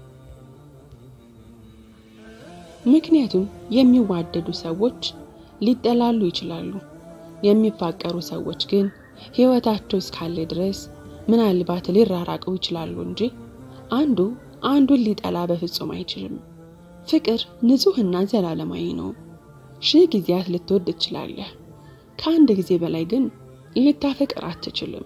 ምክንያቱም የሚዋደዱ ሰዎች ሊጠላሉ ይችላሉ። የሚፋቀሩ ሰዎች ግን ሕይወታቸው እስካለ ድረስ ምናልባት ሊራራቁ ይችላሉ እንጂ አንዱ አንዱን ሊጠላ በፍጹም አይችልም። ፍቅር ንጹሕና ዘላለማዊ ነው። ሺህ ጊዜያት ልትወድ ትችላለህ። ከአንድ ጊዜ በላይ ግን ልታፈቅር አትችልም።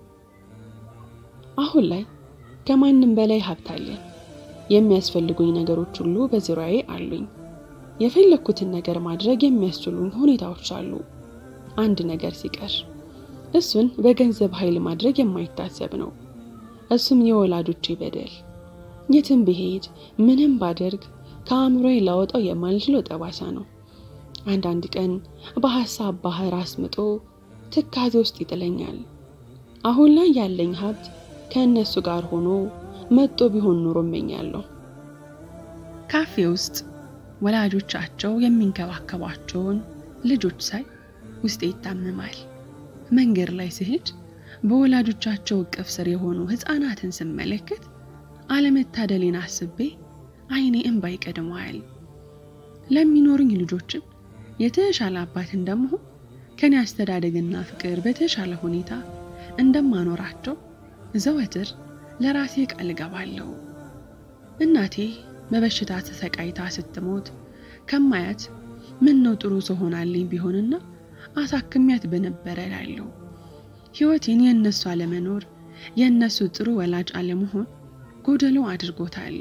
አሁን ላይ ከማንም በላይ ሀብት አለኝ። የሚያስፈልጉኝ ነገሮች ሁሉ በዙሪያዬ አሉኝ። የፈለግኩትን ነገር ማድረግ የሚያስችሉኝ ሁኔታዎች አሉ። አንድ ነገር ሲቀር እሱን በገንዘብ ኃይል ማድረግ የማይታሰብ ነው። እሱም የወላጆቼ በደል። የትም ብሄድ ምንም ባደርግ ከአእምሮዬ ላወጣው የማልችለው ጠባሳ ነው። አንዳንድ ቀን በሀሳብ ባህር አስምጦ ትካዜ ውስጥ ይጥለኛል። አሁን ላይ ያለኝ ሀብት ከእነሱ ጋር ሆኖ መጦ ቢሆን ኖሮ እመኛለሁ። ካፌ ውስጥ ወላጆቻቸው የሚንከባከቧቸውን ልጆች ሳይ ውስጤ ይታመማል። መንገድ ላይ ስሄድ በወላጆቻቸው እቅፍ ስር የሆኑ ሕፃናትን ስመለከት አለመታደሌን አስቤ ዓይኔ እንባ ይቀድመዋል። ለሚኖሩኝ ልጆችም የተሻለ አባት እንደመሆን ከኔ አስተዳደግና ፍቅር በተሻለ ሁኔታ እንደማኖራቸው ዘወትር ለራሴ ቃል እገባለሁ። እናቴ በበሽታ ተሰቃይታ ስትሞት ከማያት ምን ነው ጥሩ ሰው ሆናልኝ ቢሆንና አሳክሚያት በነበረ እላለሁ። ሕይወቴን የእነሱ አለመኖር የእነሱ ጥሩ ወላጅ አለመሆን ጎደሎ አድርጎታል።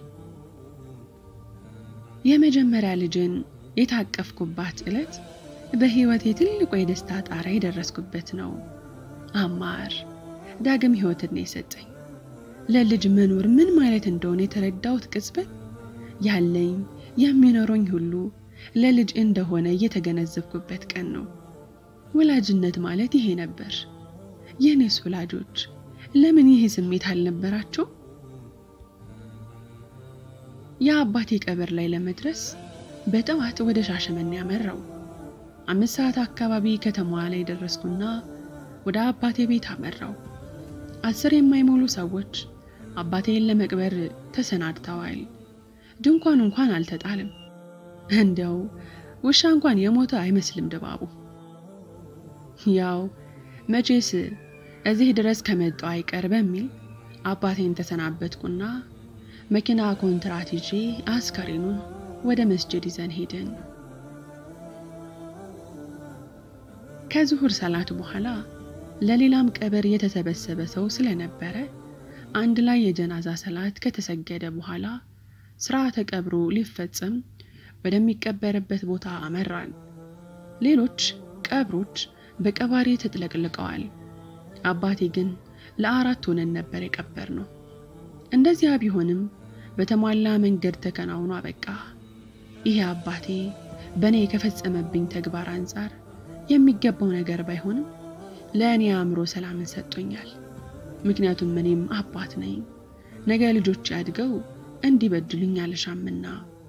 የመጀመሪያ ልጅን የታቀፍኩባት ዕለት በሕይወቴ ትልቁ የደስታ ጣራ የደረስኩበት ነው። አማር ዳግም ሕይወትን ነው የሰጠኝ። ለልጅ መኖር ምን ማለት እንደሆነ የተረዳሁት ቅጽበት ያለኝ የሚኖረኝ ሁሉ ለልጅ እንደሆነ እየተገነዘብኩበት ቀን ነው። ወላጅነት ማለት ይሄ ነበር። የእኔስ ወላጆች ለምን ይሄ ስሜት አልነበራቸው? የአባቴ ቀብር ላይ ለመድረስ በጠዋት ወደ ሻሸመኔ ያመራው። አምስት ሰዓት አካባቢ ከተማዋ ላይ ደረስኩና ወደ አባቴ ቤት አመራው። አስር የማይሞሉ ሰዎች አባቴን ለመቅበር ተሰናድተዋል። ድንኳን እንኳን አልተጣልም። እንደው ውሻ እንኳን የሞተ አይመስልም ድባቡ። ያው መቼስ እዚህ ድረስ ከመጣው አይቀር በሚል አባቴን ተሰናበትኩና መኪና ኮንትራት ይዤ አስከሬኑን ወደ መስጅድ ይዘን ሄድን። ከዙሁር ሰላት በኋላ ለሌላም ቀብር የተሰበሰበ ሰው ስለነበረ አንድ ላይ የጀናዛ ሰላት ከተሰገደ በኋላ ስርዓተ ቀብሩ ሊፈጸም ወደሚቀበርበት ቦታ አመራን። ሌሎች ቀብሮች በቀባሪ ተጥለቅልቀዋል። አባቴ ግን ለአራት ሆነን ነበር የቀበር ነው። እንደዚያ ቢሆንም በተሟላ መንገድ ተከናውኖ አበቃ። ይሄ አባቴ በእኔ ከፈጸመብኝ ተግባር አንጻር የሚገባው ነገር ባይሆንም ለእኔ አእምሮ ሰላምን ሰጥቶኛል። ምክንያቱም እኔም አባት ነኝ። ነገ ልጆች አድገው እንዲበድሉኝ አልሻምና።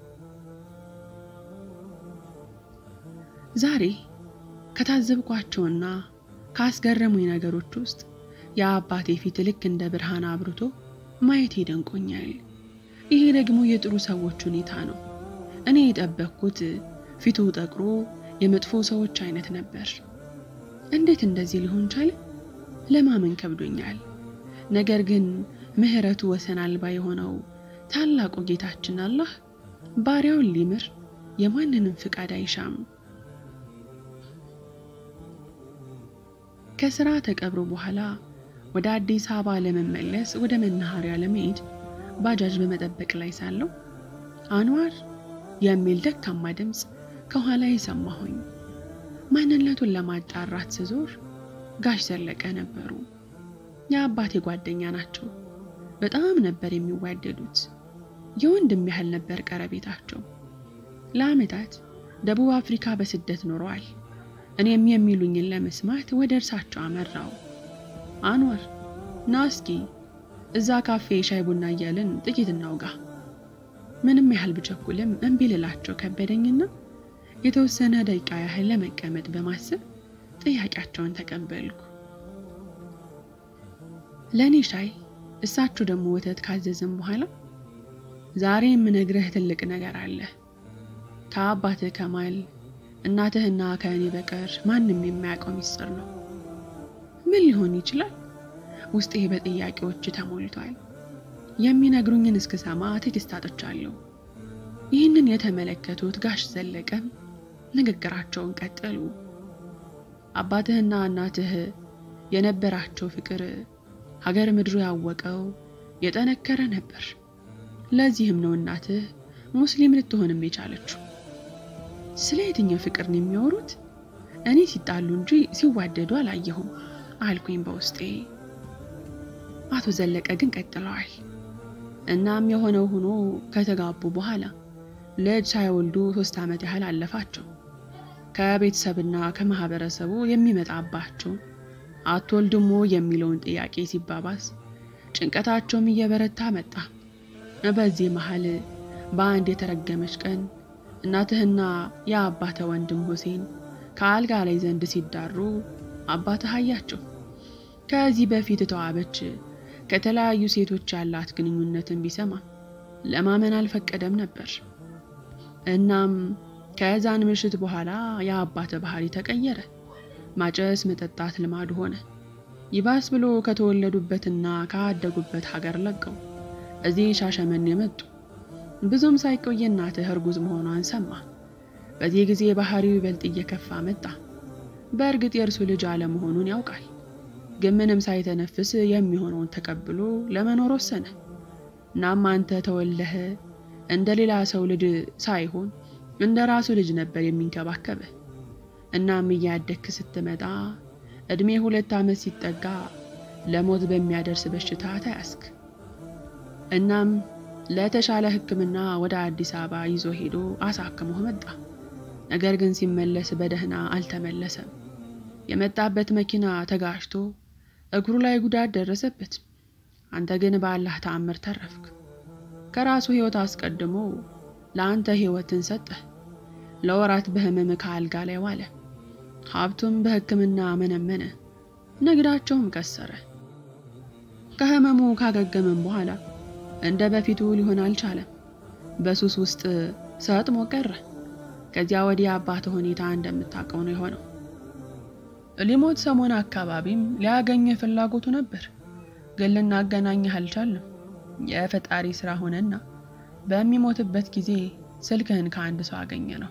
ዛሬ ከታዘብኳቸውና ካስገረሙኝ ነገሮች ውስጥ የአባቴ ፊት ልክ እንደ ብርሃን አብርቶ ማየት ይደንቆኛል። ይሄ ደግሞ የጥሩ ሰዎች ሁኔታ ነው። እኔ የጠበቅኩት ፊቱ ጠቁሮ የመጥፎ ሰዎች አይነት ነበር። እንዴት እንደዚህ ሊሆን ቻለ? ለማመን ከብዶኛል። ነገር ግን ምሕረቱ ወሰን አልባ የሆነው ታላቁ ጌታችን አላህ ባሪያውን ሊምር የማንንም ፍቃድ አይሻም። ከስራ ተቀብሮ በኋላ ወደ አዲስ አበባ ለመመለስ ወደ መናኸሪያ ለመሄድ ባጃጅ በመጠበቅ ላይ ሳለሁ አንዋር የሚል ደካማ ድምፅ ከኋላ ሰማሁኝ። ማንነቱን ለማጣራት ስዞር ጋሽ ዘለቀ ነበሩ። የአባቴ ጓደኛ ናቸው። በጣም ነበር የሚዋደዱት። የወንድም ያህል ነበር ቀረቤታቸው። ለዓመታት ደቡብ አፍሪካ በስደት ኖረዋል። እኔም የሚሉኝን ለመስማት ወደ እርሳቸው አመራው። አንዋር ና እስኪ እዛ ካፌ ሻይ ቡና እያልን ጥቂት እናውጋ። ምንም ያህል ብቸኩልም እምቢ ልላቸው ከበደኝና የተወሰነ ደቂቃ ያህል ለመቀመጥ በማሰብ ጥያቄያቸውን ተቀበልኩ። ለእኔ ሻይ እሳችሁ ደግሞ ወተት ካዘዝም በኋላ ዛሬ የምነግርህ ትልቅ ነገር አለ። ከአባትህ ከማል እናትህና ከእኔ በቀር ማንም የማያውቀው ሚስጥር ነው። ምን ሊሆን ይችላል? ውስጤ በጥያቄዎች ተሞልቷል። የሚነግሩኝን እስክሰማ ትዕግስት አጥቻለሁ። ይህንን የተመለከቱት ጋሽ ዘለቀም ንግግራቸውን ቀጠሉ። አባትህና እናትህ የነበራቸው ፍቅር ሀገር ምድሩ ያወቀው የጠነከረ ነበር። ለዚህም ነው እናትህ ሙስሊም ልትሆንም የቻለችው። ስለ የትኛው ፍቅር ነው የሚያወሩት? እኔ ሲጣሉ እንጂ ሲዋደዱ አላየሁም አልኩኝ በውስጤ። አቶ ዘለቀ ግን ቀጥለዋል። እናም የሆነው ሆኖ ከተጋቡ በኋላ ልጅ ሳይወልዱ ሶስት ዓመት ያህል አለፋቸው። ከቤተሰብና ከማህበረሰቡ የሚመጣባቸው አትወልድሞ የሚለውን ጥያቄ ሲባባስ ጭንቀታቸውም እየበረታ መጣ። በዚህ መሀል በአንድ የተረገመች ቀን እናትህና የአባተ ወንድም ሁሴን ከአልጋ ላይ ዘንድ ሲዳሩ አባትህ አያቸው። ከዚህ በፊት ተዋበች ከተለያዩ ሴቶች ያላት ግንኙነትን ቢሰማ ለማመን አልፈቀደም ነበር። እናም ከዛን ምሽት በኋላ የአባተ ባህሪ ተቀየረ። ማጨስ፣ መጠጣት ልማዱ ሆነ። ይባስ ብሎ ከተወለዱበትና ካደጉበት ሀገር ለቀው እዚህ ሻሸመኔ መጡ። ብዙም ሳይቆይ እናትህ እርጉዝ መሆኗን ሰማ። በዚህ ጊዜ ባህሪው ይበልጥ እየከፋ መጣ። በእርግጥ የእርሱ ልጅ አለመሆኑን ያውቃል። ግን ምንም ሳይተነፍስ የሚሆነውን ተቀብሎ ለመኖር ወሰነ። እናም አንተ ተወለህ እንደ ሌላ ሰው ልጅ ሳይሆን እንደ ራሱ ልጅ ነበር የሚንከባከብህ። እናም እያደግክ ስትመጣ እድሜ ሁለት ዓመት ሲጠጋ ለሞት በሚያደርስ በሽታ ተያዝክ። እናም ለተሻለ ሕክምና ወደ አዲስ አበባ ይዞ ሄዶ አሳክሞህ መጣ። ነገር ግን ሲመለስ በደህና አልተመለሰም። የመጣበት መኪና ተጋጭቶ እግሩ ላይ ጉዳት ደረሰበት። አንተ ግን በአላህ ተአምር ተረፍክ። ከራሱ ሕይወት አስቀድሞ ለአንተ ሕይወትን ሰጠህ። ለወራት በህመም ከአልጋ ላይ ዋለ። ሀብቱም በሕክምና መነመነ፣ ንግዳቸውም ከሰረ። ከህመሙ ካገገመም በኋላ እንደ በፊቱ ሊሆን አልቻለም። በሱስ ውስጥ ሰጥሞ ቀረ። ከዚያ ወዲህ አባት ሁኔታ እንደምታውቀው ነው የሆነው። ሊሞት ሰሞን አካባቢም ሊያገኝህ ፍላጎቱ ነበር፣ ግን ልናገናኝህ አልቻልንም። የፈጣሪ ስራ ሆነና በሚሞትበት ጊዜ ስልክህን ከአንድ ሰው አገኘ ነው።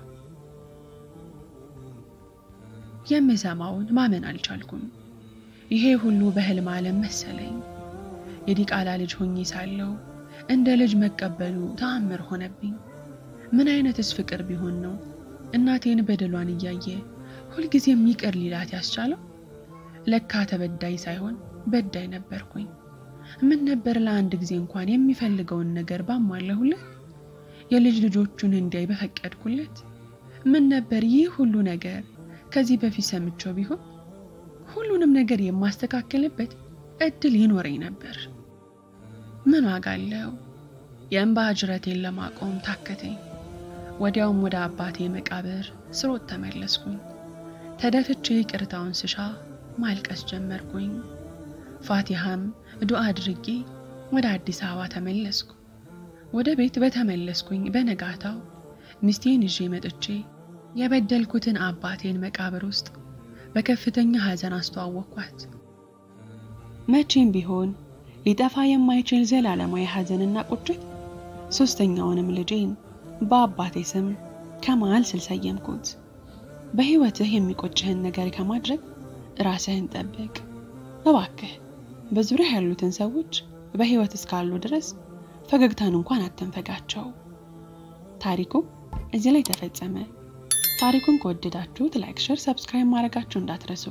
የምሰማውን ማመን አልቻልኩም። ይሄ ሁሉ በህልም ዓለም መሰለኝ። የዲቃላ ልጅ ሆኜ ሳለው እንደ ልጅ መቀበሉ ተአምር ሆነብኝ። ምን አይነትስ ፍቅር ቢሆን ነው እናቴን በደሏን እያየ ሁልጊዜም ይቅር ሊላት ያስቻለው? ለካ ተበዳይ ሳይሆን በዳይ ነበርኩኝ። ምን ነበር ለአንድ ጊዜ እንኳን የሚፈልገውን ነገር ባሟለሁለት፣ የልጅ ልጆቹን እንዲያይ በፈቀድኩለት? ምን ነበር ይህ ሁሉ ነገር ከዚህ በፊት ሰምቼው ቢሆን ሁሉንም ነገር የማስተካከልበት እድል ይኖረኝ ነበር። ምን ዋጋ አለው? የእንባ ጅረቴን ለማቆም ታከተኝ። ወዲያውም ወደ አባቴ መቃብር ስሮጥ ተመለስኩኝ። ተደፍቼ ይቅርታውን ስሻ ማልቀስ ጀመርኩኝ። ፋቲሃም ዱዓ አድርጌ ወደ አዲስ አበባ ተመለስኩ። ወደ ቤት በተመለስኩኝ በነጋታው ሚስቴን ይዤ መጥቼ የበደልኩትን አባቴን መቃብር ውስጥ በከፍተኛ ሐዘን አስተዋወቅኳት። መቼም ቢሆን ሊጠፋ የማይችል ዘላለማዊ ሐዘንና ቁጭት ሶስተኛውንም ልጄን በአባቴ ስም ከማል ስል ሰየምኩት። በሕይወትህ የሚቆጭህን ነገር ከማድረግ ራስህን ጠብቅ እባክህ። በዙሪያ ያሉትን ሰዎች በሕይወት እስካሉ ድረስ ፈገግታን እንኳን አትንፈጋቸው። ታሪኩ እዚህ ላይ ተፈጸመ። ታሪኩን ከወደዳችሁት ላይክ፣ ሸር፣ ሰብስክራይብ ማድረጋችሁ እንዳትረሱ።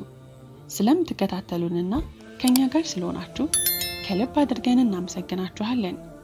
ስለምትከታተሉንና ከእኛ ጋር ስለሆናችሁ ከልብ አድርገን እናመሰግናችኋለን።